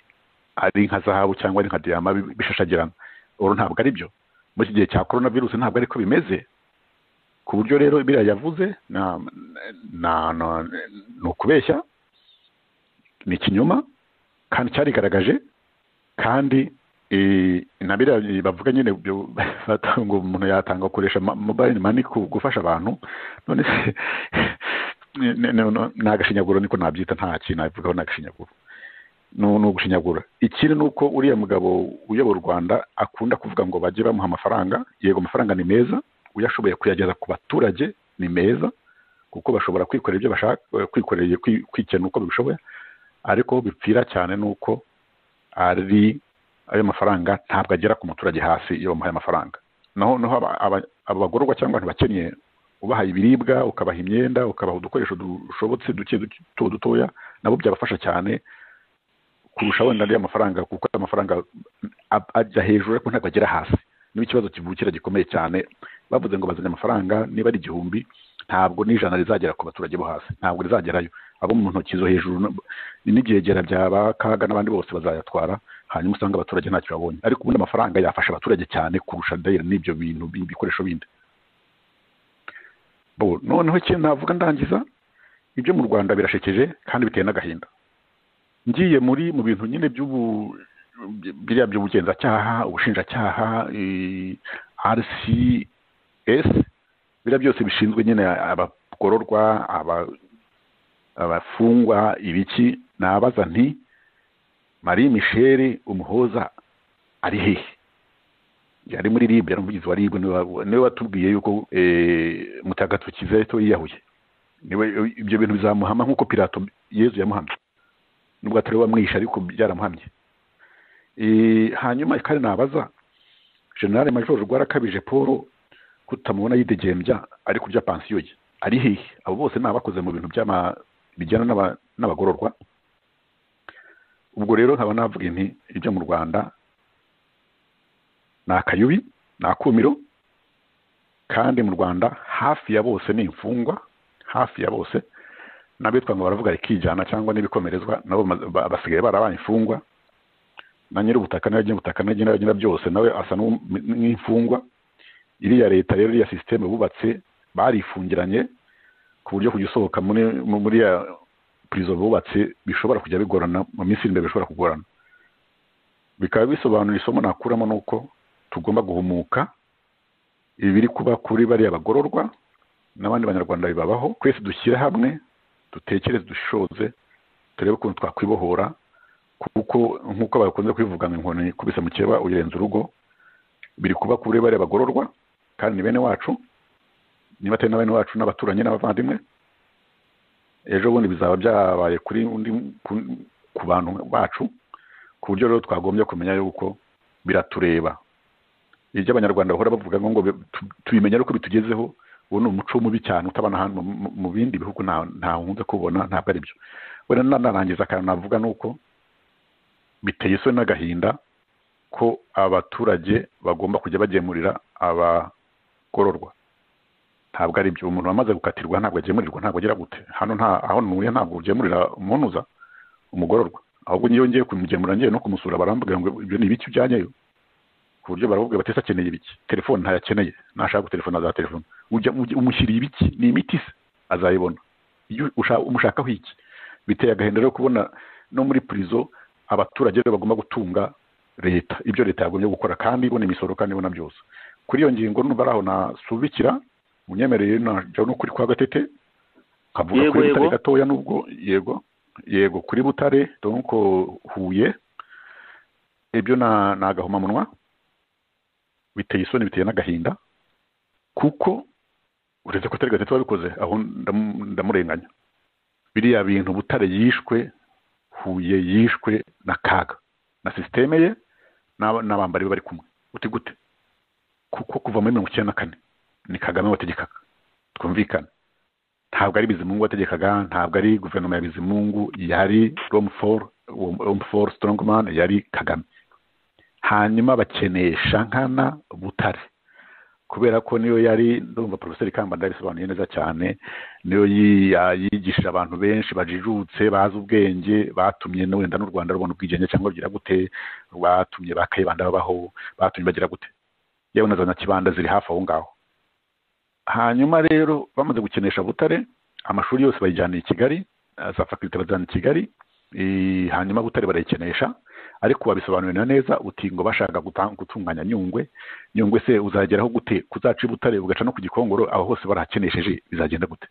ari nka zahabu cyangwa ari nka diyama bi- bishashagirana uru ntabwo ari byo muri iki gihe cya korona virusi ntabwo ari ko bimeze ku buryo rero biriya yavuze na- na- na- ni ukubeshya ni ikinyoma kandi cyarigaragaje kandi eh, na biriya bavuga nyine ibyo bata ngo umuntu yatanga akoresha ma- mobile money ku gufasha abantu none se ni- ni- ni ni agashinyaguro niko nabyita nta kintu nabivugaho ni agashinyaguro ni ugushinyagura ikindi ni uko uriya mugabo uyobora u rwanda akunda kuvuga ngo bajye bamuha amafaranga yego amafaranga ni meza uyashoboye kuyageza ku baturage ni meza kuko bashobora kwikorera ibyo bashaka kwikorera kwikena uko babishoboye ariko bipfira cyane ni uko ari ayo mafaranga ntabwo agera ku muturage hasi iyo bamuhaye amafaranga naho naho abagororwa cyangwa abantu bakeneye ubahaye ibiribwa ukabaha imyenda ukabaha udukoresho dushobotse duke duto dutoya nabo byabafasha cyane kurusha wenda ariya mafaranga kuko ayo mafaranga ajya hejuru ariko ntabwo agera hasi niba ikibazo kivukira gikomeye cyane bavuze ngo bazanye amafaranga niba ari igihumbi ntabwo n'ijana rizagera ku baturage bo hasi ntabwo rizagerayo abo mu ntoki zo hejuru n'ibyegera bya ba kaga n'abandi bose bazayatwara hanyuma usanga abaturage ntacyo babonye ariko ubundi amafaranga yafasha abaturage cyane kurusha dayira n'ibyo bintu ibikoresho bindi noneho ikintu navuga ndangiza ibyo mu rwanda birashekeje kandi biteye n'agahinda ngiye muri mu bintu nyine by'ubu biriya by'ubugenzacyaha ubushinjacyaha rcs biriya byose bishinzwe nyine abagororwa abafungwa ibiki nabaza nti marie michel umuhoza ari hehe yari muri ribe yari umuvugizi wa ribe niwe watubwiye yuko mutagatifu kizeto yiyahuye niwe ibyo bintu bizamuhama nk'uko pirato yezu yamuhamye nubwo atari wamwishe ariko byaramuhamye hanyuma kandi nabaza generale majoro rwarakabije paul kutamubona yidegembya ari kurya pansiyo ye ari hehe abo bose ni abakoze mu bintu bijyana n'abagororwa ubwo rero nkaba navuga inti ibyo mu rwanda ni akayubi ni akumiro kandi mu rwanda hafi ya bose ni imfungwa hafi ya bose n'abitwa ngo baravuga rikijyana cyangwa n'ibikomerezwa nabo basigaye barabaye imfungwa na nyir'ubutaka n'abagira ubutaka n'abagira byose nawe asa n'imfungwa iriya leta rero iriya sisiteme bubatse barifungiranye ku buryo kujya usohoka muri muri ya purizo bubatse bishobora kujya bigorana mu minsi iri imbere bishobora kugorana bikaba bisobanura isomo nakuramo ni uko tugomba guhumuka ibiri kuba kuri bariya bagororwa n'abandi banyarwanda bibabaho twese dushyire hamwe dutekereze dushoze turebe ukuntu twakwibohora kuko nk'uko bakunze kwivuga ngo inkoni kubise mukeba uyirenza urugo biri kuba kuri bariya bagororwa kandi ni bene wacu niba atari na bene wacu n'abaturanyi n'abavandimwe ejo bundi bizaba byabaye kuri undi ku bantu bacu ku buryo rero twagombye kumenya yuko biratureba ibyo abanyarwanda bahora bavuga ngo tubimenya ariko bitugezeho uwo ni umuco mubi cyane utabona ahantu mu bindi bihugu ntawe kubona ntabwo ari byo wenda nanarangiza akantu navuga ni uko biteye isoni n'agahinda ko abaturage bagomba kujya bagemurira abagororwa ntabwo ari byo umuntu wamaze gukatirwa ntabwo agemurirwa ntabwo agira gute hano nta aho ntuye ntabwo ugemurira umunuza umugororwa ahubwo niyo ngiye kumugemura ngiye no kumusura barambuga ngo ibyo ni ibiki ujyanyeyo ku buryo baramubwira bati akeneye ibiki telefone ntayakeneye nashaka gutelefona za telefone umushyiriye ibiki ni imiti se azayibona umushakaho iki biteye agahinda rero kubona no muri purizo abaturage bagomba gutunga leta ibyo leta yagombye gukora kandi ibona imisoro kandi ibona byose kuri iyo ngingo numva ari aho nasubikira unyemereye najya no kuri kwa gatete nkavuga kuri butare gatoya nubwo yego yego kuri butare donko huye ibyo ni agahomamunwa biteye isoni biteye n'agahinda kuko uretse ko atari gatete wabikoze aho ndamurenganya biriya bintu butare yishwe huye yishwe na kaga na sisiteme ye n'abambari be bari kumwe uti gute kuko kuva muri mirongo icyenda na kane ni kagame wategekaga twumvikane ntabwo ari bizimungu wategekaga ntabwo ari guverinoma ya bizimungu yari romuforo sitongomani yari kagame hanyuma bakeneye shankana butare kubera ko niyo yari ndumva porofeseri kamba ndabisobanuye neza cyane niyo yigisha abantu benshi bajijutse bazi ubwenge batumye wenda n'u rwanda rubona ubwigenge cyangwa rugira gute batumye ba kayibanda babaho batumye bagira gute yewe na za nyakibanda ziri hafi aho ngaho hanyuma rero bamaze gukenesha butare amashuri yose bayijyaniye i kigali za fakirite bazana i kigali hanyuma butare barayikenesha ariko wabisobanurira neza uti ngo bashaka gutunganya nyungwe nyungwe se uzageraho gute kuzaca ibutare ugaca no ku gikongoro aho hose barahakenesheje bizagenda gute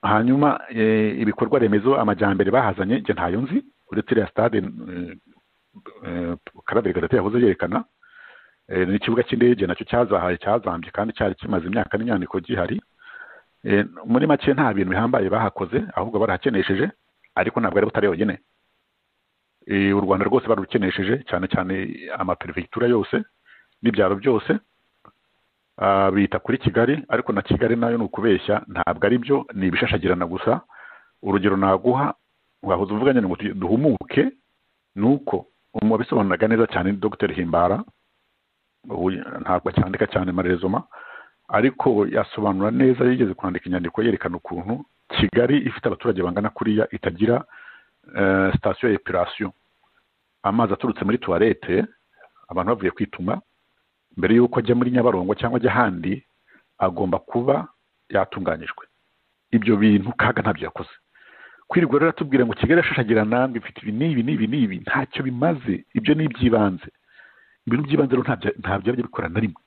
hanyuma ibikorwa remezo amajyambere bahazanye njye ntayo nzi uretse iriya sitade karabega leta yahoze yerekana n'ikibuga cy'indege nacyo cyazahaye cyazambye kandi cyari kimaze imyaka n'inyandiko gihari muri make nta bintu bihambaye bahakoze ahubwo barahakenesheje ariko ntabwo ari butare yonyine u rwanda rwose barukenesheje cyane cyane amaperivitura yose n'ibyaro byose bita kuri kigali ariko na kigali nayo ni ukubeshya ntabwo ari byo ni ibishashagirana gusa urugero naguha wahoze uvuganye ngo duhumuke ni uko wabisobanuraga neza cyane dr himbara ntabwo acyandika cyane marezoma ariko yasobanura neza yigeze kwandika inyandiko yerekana ukuntu kigali ifite abaturage bangana kuriya itagira sitasiyo ya epirasiyo amazi aturutse muri tuwarete abantu bavuye kwituma mbere y'uko ajya muri nyabarongo cyangwa ajya ahandi agomba kuba yatunganyijwe ibyo bintu kaga ntabyo yakoze kwirirwa rero atubwira ngo kigali yashashagirana ngo ifite ibi n'ibi n'ibi n'ibi ntacyo bimaze ibyo ni iby'ibanze ibintu by'ibanze rero ntabyo yajya bikora na rimwe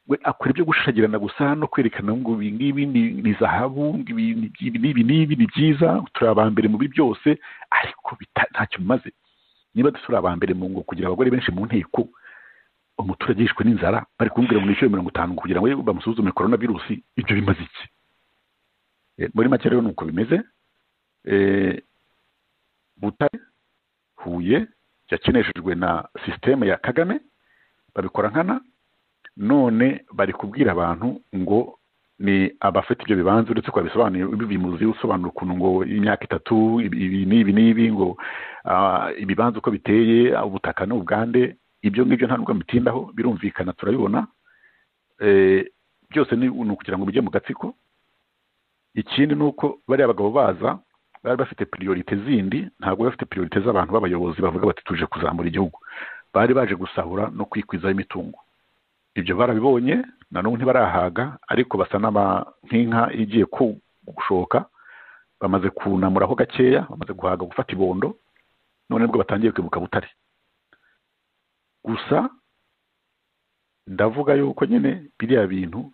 we akora ibyo gushashagirana gusa no kwerekana ngo ibi ngibi ni zahabu ibi n'ibi n'ibi ni byiza turi aba mbere muri byose ariko ntacyo bimaze niba turi aba mbere mu ngo kugira abagore benshi mu nteko umuturage yishwe n'inzara bari kumubwira ngo nishyure mirongo itanu kugira ngo bamusuzume korona virusi ibyo bimaze iki muri make rero ni uko bimeze butare huye yakeneshejwe na sisiteme ya kagame babikora nkana none bari kubwira abantu ngo ni abafite ibyo bibanza uretse ko babisobanuye bimuzi usobanura ukuntu ngo imyaka itatu ibi n'ibi n'ibi ngo ibibanza uko biteye ubutaka ni ubwande ibyo ngibyo nta nubwo bitindaho birumvikana turabibona byose ni ukugira ngo bijye mu gatsiko ikindi ni uko bariya bagabo baza bari bafite piriyorite zindi ntabwo bafite piriyorite z'abantu b'abayobozi bavuga bati tuje kuzamura igihugu bari baje gusahura no kwikwizaho imitungo ibyo barabibonye nanone ntibarahaga ariko basa nk'inka igiye gushoka bamaze kunamuraho gakeya bamaze guhaga gufata ibondo none nibwo batangiye kwibuka butare gusa ndavuga yuko nyine biriya bintu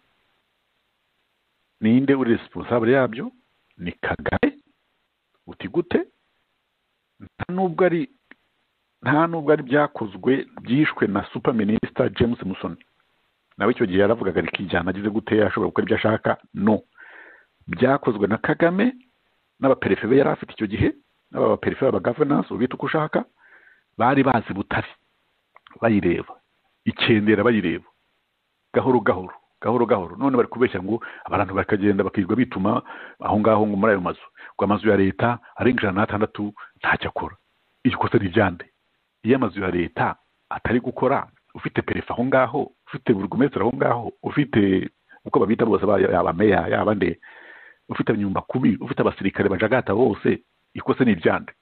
ninde uri responsable yabyo ni kagame uti gute nta nubwo ari nta nubwo ari byakozwe byishwe na super minisita james musoni nawe icyo gihe yaravugaga ari kijyana agize gute ashobora gukora ibyo ashaka no byakozwe na kagame n'abaperefe be yari afite icyo gihe n'abaperefe b'abagavunanse ubita uko ushaka bari bazi butari bayireba ikendera bayireba gahoro gahoro gahoro gahoro none bari kubeshya ngo abantu bakagenda bakirwa bituma aho ngaho ngo muri ayo mazu ngo amazu ya leta arenga ijana n'atandatu ntacyo akora iri kosa ni iryande iyo amazu ya leta atari gukora ufite perefe aho ngaho ufite buri gomesitiri aho ngaho ufite uko babita bose yaba meya yaba nde ufite abanyumbakubi ufite abasirikare bajagata bose ikosa ni iryande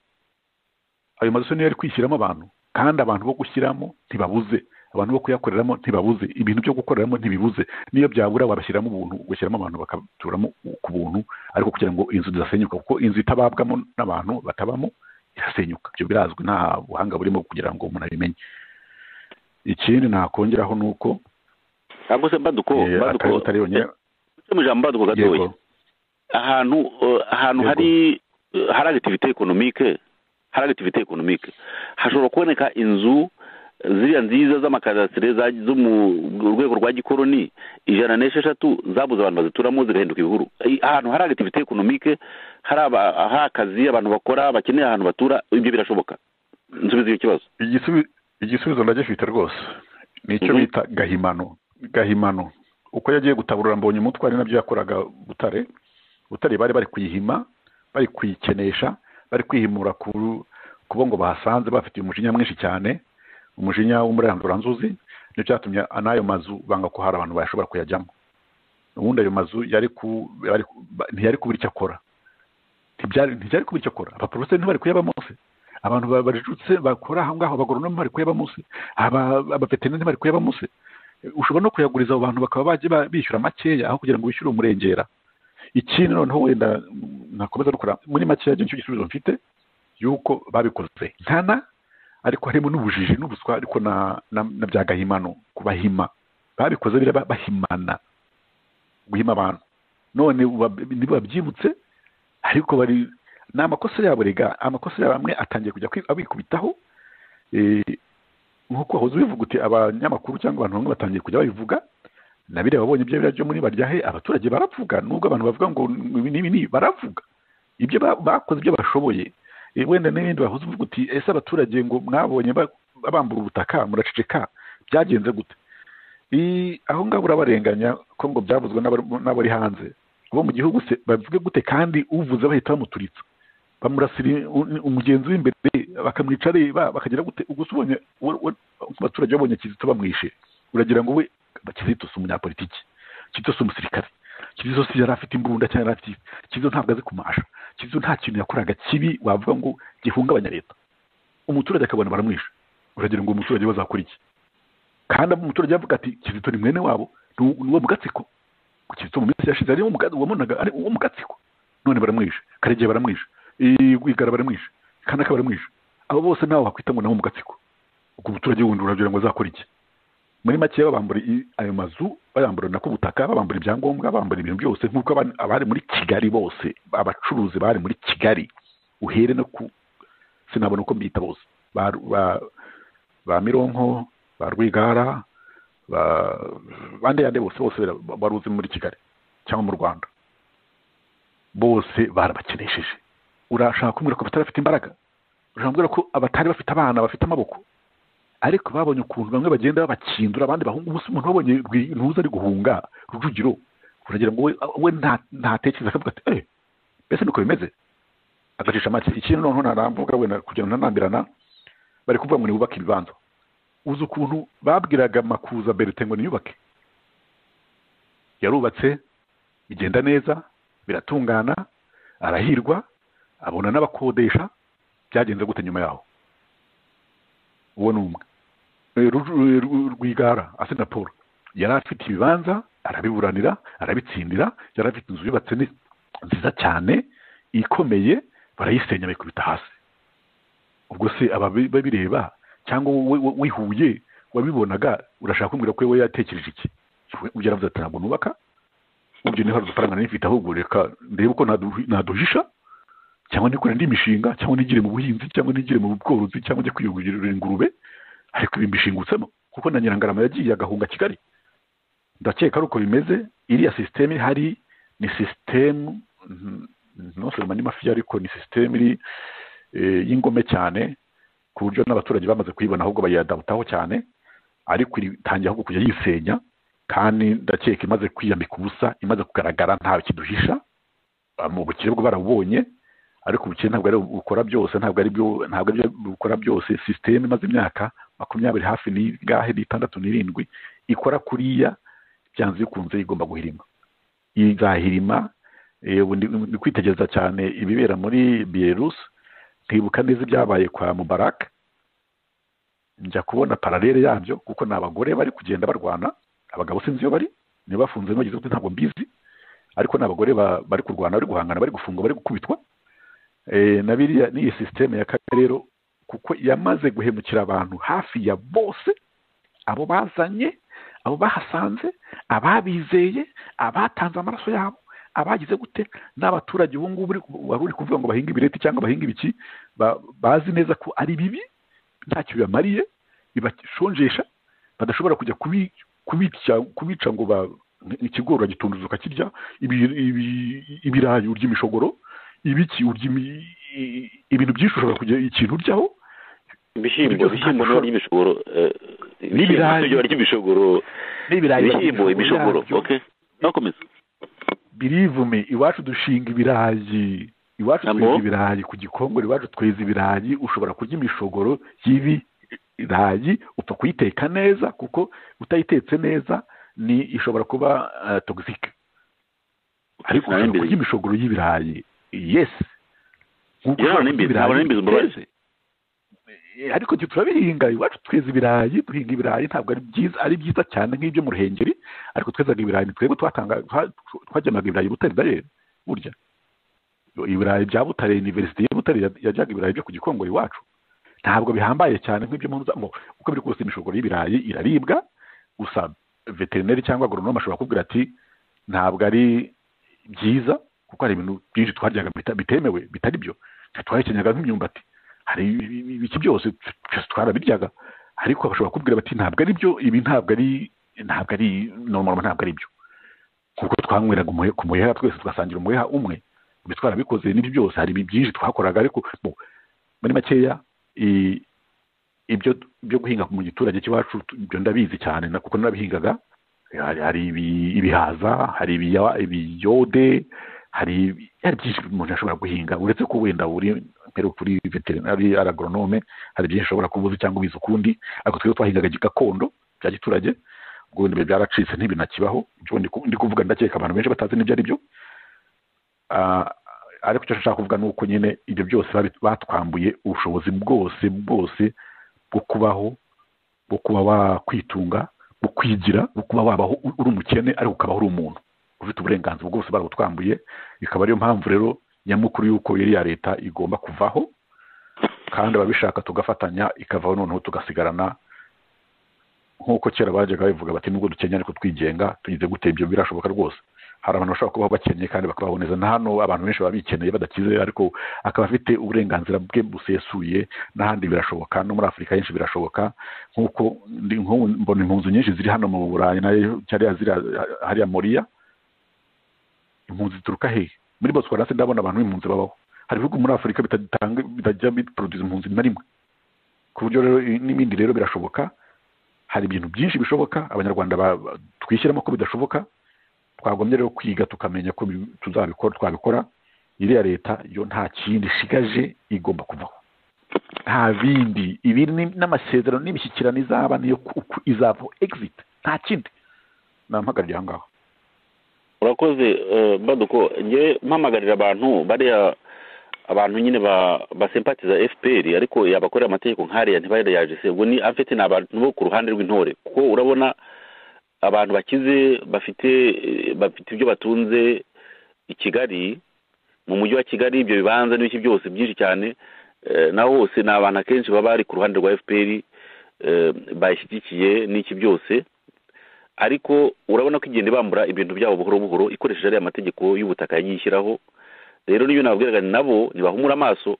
ayo mazu niyo yari kwishyiramo abantu kandi abantu bo gushyiramo ntibabuze abantu bo kuyakoreramo ntibabuze ibintu byo gukoreramo ntibibuze niyo byabura wabashyiramo ubuntu ugashyiramo abantu bakaturamo ku buntu ariko kugira ngo inzu zidasenyuka kuko inzu itababwamo n'abantu batabamo irasenyuka ibyo birazwi nta buhanga burimo kugira ngo umuntu abimenye ikindi nakongeraho ni uko ntabwo se mbaduko mbaduko mu ijambo mbaduko gatoya ahantu ahantu hari hari agitivite ekonomike hari agitivite ekonomike hashobora kuboneka inzu ziriya nziza z'amakadasire zo mu rwego rwa gikoroni ijana n'esheshatu zabuze abantu bazituramo zigahinduka ibihuru ahantu hari agitivite ekonomike hari akazi abantu bakora bakeneye ahantu batura ibyo birashoboka nsubiza iyo kibazo igisubizo ndagifite rwose nicyo bita gahimano gahimano uko yagiye gutaburura mbonye umutwe ari nabyo yakoraga butare butare bari bari kuyihima bari kuyikenesha bari kwihimura kubo ngo bahasanze bafite umujinya mwinshi cyane umujinya w'umuranduranzuzi nicyo cyatumye n'ayo mazu banga ko hari abantu bashobora kuyajyamo ubundi ayo mazu ntiyari kubura icyo akora ntibyari kubura icyo akora abaporoferi ntibari kuyabamo se abantu bajutse bakora aho ngaho abagoronome bari kuyabamo se abaveterineri bari kuyabamo se ushobora no kuyaguriza abo bantu bakaba bajya bishyura makeya aho kugira ngo bishyure umurengera ikindi noneho wenda nakomeza dukora muri make yajya nicyo gisubizo mfite yuko babikoze nkana ariko harimo n'ubujiji n'ubuswa ariko na bya gahimano kubahima babikoze biriya bahimana guhima abantu none ntibabyibutse ariko bari ni amakosa yabo rega amakosa yabo amwe atangiye kujya kwi- abikubitaho eh, nk'uko wahoze ubivuga uti abanyamakuru cyangwa abantu bamwe batangiye kujya babivuga na biriya babonye ibyo biriya byo muri baryahe abaturage baravuga nubwo abantu bavuga ngo ibi n'ibi n'ibi baravuga ibyo ba- bakoze ibyo bashoboye Eh, wenda n'ibindi bahoze uvuga uti ese abaturage ngo mwabonye ba- bambura ubutaka muraceceka byagenze gute I- aho ngaho urabarenganya ko ngo byavuzwe n'abari- n'abari hanze bo mu gihugu se bavuge gute kandi uvuze bahita bamuturitsa bamurasira u- umugenzi w'imbere bakamwica areba bakagira gute gusa ubonye we- we- abaturage babonye kizito bamwishe uragira ngo we kizito si umunyapolitiki kizito si umusirikare kizito si yari afite imbunda cyangwa yari afite iki. kizito ntabwo azi kumasha kizito nta kintu yakoraga kibi wavuga ngo gihungabanya leta umuturage akabona baramwisha uragira ngo uwo muturage we azakora iki kandi umuturage yavuga ati kizito ni mwene wabo ni uwo- ni uwo mu gatsiko kizito mu minsi yashize ari uwo mu ga- wabonaga ari uwo mu gatsiko none baramwishe karegeya baramwishe igwigara baramwishe kanaka baramwishe abo bose ntawe wakwita ngo nabo mu gatsiko ubwo umuturage wundi uragira ngo azakora iki muri make babambura i- ayo mazu bayambura nako ubutaka babambura ibyangombwa babambura ibintu byose nk'uko aban- abari muri kigali bose abacuruzi bari muri kigali uhere no ku sinabona uko mbita bose ba, ba, ba mironko ba rwigara ba bande yande bose bose bara- baruzi muri kigali cyangwa mu rwanda bose barabakenesheje urashaka kumbwira ko batarafite imbaraga urashaka kumbwira ko abatari bafite abana bafite amaboko ariko babonye ukuntu bamwe bagenda babakindura abandi bahunga ubusa umuntu wabonye Rwi- ntuza ari guhunga rujugiro uragira ngo we, we nta- ntatekereza akavuga ati eh mbese niko bimeze agacisha make ikintu noneho naramvuga wenda kugira ngo ntanambirana bari kuvuga ngo nibubake ibibanza uzi ukuntu babwiraga makuza berite ngo niyubake yarubatse bigenda neza biratungana arahirwa abona n'abakodesha byagenze gute nyuma yaho uwo ni umwe Eh, Ru- Ru- rwigara asena paul yari afite ibibanza arabiburanira arabitsindira yari afite inzu yubatse ni- nziza cyane ikomeye barayisenya bayikubita hasi ubwo se ababi- babireba cyangwa wowe wo- wihuye wabibonaga urashaka kumbwira ko we yatekereje iki ujya aravuze ati ntabwo nubaka ubyo niho hari udufaranga nari mfite ahubwo reka ndebe uko nadu- naduhisha cyangwa nikore indi mishinga cyangwa nigire mu buhinzi cyangwa nigire mu bworozi cyangwa njye kwiyungurira ingurube ariko ibi mbishingutsemo kuko na nyirangarama yagiye agahunga kigali ndakeka ari uko bimeze iriya sisiteme ihari ni sisitemu ntusoma ni mafiya ariko ni sisiteme iri eh, y'ingome cyane ku buryo n'abaturage bamaze kuyibona ahubwo bayadawutaho cyane ariko itangira ahubwo kujya yisenya kandi ndakeka imaze kwiyambika ubusa imaze kugaragara ntawe kiduhisha Ah, mu bukire bwo barabubonye ariko ubukire ntabwo ari bukora byose ntabwo ari byo ntabwo ari byo bukora byose sisiteme imaze imyaka makumyabiri hafi n'ingahe n'itandatu n'irindwi ikora kuriya byanze bikunze igomba guhirima izahirima eh, ubu ndi- ndi kwitegereza cyane ibibera muri bielarus nkibuka neza ibyabaye kwa mubarak njya kubona paralele yabyo kuko ni abagore bari kugenda barwana abagabo sinzi iyo bari niba bafunze bageze kuti ntabwo mbizi ariko ni abagore ba- bari kurwana bari guhangana bari gufungwa bari gukubitwa Eh, na biriya n'iyi sisiteme ya kagame rero kuko yamaze guhemukira abantu hafi ya bose abo bazanye abo bahasanze ababizeye abatanze amaraso yabo abagize gute n'abaturage ubu ngubu uri- wari uri kuvuga ngo bahinge ibireti cyangwa bahinge ibiki ba- bazi neza ko ari bibi ntacyo bibamariye bibashonjesha badashobora kujya kubi- kubica kubica ngo ba ikigori uragitunduza ukakirya ibi- ibi- ibirayi urya imishogoro ibiki urya imi- i- ibintu byinshi ushobora kugira ikintu uryaho ibishyimbo Ibyo ibishyimbo bitashobora- niba ari ibishogoro eh, ibishyimbo N'ibirayi. niba ari ibishogoro n'ibirayi ibishyimbo ibishogoro ok nakomeza birivume iwacu dushinga ibirayi iwacu Amo? tweza ibirayi ku gikongoro iwacu tweza ibirayi ushobora kurya imishogoro y'ibirayi upfa kuyiteka neza kuko utayitetse neza ni ishobora kuba uh, togisike Ntabwo ariko ushobora nimbizi. kurya imishogoro y'ibirayi yes Nkuko Yewe, ushobora kurya nimbizi, ibirayi ntabwo nimbizi, mbabazi. biteze. Eh, ariko twe turabihinga iwacu tweza ibirayi duhinga ibirayi ntabwo ari byiza ari byiza cyane nk'ibyo mu ruhengeri ariko twezaga ibirayi ni twebwe twatanga twa- twagemaga ibirayi i butare daye burya ibirayi bya butare iniverisite ya butare ya- yajyaga ibirayi byo ku gikongoro iwacu ntabwo bihambaye cyane nk'ibyo mu ngo uko biri kose imishogoro y'ibirayi iraribwa gusa veterineri cyangwa agronome ashobora kubwira ati ntabwo ari byiza kuko hari ibintu byinshi twaryaga bita- bitemewe bitari byo twe twahekenyaga nk'imyumbati hari ibi- iki byose byose twarabiryaga ariko bashobora kubwira bati ntabwo ari byo ibi ntabwo ari ntabwo ari normal ntabwo ari byo kuko twanyweraga umuhe- ku muheha twese tugasangira umuheha umwe ibi twarabikoze n'ibyo byose hari ibi byinshi twakoraga ariko mu- muri makeya i- ibyo byo guhinga mu giturage cy'iwacu tu- ibyo ndabizi cyane na- kuko nabihingaga hari hari ibi- ibihaza hari ibiya- ibiyode hari hari byinshi umuntu ashobora guhinga uretse ko wenda uri mbere kuri veterinari aragoronome hari byinshi ushobora kuba uzi cyangwa ubizi ukundi ariko twebwe twahingaga gi- gakondo bya giturage ubwo wenda ibyo byaracitse ntibinakibaho ibyo ndi ku- ndi kuvuga ndakeka abantu benshi batazi n'ibyo ari byo Ah, ariko icyo nshaka kuvuga ni uko nyine ibyo byose babi- batwambuye ubushobozi bwose bwose bwo kubaho bwo kuba wakwitunga bwo kwigira bwo kuba wabaho u- uri umukene ariko ukabaho uri umuntu ufite uburenganzira bwose barabutwambuye ikaba ariyo mpamvu rero nyamukuru y'uko iriya leta igomba kuvaho kandi ababishaka tugafatanya ikavaho noneho tugasigarana nk'uko kera bajyaga babivuga bati nubwo dukenya ariko twigenga tugize gute ibyo birashoboka rwose hari abantu bashobora kubaho bakennye kandi bakabaho neza na hano abantu benshi baba bikeneye badakize ariko akaba afite uburenganzira bwe busesuye n'ahandi birashoboka no muri afurika henshi birashoboka nk'uko ndi- nk'ubu mbona impunzi nyinshi ziri hano mu burayi nayo cyariya ziriya hariya moriya impunzi zituruka hehe muri botswana se ndabona abantu b'impunzi babaho hari ibihugu muri afurika bitatanga bitajya biproduza impunzi na rimwe ku buryo rero i- n'ibindi rero birashoboka hari ibintu byinshi bishoboka abanyarwanda ba- ba- twishyiramo ko bidashoboka twagombye rero kwiga tukamenya ko bi- tuzabikora twabikora iriya leta yo nta kindi ishigaje igomba kuvaho nta bindi ibi ni- n'amasezerano n'imishyikirano izaba niyo ku- ku- izavaho exit nta kindi nampagarariye aha ngaho urakoze eh, baduko njye mpamagarira abantu bariya abantu nyine ba basempatiza fpr ariko yabakorera amategeko nk'ariya ntibayayaje se ubwo ni afite ni abantu bo ku ruhande rw'intore kuko urabona abantu bakize bafite eh, bafite ibyo batunze i kigali mu mujyi wa kigali ibyo bibanza n'ibiki byose byinshi cyane eh, naho hose ni abantu akenshi baba bari ku ruhande rwa fpr eh, bayishyigikiye n'iki byose ariko urabona ko igenda ibambura ibintu byabo buhoro buhoro ikoresheje ariya mategeko y'ubutaka yagiye ishyiraho rero niyo nababwiraga nabo ntibahumura amaso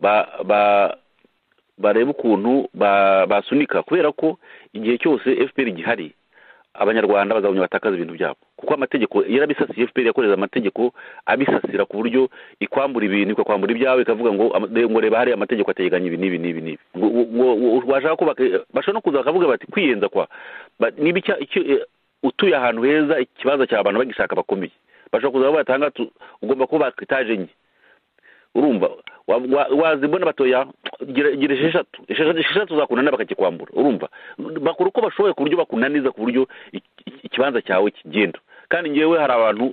ba ba barebe ukuntu ba- basunika kubera ko igihe cyose fpr gihari abanyarwanda bazagumya batakaza ibintu byabo kuko amategeko yarabisasiye fpr yakoreza amategeko abisasira ku buryo ikwambura ibintu ikakwambura ibyawe ikavuga ngo ama- de- ngo reba hariya amategeko ateganya ibi n'ibi n'ibi n'ibi ngo ngo- ngo- washaka kubaka bashobora no kuza bakavuga bati kwiyenza kwa Ba- niba icya- icyo eh, utuye ahantu heza ikibazo cya abantu bagishaka bakomeye bashobora kuza bavuga bati aha ngaha tu- ugomba kubaka etaje enye urumva wa- wa- wazibona batoya gira gira esheshatu esheshatu esheshatu zakunaniza bakakikwambura urumva bakora uko bashoboye ku buryo bakunaniza ku buryo iki- iki- ikibanza cyawe kigenda kandi ngewe hari abantu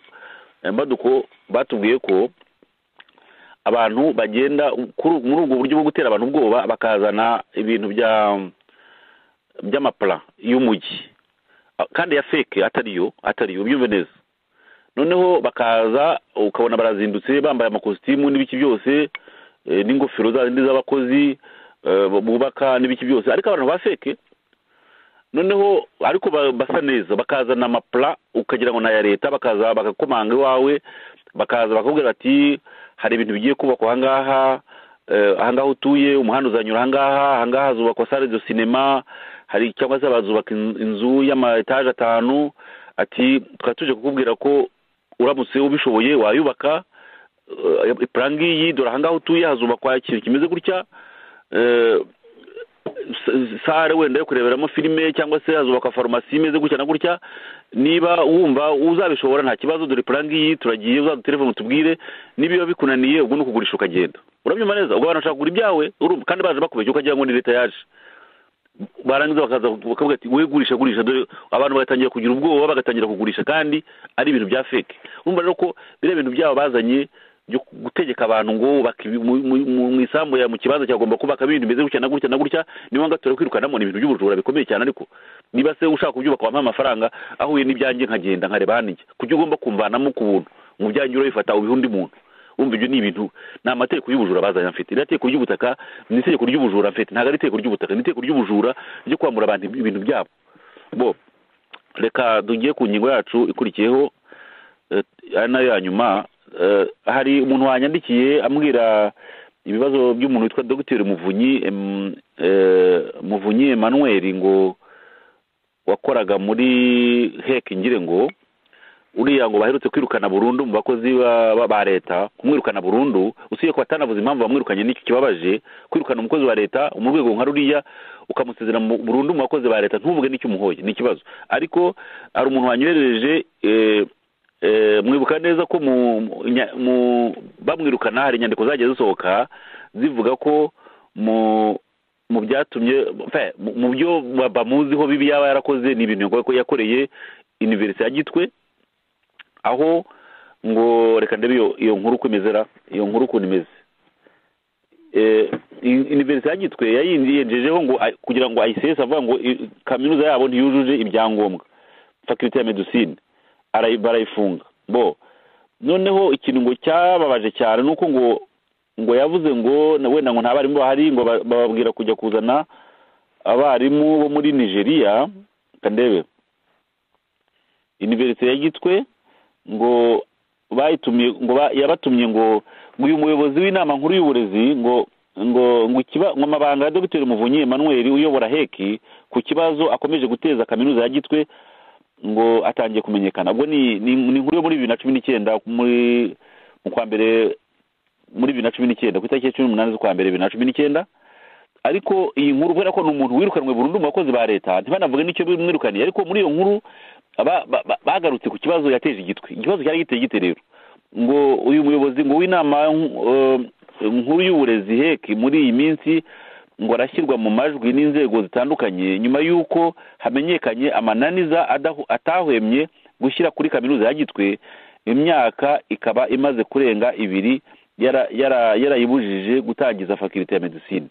eh, baduko batubwiye ko abantu bagenda kuri- muri ubwo buryo bwo gutera abantu ubwoba bakazana ibintu bya by'amapara y'umujyi Ah, kandi ya feke atariyo atariyo ubyumve neza noneho bakaza ukabona barazindutse bambaye amakositimu n'ibiki byose eh, n'ingofero za zindi z'abakozi eh, bubaka n'ibiki byose ariko abantu ba feke noneho ariko ba- basa neza bakazana amapla ukagira ngo ni aya leta bakaza bakakomanga iwawe bakaza bakakubwira bati hari ibintu bigiye kubakwa ahangaha eh, ahangaha utuye umuhanda uzanyura ahangaha ahangaha hazubakwa sale de sinema hari cyangwa se bazubaka in- inzu y'ama etaje atanu ati twari tuje kukubwira ko uramutse ubishoboye wayubaka eh, ipura ngiyi dore ahangaha utuye hazubakwa ikintu kimeze gutya eh, sare wenda yo kureberamo filime cyangwa se hazubakwa farumasi imeze gutya na gutya niba wumva uzabishobora nta kibazo dore plan ngiyi turagiye uzadutelefone tubwire nibiba bikunaniye ubwo ni ukugurisha ukagenda urabyumva neza ubwo abantu bashaka kugura ibyawe urumva kandi baje bakubeshya ukagira ngo ni leta yaje barangiza bakaza bakavuga ati we gurisha gurisha dore abantu bagatangira kugira ubwoba bagatangira kugurisha kandi ari ibintu bya feke urumva rero ko biriya bintu byabo bazanye byo gutegeka abantu ngo bubake ibi- mu- mu- mu- mu isambu ya mu kibanza cyagomba kubaka ibintu bimeze gutya na gutya na gutya niba ngatura kwirukanamo ni ibintu by'ubujura bikomeye cyane ariko niba se ushaka kubyubaka wampa amafaranga ahuye n'ibyanjye nkagenda nkareba hanijye kuko ugomba kumvanamo ku buntu mu byanjye urabifata ubiha undi muntu wumva ibyo ni ibintu ni amategeko y'ubujura bazanye mfite iriya tegeko ry'ubutaka ni itegeko ry'ubujura mfite ntabwo ari itegeko ry'ubutaka ni itegeko ry'ubujura ryo kwambura abantu ibintu byabo bo reka tugiye ku ngingo yacu ikurikiyeho eh, ari nayo ya nyuma hari umuntu wanyandikiye ambwira ibibazo by'umuntu witwa dogiteri muvunyi muvunyi emanuweri ngo wakoraga muri heke ngire ngo uriya ngo baherutse kwirukana burundu mu bakozi ba leta kumwirukana burundu usibye ko batanavuze impamvu bamwirukanye n'icyo kibabaje kwirukana umukozi wa leta mu rwego nka ruriya ukamusezera burundu mu bakozi ba leta ntuvuge n'icyo umuhoye ni ikibazo ariko hari umuntu wanyoherereje mwibuka neza ko bamwirukana hari inyandiko zagiye zisohoka zivuga ko mu byatumye mu byo bamuziho bibi yaba yarakoze ni ibintu yakoreye iniverisite ya gitwe aho ngo reka ndebe iyo nkuru uko imeze iyo nkuru ukuntu imeze iniverisite ya gitwe yayinjejeho ngo kugira ngo ayisese avuga ngo kaminuza yabo ntiyujuje ibyangombwa fakirite ya medusine barayifunga bo noneho ikintu ngo cyababaje cyane ni uko ngo ngo yavuze ngo wenda ngo nta barimu bahari ngo bababwira kujya kuzana abarimu bo muri nigeria kandebe iniverisite ya gitwe ngo bayitumiye ngo yabatumye ngo ngo uyu muyobozi w'inama nkuru y'uburezi ngo ngo ngo ikiba ngo amabanga ya dogiteri muvunyi emmanuel uyobora heki ku kibazo akomeje guteza kaminuza ya gitwe ngo atangiye kumenyekana ubwo ni inkuru yo muri bibiri na cumi n'icyenda muri mu kwa mbere muri bibiri na cumi n'ikenda ku itariki ya cumi n'umunani z'ukwa mbere bibiri na cumi n'icyenda ariko iyi nkuru kubera ko ni umuntu wirukanwe burundu mu bakozi ba leta ntibanavuge n'icyo bimwirukaniye ariko muri iyo nkuru bagarutse ku kibazo yateje igitwe ikibazo cyari giteye gite rero ngo uyu muyobozi ngo w'inama nkuru y'uburezi heki muri iyi minsi ngo arashyirwa mu majwi n'inzego zitandukanye nyuma y'uko hamenyekanye amananiza atahwemye gushyira kuri kaminuza ya gitwe imyaka ikaba imaze kurenga ibiri yarayibujije gutangiza fakirite ya medisine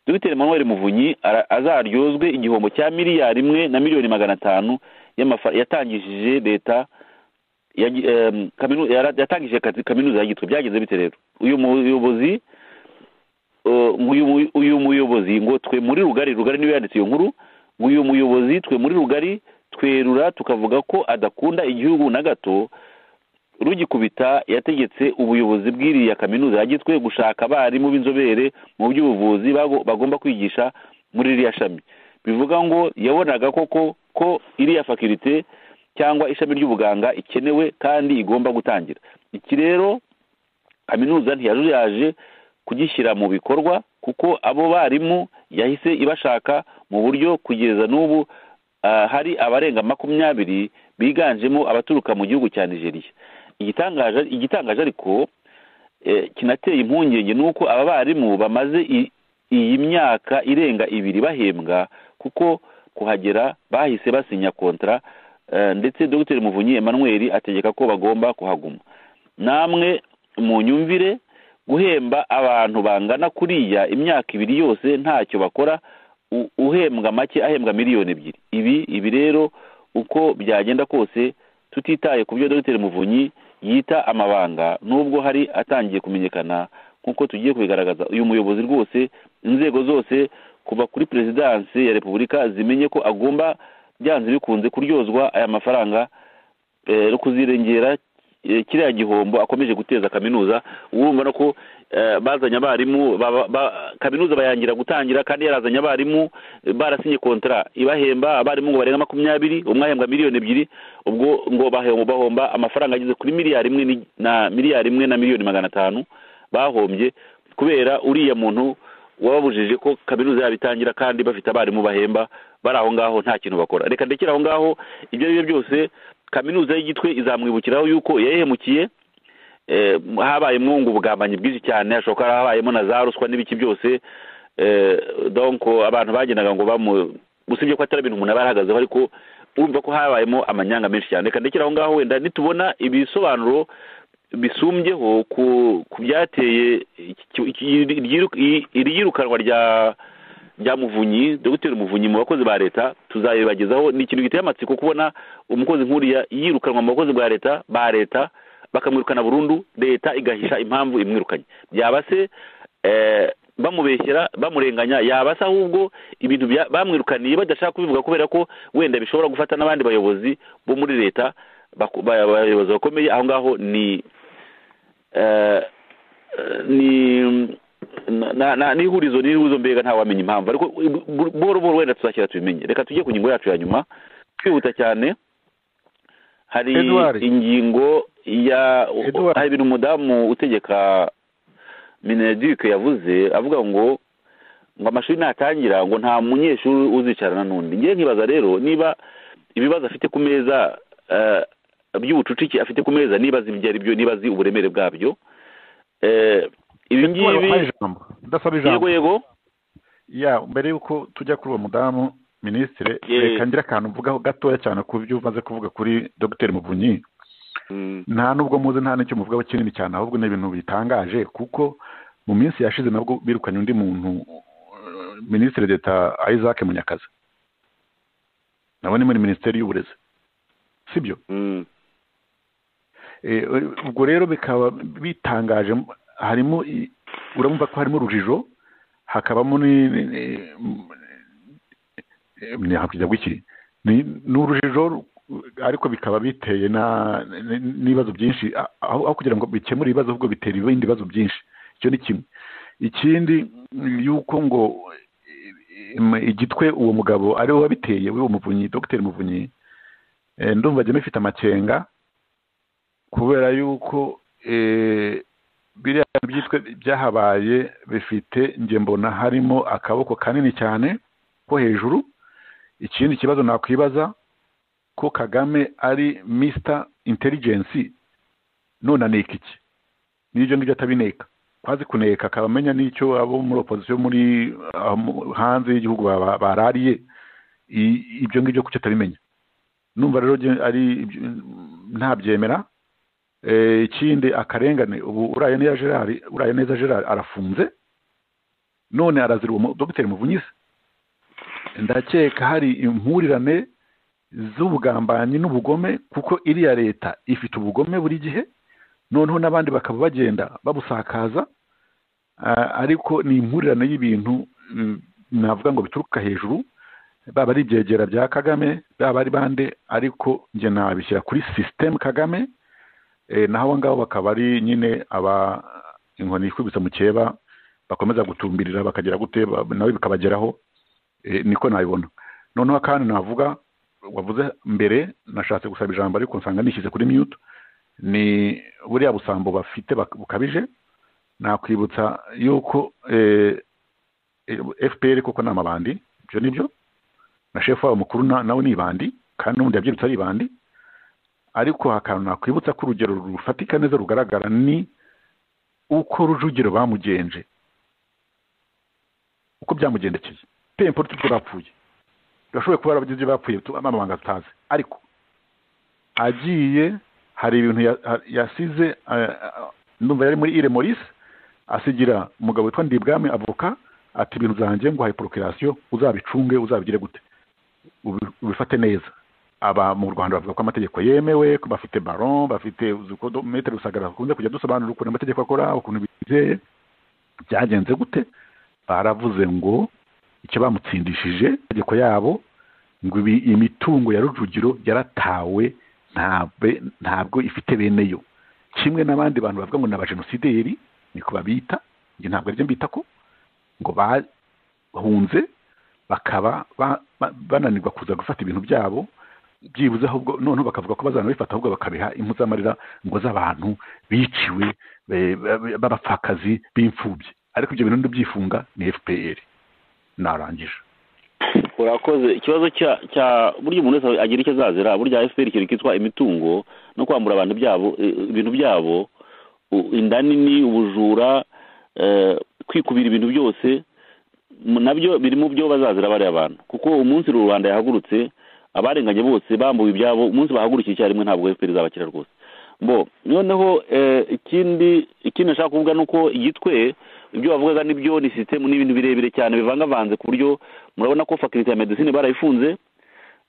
dogiteri manuel muvunyi azaryozwe igihombo cya miliyari imwe na miliyoni magana atanu yatangishije leta yatangishije kaminuza ya gitwe byageze bite rero uyu muyobozi uyu muyobozi ngo twe muri rugari rugari niwe yanditse iyo nkuru ngo uyu muyobozi twe muri rugari twerura tukavuga ko adakunda igihugu na gato rugikubita yategetse ubuyobozi bw'iriya kaminuza yagitwe gushaka abarimu b'inzobere mu by'ubuvuzi bagomba kwigisha muri iriya shami bivuga ngo yabonaga koko ko iriya fakirite cyangwa ishami ry'ubuganga ikenewe kandi igomba gutangira iki rero kaminuza ntiyajuyaje kugishyira mu bikorwa kuko abo barimu yahise ibashaka mu buryo kugeza n'ubu hari abarenga makumyabiri biganjemo abaturuka mu gihugu cya nigeria igitangaje ariko kinateye impungenge ni uko aba barimu bamaze iyi myaka irenga ibiri bahembwa kuko kuhagera bahise basinya kontara ndetse dogiteri muvunyi Emmanuel ategeka ko bagomba kuhaguma namwe mu nyumvire guhemba abantu bangana kuriya imyaka ibiri yose ntacyo bakora uhembwa make ahembwa miliyoni ebyiri ibi ibi rero uko byagenda kose tutitaye ku byo dogiteri muvunyi yita amabanga nubwo hari atangiye kumenyekana nk'uko tugiye kubigaragaza uyu muyobozi rwose inzego zose kuva kuri perezidansi ya repubulika zimenye ko agomba byanze bikunze kuryozwa aya mafaranga no kuzirengera kiriya gihombo akomeje guteza kaminuza urumva no ko bazanye abarimu kaminuza bayangira gutangira kandi yarazanye abarimu barasinye kontara ibahemba abarimu ngo barenga makumyabiri umwe ahembwa miliyoni ebyiri ubwo ngo bahomba amafaranga ageze kuri miliyari imwe na miliyari imwe na miliyoni magana atanu bahombye kubera uriya muntu wababujije ko kaminuza yabo itangira kandi bafite abarimu bahemba bari aho ngaho nta kintu bakora reka ndekere aho ngaho ibyo ari byo byose kaminuza y'igitwe izamwibukiraho yuko yahemukiye habayemo ngo ubugambanyi bwinshi cyane hashoboka habayemo na za ruswa n'ibiki byose donko abantu bagendaga ngo bamu usibye ko atari ibintu umuntu aba yarahagazeho ariko urumva ko habayemo amanyanga menshi cyane reka ndekere aho ngaho wenda nitubona ibisobanuro bisumbyeho ku byateye iriyirukanwa rya rya muvunyi dogiteri muvunyi mu bakozi ba leta tuzabibagezaho ni ikintu giteye amatsiko kubona umukozi nk'uriya yirukanwa mu bakozi ba leta ba leta bakamwirukana burundu leta igahisha impamvu imwirukanye byaba se bamubeshyera bamurenganya yaba se ahubwo ibintu bamwirukaniye badashaka kubivuga kubera ko wenda bishobora gufata n'abandi bayobozi bo muri leta abayobozi bakomeye aho ngaho ni eh, ni na- na- ni ihurizo ni ihurizo mbega ntawamenya impamvu ariko bu- buhoro buhoro wenda tuzashyira tubimenye reka tujye ku ngingo yacu ya nyuma kwihuta cyane hari Edouard. ingingo ya Edouard. hari ibintu umudamu utegeka mineduc yavuze avuga ngo ngo amashuri natangira ngo nta munyeshuri uzicarana n'undi ngewe nkibaza rero niba ibibazo afite ku meza eh, by'ubucucike afite ku meza nibaza ibyo ari byo nibazi uburemere bwabyo Eh, ibi ngibi Ndasaba ijambo ndasaba yego ijambo yego ya mbere y'uko tujya kuri uwo mudamu minisitiri Ye. reka ngire akantu mvugaho gatoya cyane ku byo umaze kuvuga kuri dogiteri muvunyi Mm, nta nubwo muzi nta n'icyo muvugaho kinini cyane ahubwo ni ibintu bitangaje kuko mu minsi yashize nabwo birukanye undi muntu eh, minisitiri d'etat isaac munyakazi nawe ni muri minisiteri y'uburezi sibyo mm, Eh, ubwo rero bikaba bitangaje harimo i- urumva ko harimo urujijo hakabamo ni- ni- ni- eh, nakwigira gwiki ni ni urujijo ru- ariko bikaba biteye na ni- n'ibibazo byinshi a- aho aho kugira ngo bikemure ibibazo ahubwo bitera ibindi bibazo byinshi icyo ni kimwe ikindi ni yuko ngo eh, im- igitwe uwo mugabo ari we wabiteye w'uwo muvunyi dogiteri muvunyi eh, ndumva ajya mufite amakenga kubera yuko eh, biriya byitwe byahabaye bifite njye mbona harimo akaboko kanini cyane ko hejuru ikindi kibazo nakwibaza ko kagame ari mr intelligence none aneka iki n'ibyo ngibyo atabineka kwazi kuneka akaba amenya n'icyo abo muri opozisiyo muri aho mu- hanze y'igihugu baba- barariye I- ibyo ngibyo kuki atabimenya numva rero njye ari ibyo- ntabyemera Eh, ikindi akarengane ubu uraye neza gerard uraye neza gerard arafunze none arazira uwo mu- dogiteri muvunyise ndakeka hari impurirane z'ubugambanyi n'ubugome kuko iriya leta ifite ubugome buri gihe noneho n'abandi bakaba bagenda babusakaza Ah, ariko ni impurirane y'ibintu mm, navuga ngo bituruka hejuru baba ari ibyegera bya kagame baba ari bande ariko njye nabishyira kuri sisitemu kagame Eh, naho abo ngabo bakaba ari nyine aba inkoni ikubise mu cyeba bakomeza gutumbirira bakagira gute ba- nawe bikabageraho Eh, niko nabibona noneho kandi navuga wavuze mbere nashatse gusaba ijambo ariko nsanga nishyize kuri mute ni buriya busambo bafite bak- bukabije nakwibutsa yuko eh, eh, fpr koko ni amabandi ibyo ni byo na shefu wabo mukuru na- nawe ni ibandi kandi n'ubundi yabyirutse ari ibandi ariko akantu nakwibutsa ko urugero rufatika neza rugaragara ni uko rujugiro bamugenje uko byamugendekeye pempo tubwo bapfuye bashoboye kuba barabagize ibyo bapfuye tu- amabanga tutazi ariko agiye hari ibintu ya- ha- yasize eh, ndumva yari muri ire morise asigira umugabo witwa ndibwami avoka ati ibintu zanjye ngo hari porokirasiyo uzabicunge uzabigire gute ubi- ubifate neza aba mu rwanda bavuga ko amategeko yemewe ko bafite baron bafite metero rusagara bakunze kujya dusobanura ukuntu amategeko akora ukuntu bizeye byagenze gute baravuze ngo icyo bamutsindishije amategeko yabo ngo ibi- imitungo ya rujugiro yaratawe ntabwe ntabwo ifite bene yo kimwe n'abandi bantu bavuga ngo ni abajenosideri niko babita njye ntabwo aribyo mbita ko ngo bahunze bakaba ba- ba- bananirwa kuza gufata ibintu byabo byibuze ahubwo noneho bakavuga ko bazanabifata ahubwo bakabiha impu z'amarira ngo z'abantu biciwe be- be- b'abapfakazi b'imfubyi ariko ibyo bintu ndibyifunga ni fpr narangije urakoze ikibazo cya cya burya umuntu wese agira icyo azazira burya fpr ikintu cyitwa imitungo no kwambura abantu byabo eh, ibintu byabo u- inda nini ubujura eh, kwikubira ibintu byose mu- nabyo biri mu byo bazazira bariya bantu kuko umunsi rubanda yahagurutse abarenganye bose bambuwe ibyabo umunsi bahagurukiye icyarimwe ntabwo fpr izabakira rwose bo noneho eh, ikindi ikindi nashaka kuvuga ni uko igitwe ibyo bavugaga nibyo ni sisitemu n'ibintu birebire cyane bivangavanze ku buryo murabona ko fakulite ya medicine barayifunze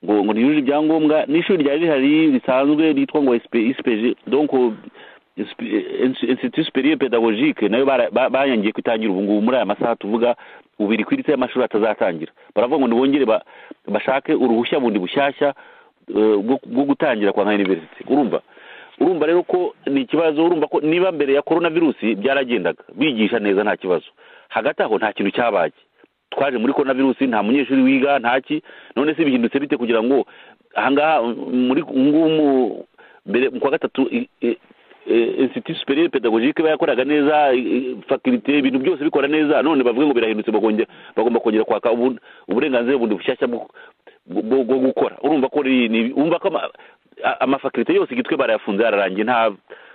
ngo ngo ntiyujuje ibyangombwa n'ishuri ryari rihari risanzwe ryitwa ngo spg donc institut superieur pedagogique nayo bara- ba- bayangiye kutangira ubu ngubu muri aya masaha tuvuga ubu iri ku iritsi y'amashuri atazatangira baravuga ngo nibongere ba- bashake uruhushya bundi bushyashya eh, bwo bwo gutangira kwa nka university urumva urumva rero ko ni ikibazo urumva ko niba mbere ya korona virusi byaragendaga bigisha neza nta kibazo hagati aho nta kintu cyabaye twaje muri korona virusi nta munyeshuri wiga ntaki none se bihindutse bite kugira ngo ahangaha muri ngumu mbere mu kwa gatatu i- i- i- institut superieur pedagogike bayakoraga neza i- i- faculté ibintu byose bikora neza none bavuga ngo birahindutse bakongera- bagomba kongera kwaka ubu- uburenganzira bundi bushyashya bwo bwo- bwo gukora urumva ko ni- ni- urumva ko ama- a- amafakulite yose igitwe barayafunze yararangiye nta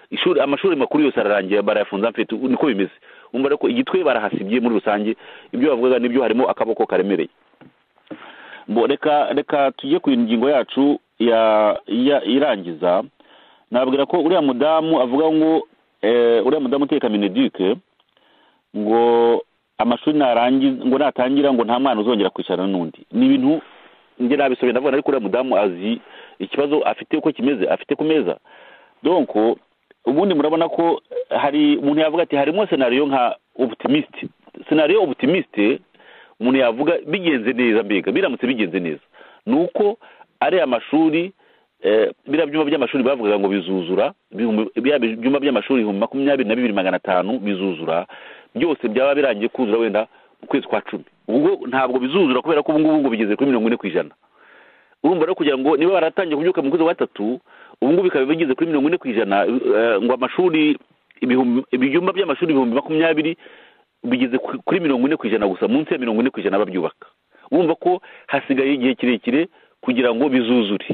ishuri amashuri makuru yose ararangiye barayafunze amfite niko bimeze umva rero ko igitwe barahasibye muri rusange ibyo bavugaga nibyo harimo akaboko karemereye Mbo, reka reka tujye ku ngingo yacu ya ya- irangiza nabwira ko uriya mudamu avuga ngo eh, uriya mudamu uteka mineduke ngo amashuri narangiza ngo natangira ngo nta mwana uzongera kwicarana n'undi ni ibintu njye nabisobeye ndavuga ariko uriya mudamu azi ikibazo afite uko kimeze afite ku meza donc ubundi murabona ko hari umuntu yavuga ati harimo senariyo nka obutimiste senariyo obutimiste umuntu yavuga bigenze neza mbega biramutse bigenze neza ni uko ariya mashuri eh, biriya byumba by'amashuri bavugaga ngo bizuzura ibihumbi- biriya byumba by'amashuri ibihumbi makumyabiri na bibiri magana atanu bizuzura byose byaba birangiye kuzura wenda mu kwezi kwa cumi ubwo ntabwo bizuzura kubera ko ubu ngubu ngo bigeze kuri mirongo ine ku ijana urumva rero kugira ngo niba baratangiye kubyuka mu kwezi kwa gatatu ubu ngubu bikaba bigeze kuri mirongo ine ku ijana eh, ngo amashuri ibihumbi- ibyumba by'amashuri ibihumbi makumyabiri bigeze ku- kuri mirongo ine ku ijana gusa munsi ya mirongo ine ku ijana babyubaka urumva ko hasigaye igihe kirekire kugira ngo bizuzure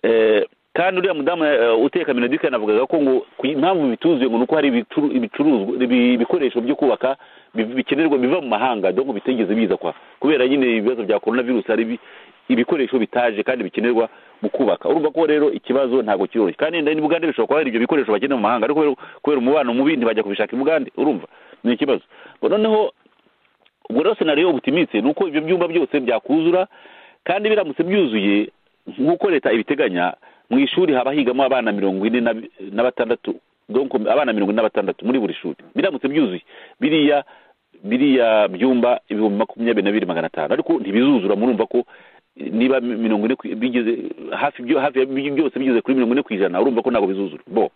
Eh, kandi uriya mudamu eh, uteka minodika yanavugaga ko ngo ku- impamvu bituzuye ngo ni uko hari ibicuru- ibicuruzwa ibi- ibikoresho byo kubaka bi- bikenerwa biva mu mahanga dore ngo bitigeze biza kwa kubera nyine ibibazo bya korona virusi hari ibi- ibikoresho bitaje kandi bikenerwa mu kubaka urumva ko rero ikibazo ntabwo kiroroshye kandi wenda n'ibugande bishobora kuba hari ibyo bikoresho bakenera mu mahanga ariko kubera- kubera umubano mubi ntibajya kubishaka ibugande urumva ni ikibazo Ngo noneho ubwo rero senariyo ubutimitse ni uko ibyo byumba byose byakuzura kandi biramutse byuzuye nk'uko leta ibiteganya mu ishuri haba higamo abana mirongo ine na- na batandatu donc abana mirongo ine na batandatu muri buri shuri biramutse byuzuye biriya biriya byumba ibihumbi makumyabiri na bibiri magana atanu ariko ntibizuzura murumva ko eh, niba mi- mirongo ine ku- bigeze hafi byo- hafi ya bi- byose bigeze kuri mirongo ine ku ijana urumva ko ntabwo bizuzura bo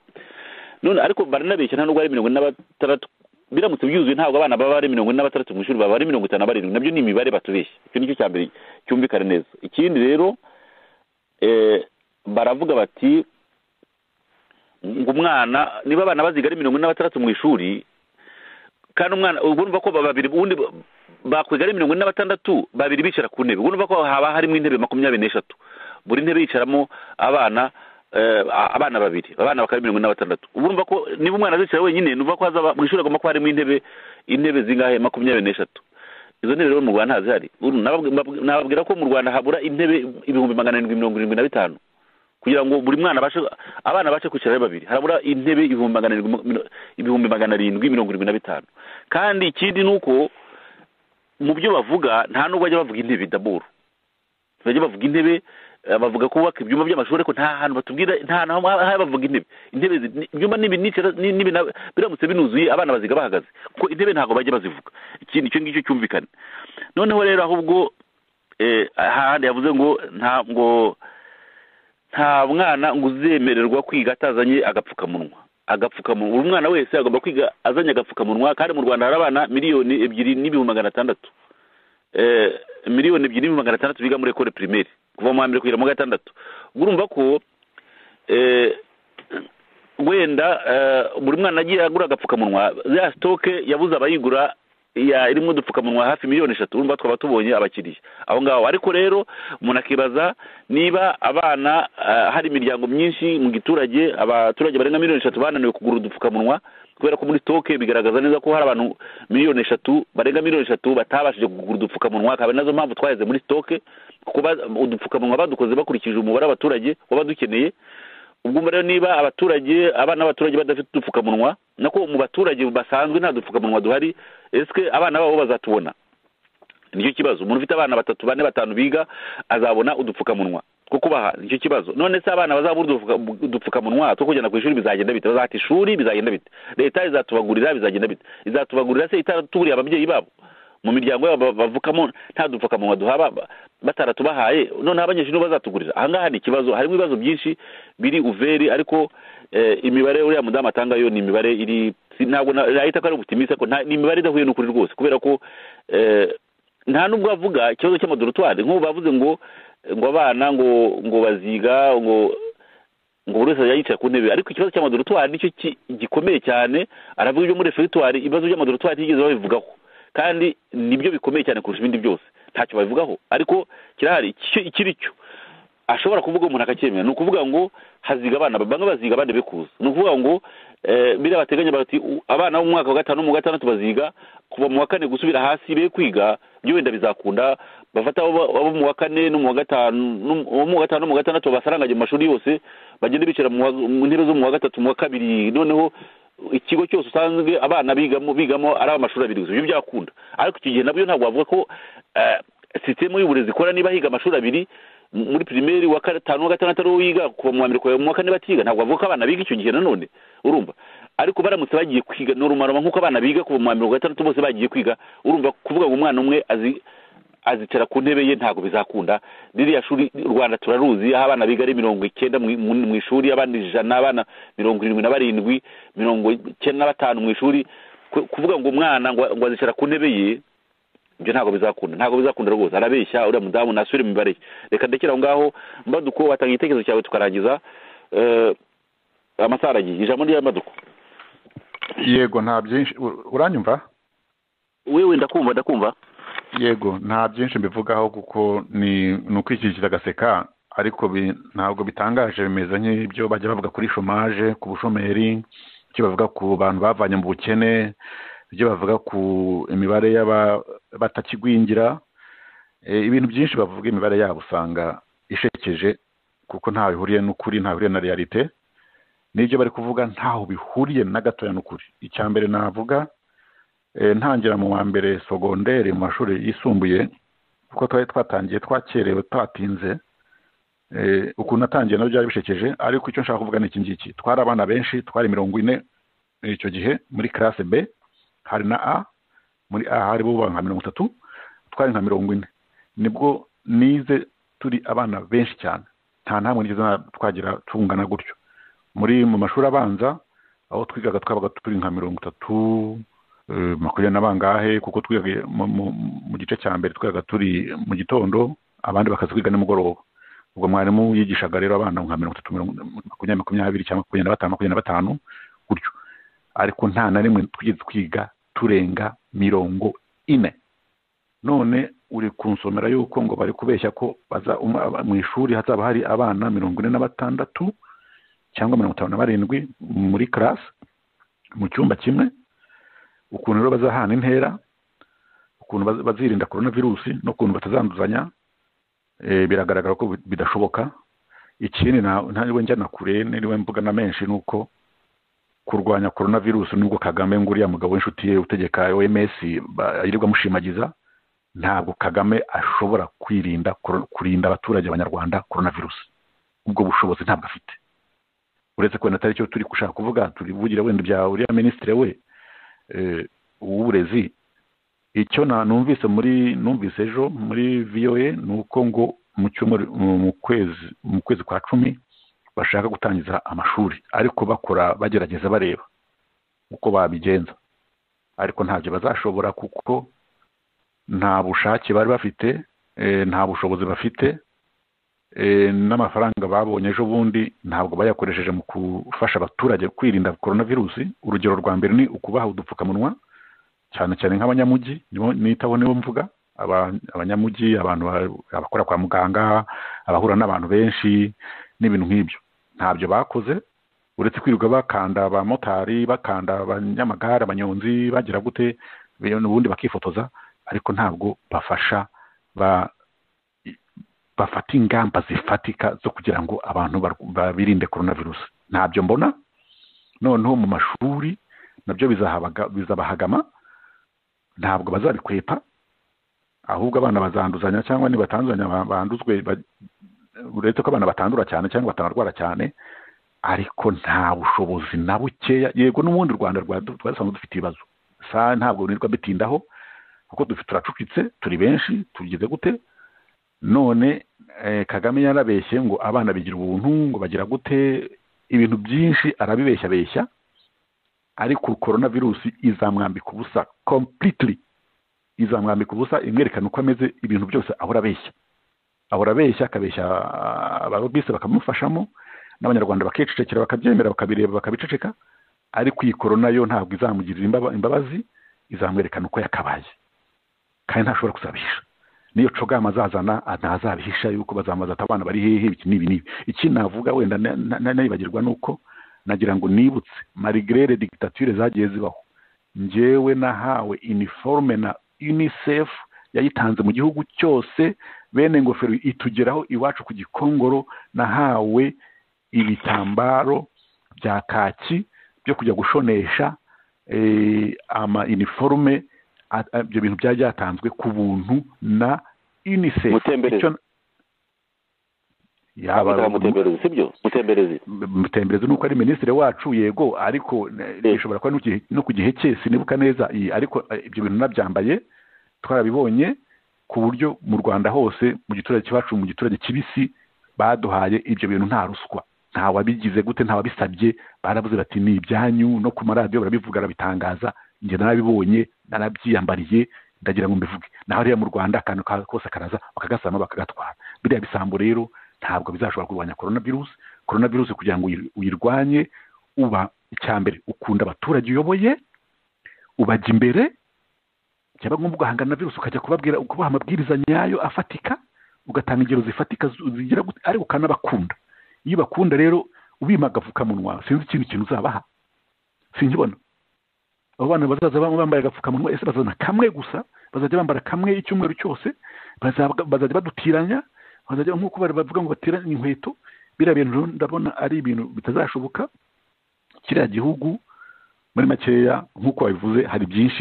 none ariko baranabeshya nta nubwo ari mirongo ine na batandatu biramutse byuzuye ntabwo abana baba ari mirongo ine na batandatu mu ishuri baba ari mirongo itanu na barindwi nabyo ni imibare batubeshya icyo nicyo cya mbere cyumvikana neza ikindi rero eh, baravuga bati ngo umwana niba abana baziga ari mirongo ine na batandatu mu ishuri kandi umwana ubwo urumva ko ba- babiri ubundi ba- bakwiga ari mirongo ine na batandatu babiri bicara ku ntebe ubwo urumva ko haba harimo intebe makumyabiri n'eshatu buri ntebe yicaramo abana eh, abana babiri abana bakaba ari mirongo ine na batandatu ubu urumva ko niba umwana azicara wenyine nuva ko hazaba mu ishuri agomba kuba harimo intebe intebe zingahe makumyabiri n'eshatu izo ntebe rero mu rwanda ntazihari Ubu nababwi- mbabwi- nababwira ko mu rwanda habura intebe ibihumbi magana arindwi mirongo irindwi na bitanu kugira ngo buri mwana abashe abana bashe kwicara ari babiri harabura intebe ibihumbi magana arindwi mu- ibihumbi magana arindwi mirongo irindwi na bitanu kandi ikindi ni uko mu byo bavuga nta nubwo bajya bavuga intebe daburu bajya bavuga intebe eh, bavuga kubaka ibyumba by'amashuri ariko nta hantu batubwira nta hantu haba bavuga intebe intebe zi- ni- ibyumba nibi nicara- ni- nibi na- biramutse binuzuye abana baziga bahagaze kuko intebe ntabwo bajya bazivuga ikindi icyo ngicyo cyumvikane noneho rero ahubwo eh, ahandi yavuze ngo nta ngo nta mwana ngo uzemererwa kwiga atazanye agapfukamunwa agapfukamunwa buri mwana wese agomba kwiga azanye agapfukamunwa kandi mu rwanda hari abana miliyoni ebyiri n'ibihumbi magana atandatu Eh, miliyoni ebyiri n'ibihumbi magana atandatu biga muri ekore pirimeri kuva mu wa mbere kugera mu wa gatandatu ubwo urumva ko eh, wenda eh, buri mwana agiye agura agapfukamunwa ya sitoke yabuze abayigura ya irimo udupfukamunwa hafi miliyoni eshatu urumva twaba tubonye abakiriya aho ngaho ariko rero umuntu akibaza niba abana ah, hari imiryango myinshi mu giturage abaturage barenga miliyoni eshatu bananiwe kugura udupfukamunwa kubera ko muri stoke bigaragaza neza ko hari abantu miliyoni eshatu barenga miliyoni eshatu batabashije kugura udupfukamunwa akaba nazo mpamvu twaheze muri stoke kuko ba- udupfukamunwa badukoze bakurikije umubare w'abaturage w'abadukeneye ubwo rero niba abaturage abana b'abaturage badafite udupfukamunwa nako mu baturage basanzwe nta dupfukamunwa duhari ese abana babo bazatubona nicyo kibazo umuntu ufite abana batatu bane batanu biga azabona udupfukamunwa two kubaha nicyo kibazo none se abana bazabura udupfuka- udupfukamunwa two kujyana ku ishuri bizagenda bite bazata ishuri bizagenda bite leta izatubagurira bizagenda bite izatubagurira se itatuburiye ababyeyi babo mu miryango yabo ba- bavukamo nta dupfukamunwa duhaba ba- bataratubahaye noneho abanyagihugu bazatugurira ahangaha hari ikibazo harimo ibibazo byinshi biri uveri ariko eh, imibare uriya mudamu atanga yo ni imibare iri si- ntabwo na- nahita ko ari ubutimisi ariko nta- ni imibare idahuye n'ukuri rwose kubera ko eh, nta nubwo avuga ikibazo cy'amadoratwari nk'ubu bavuze ngo ngo abana ngo ngo baziga ngo ngo buri wese yicaye ku ntebe ariko ikibazo cy'amadoratwari nicyo ki- gikomeye cyane aravuga ibyo muri referitwari ibibazo by'amadoratwari ntiyigeze babivugaho kandi nibyo bikomeye cyane kurusha ibindi byose ntacyo babivugaho ariko kirahari icyo- ikiri cyo ashobora kuvuga umuntu akacyemera ni ukuvuga ngo haziga abana bamwe baziga abandi bekuza ni ukuvuga ngo eh, biriya bateganya bati "U- abana bo mu mwaka wa gatanu mu wa gatandatu baziga kuva mu wa kane gusubira hasi be kwiga byo wenda bizakunda bafata abo abo mu wa kane no mu wa gatanu no- abo mu wa gatanu no mu wa gatandatu basaranganye mu mashuri yose bagende bicara mu wa- mu ntebe zo mu wa gatatu mu wa kabiri noneho ikigo cyose usanzwe abana bigamo bigamo ari amashuri abiri gusa ibyo byakunda ariko icyo gihe nabyo ntabwo wavuga ko eh, sisitemu y'uburezi ikora niba higa amashuri abiri m- muri pirimeri wa gatanu wa gatandatu ariwo wiga kuva mu wa mbere kuva mu wa kane batiga ntabwo bavuga ko abana biga icyo gihe nanone urumva ariko baramutse bagiye kwiga norumaroma nk'uko abana biga kuva mu wa mbere wa gatandatu bose bagiye kwiga urumva kuvuga ngo umwana umwe azi azicara ku ntebe ye ntabwo bizakunda ririya shuri u rwanda turaruzi aho abana biga ari mirongo icyenda mu mu- mu ishuri abandi ijana abana mirongo irindwi na barindwi mirongo icyenda na batanu mu ishuri ku- kuvuga ngo umwana ngo ngo azicara ku ntebe ye ibyo ntabwo bizakunda ntabwo bizakunda rwose arabeshya uriya mudamu nasubire mu mibare ye. reka ndekere aho ngaho mbaduko watanga igitekerezo cyawe tukarangiza Eh, amasaha aragiye ijambo rya mbaduko yego nta byinshi u- uranyumva wewe ndakumva ndakumva yego nta byinshi mbivugaho kuko ni ni ukwikikira agaseka ariko bi- ntabwo bitangaje bimeze nk'ibyo bajya bavuga kuri shomaje ku bushomeri ibyo bavuga ku bantu bavanye mu bukene ibyo bavuga ku imibare y'aba- batakigwingira Eh, ibintu byinshi bavuga imibare yabo usanga ishekeje kuko ntaho bihuriye n'ukuri ntaho bihuriye na realite n'ibyo bari kuvuga ntaho bihuriye na gatoya n'ukuri icya mbere navuga eh, ntangira mu wa mbere sogonderi mu mashuri yisumbuye kuko twari twatangiye twakerewe twatinze eh, ukuntu natangiye nabyo byari bishekeje ariko icyo nshaka kuvuga ni iki ngiki twari abana benshi twari mirongo ine eh, icyo gihe muri classe b hari na a muri a hari bo nka mirongo itatu twari nka mirongo ine nibwo nize turi abana benshi cyane nta ntamwe nigeze na- twagira tungana gutyo muri mu mashuri abanza aho twigaga twabaga turi nka mirongo itatu eh, makumyabiri na bangahe kuko twigaga mu- mu- mu gice cya mbere twigaga turi mu gitondo abandi bakaza kwiga nimugoroba ubwo mwarimu yigishaga rero abana nka mirongo itatu mirongo- makumyabiri makumyabiri cyangwa makumyabiri na batanu makumyabiri na batanu gutyo ariko nta na rimwe twigeze twiga turenga mirongo ine none uri kunsomera yuko ngo bari kubeshya ko baza um- aba- mu ishuri hazaba hari abana mirongo ine na batandatu cyangwa mirongo itanu na barindwi muri karasi mu cyumba kimwe ukuntu rero bazahana intera ukuntu baz- bazirinda korona virusi n'ukuntu batazanduzanya eh, biragaragara ko bi- bidashoboka ikindi na- ntabwo njya na kure niriwe mvuga na menshi ni uko kurwanya korona virusi nubwo kagame ngo uriya mugabo w'inshuti ye utegeka oms ba- yirirwa amushimagiza ntabwo kagame ashobora kwirinda koro- kurinda abaturage b'abanyarwanda korona virusi ubwo bushobozi ntabwo afite uretse ko wenda atari cyo turi gushaka kuvuga turivugira wenda bya uriya minisitiri we eh, w'uburezi icyo na numvise muri numvise ejo muri voa ni uko ngo mu cyumweru mu- mu kwezi mu kwezi kwa cumi bashaka gutangiza amashuri ariko bakora bagerageza bareba uko babigenza ariko ntabyo bazashobora kuko nta bushake bari bafite eh, nta bushobozi bafite eh, n'amafaranga babonye ejo bundi ntabwo bayakoresheje mu gufasha abaturage kwirinda korona virusi urugero rwa mbere ni ukubaha udupfukamunwa cyane cyane nk'abanyamujyi nibo nitaho nibo mvuga aba- abanyamujyi abantu ba- abakora kwa muganga abahura n'abantu benshi n'ibintu nk'ibyo ntabyo bakoze uretse kwirirwa bakanda abamotari bakanda abanyamagare abanyonzi bagira gute be- n'ubundi bakifotoza ariko ntabwo bafasha ba bafata ingamba zifatika zo kugira ngo abantu bar- ba- birinde korona virusi ntabyo mbona noneho mu mashuri nabyo bizahabaga- bizabahagama ntabwo bazabikwepa ahubwo abana bazanduzanya cyangwa nibatanduzanya ba- banduzwe ba- uretse ko abana batandura cyane cyangwa batanarwara cyane ariko nta bushobozi na bukeya yego n'ubundi u rwanda rwa- twasanzwe dufite ibibazo sa ntabwo nirirwa bitindaho kuko turacucitse turi benshi tugize gute none kagame yarabeshye ngo abana bigira ubuntu ngo bagira gute ibintu byinshi arabibeshyabeshya ariko korona virusi izamwambika ubusa completely izamwambika ubusa imwerekana uko ameze ibintu byose ahora abeshya ahora abeshya akabeshya abarobisi bakamufashamo n'abanyarwanda bakicecekera bakabyemera bakabireba bakabiceceka ariko iyi korona yo ntabwo izamugirira imbabazi izamwerekana uko yakabaye kandi ntashobora kuzabisha niyo cogama azazana ntazabihisha yuko bazamaza ati abana bari hehe iki n'ibi n'ibi iki navuga wenda nayibagirwa ni uko nagira ngo nibutse marigirere dictature zagiye zibaho ngewe nahawe iniforume na unicef yayitanze mu gihugu cyose bene ingofero itugeraho iwacu ku gikongoro nahawe ibitambaro bya kaki byo kujya gushonesha ama iniforume ibyo bintu byari byatanzwe ku buntu na unicef mutemberezi ni uko ari minisitiri wacu yego ariko bishobora kuba no ku gihe cye sinibuka neza ariko ibyo bintu nabyambaye twarabibonye ku buryo mu rwanda hose mu giturage cyacu mu giturage kibisi baduhaye ibyo bintu nta ruswa ntawabigize gute ntawabisabye baravuze bati ni ibyanyu no ku maradiyo barabivuga barabitangaza njye narabibonye narabyiyambariye ndagira ngo mbivuge naho hariya mu rwanda akantu kose karaza bakagasama bakagatwara biriya bisambo rero ntabwo bizashobora kurwanya korona virusi korona virusi kugira ngo uyirwanye uba icya mbere ukunda abaturage uyoboye ubajya imbere cyangwa ngombwa ugahangana na virusi ukajya kubabwira ukubaha amabwiriza nyayo afatika ugatanga ingero zifatika zigira ariko ukanabakunda iyo bakunda rero ubima agapfukamunwa sinzi ikindi kintu uzabaha sinkibona abo bana bazaza bambaye agapfukamunwa ese bazana kamwe gusa bazajya bambara kamwe icyumweru cyose bazajya badutiranya bazajya nk'uko bavuga ngo bateranye inkweto biriya bintu ndabona ari ibintu bitazashoboka kiriya gihugu muri makeya nk'uko babivuze hari byinshi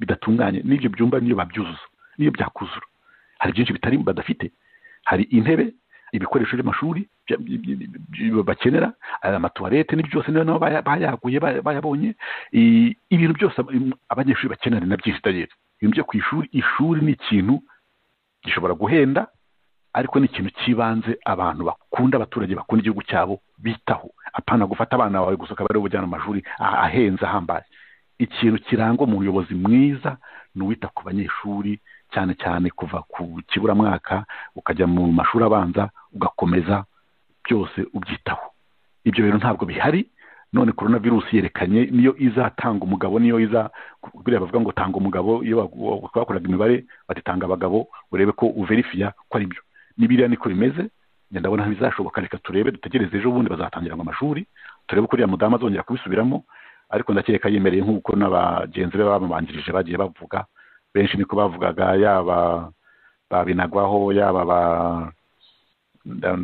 bidatunganye n'ibyo byumba niyo babyuzuza niyo byakuzura hari byinshi bitari badafite hari intebe ibikoresho by'amashuri bakenera amatuwarete n'ibyo byose niyo nabo bayaguye bayabonye ibintu byose abanyeshuri bakenera na byinshi itagera ibintu byo ku ishuri ishuri ni ikintu gishobora guhenda ariko ni ikintu cy'ibanze abantu bakunda abaturage bakunda igihugu cyabo bitaho apana gufata abana bawe gusa ukaba ari ubujyana amashuri ahenze ahambaye ikintu kirangwa mu muyobozi mwiza ni uwita ku banyeshuri cyane cyane kuva ku kiburamwaka ukajya mu mashuri abanza ugakomeza byose ubyitaho ibyo bintu ntabwo bihari none korona virusi yerekanye niyo izatanga umugabo niyo iza buriya bavuga ngo tanga umugabo iyo bakoraga imibare batitanga abagabo urebe ko uverifiya ko ari byo n'ibiriya niko bimeze ngenda ndabona ntibizashoboka reka turebe dutegereze ejo bundi bazatangira ngo amashuri turebe ko uriya mudamu azongera kubisubiramo ariko ndakeka yemereye nk'uko n'abagenzi be bamubanjirije bagiye bavuga benshi niko bavugaga yaba babinagwaho yaba ba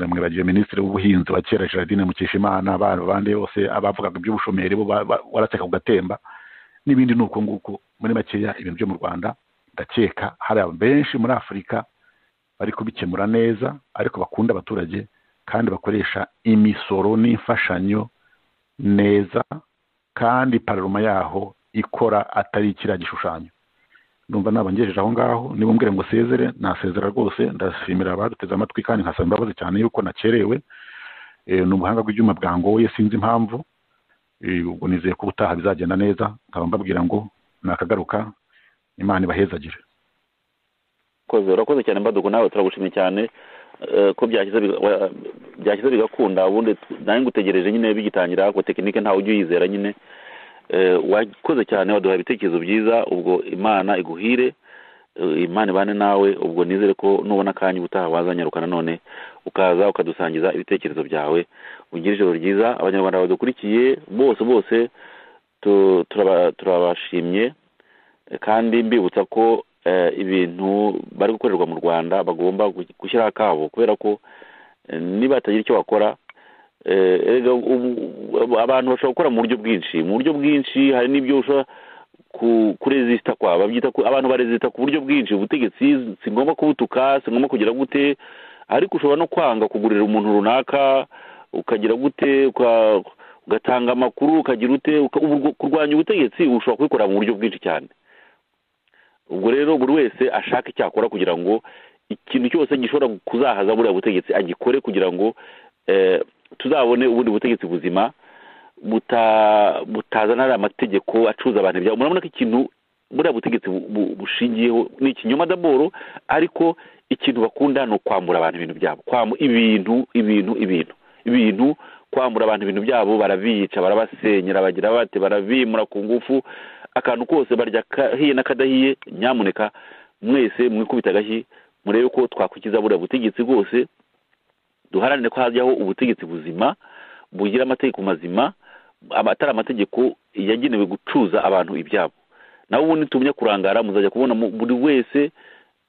mwibagiwe minisitiri w'ubuhinzi wa kera Gerardine Mukeshimana abandi bose abavugaga iby'ubushomeri bo warateka ku gatemba n'ibindi ni uko nguko muri makeya ibintu byo mu Rwanda ndakeka hari benshi muri Afurika bari kubikemura neza ariko bakunda abaturage kandi bakoresha imisoro n'imfashanyo neza kandi pararuma yaho ikora atari kiriya gishushanyo numva nabangejeje aho ngaho niba mbwira ngo sezere nasezera rwose ndashimira abaduteze amatwi kandi nkasaba imbabazi cyane yuko nakerewe ni ubuhanga bw'ibyuma bwangoye sinzi impamvu ubwo nizeye ko ubutaha bizagenda neza nkaba mbabwira ngo nakagaruka imana ibahezagire urakoze cyane mbadugu nawe turagushimye cyane ko byashyize bigakunda ubundi nanjye ngutegereje nyine bigitangira ariko tekinike ntawe ujya uyizera nyine wakoze cyane waduha ibitekerezo byiza ubwo imana iguhire imana ibane nawe ubwo nizere ko nubona akanya ubutaha wazanyarukana none ukaza ukadusangiza ibitekerezo byawe ugire ijoro ryiza abanyarwanda badukurikiye bose bose turabashimye kandi mbibutsa ko ibintu bari gukorerwa mu rwanda bagomba gushyiraho akabo kubera ko niba hatagira icyo bakora abantu bashobora gukora mu buryo bwinshi mu buryo bwinshi hari n'ibyo ushobora kurezisita kwaba abantu barezisita ku buryo bwinshi ubutegetsi si ngombwa kubutuka si ngombwa kugira gute ariko ushobora no kwanga kugurira umuntu runaka ukagira gute ugatanga amakuru ukagira ute kurwanya ubutegetsi ushobora kubikora mu buryo bwinshi cyane ubwo rero buri wese ashaka icyo akora kugira ngo ikintu cyose gishobora kuzahaza buriya butegetsi agikore kugira ngo eh, tuzabone ubundi butegetsi buzima buta- butazanira amategeko acuza abantu ibyabo murabona ko ikintu buriya butegetsi bu- bu- bushingiyeho ni ikinyoma daboro ariko ikintu bakunda ni ukwambura abantu ibintu byabo Kwamu- ibintu ibintu ibintu ibintu kwambura abantu ibintu byabo barabica barabasenyera bagira bate barabimura ku ngufu akantu kose barya kahiye n'akadahiye nyamuneka mwese mwikubita agashyi murebe ko twakwikiza buriya butegetsi bwose duharanire ko hajyaho ubutegetsi buzima bugira amategeko mazima aba- atari amategeko yagenewe gucuza abantu ibyabo nawe ubundi tumye kurangara muzajya kubona mu- buri wese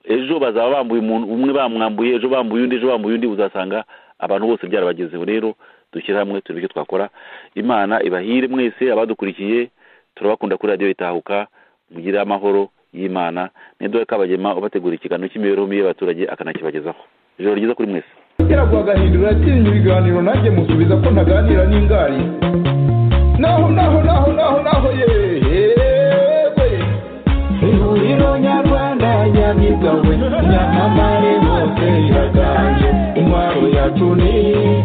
ejo bazaba bambuye umuntu umwe bamwambuye ejo bambuye undi ejo bambuye undi uzasanga abantu bose byarabagezeho rero dushyire hamwe turebe icyo twakora imana ibahire mwese abadukurikiye turabakunda kuri radiyo itahuka mugire amahoro y'imana n'idore kabagema ubategura ikiganiro cy'imibereho mibi y'abaturage akanakibagezaho ijoro ryiza kuri mwese Teragwa agahindura yatinye ibiganiro nanjye musubiza ko ntaganira n'ingari naho naho naho naho naho yewe ihuriro nyarwanda nyamigabwe nyamamare hose iraganje intwaro yacu ni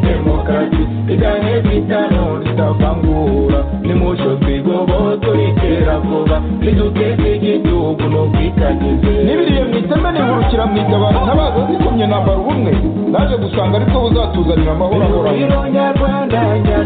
demokarasi igane kwitano ritavangura nimucyo twigoboto ritera vuba riduteze igihugu no kwitagize n'ibiriye mu iteme nihurukira mu itabaro ntabaza zikomye nambara ubumwe naje gusanga ariko buzatuzanira amahoro ahoranye Rwanda, Rwanda,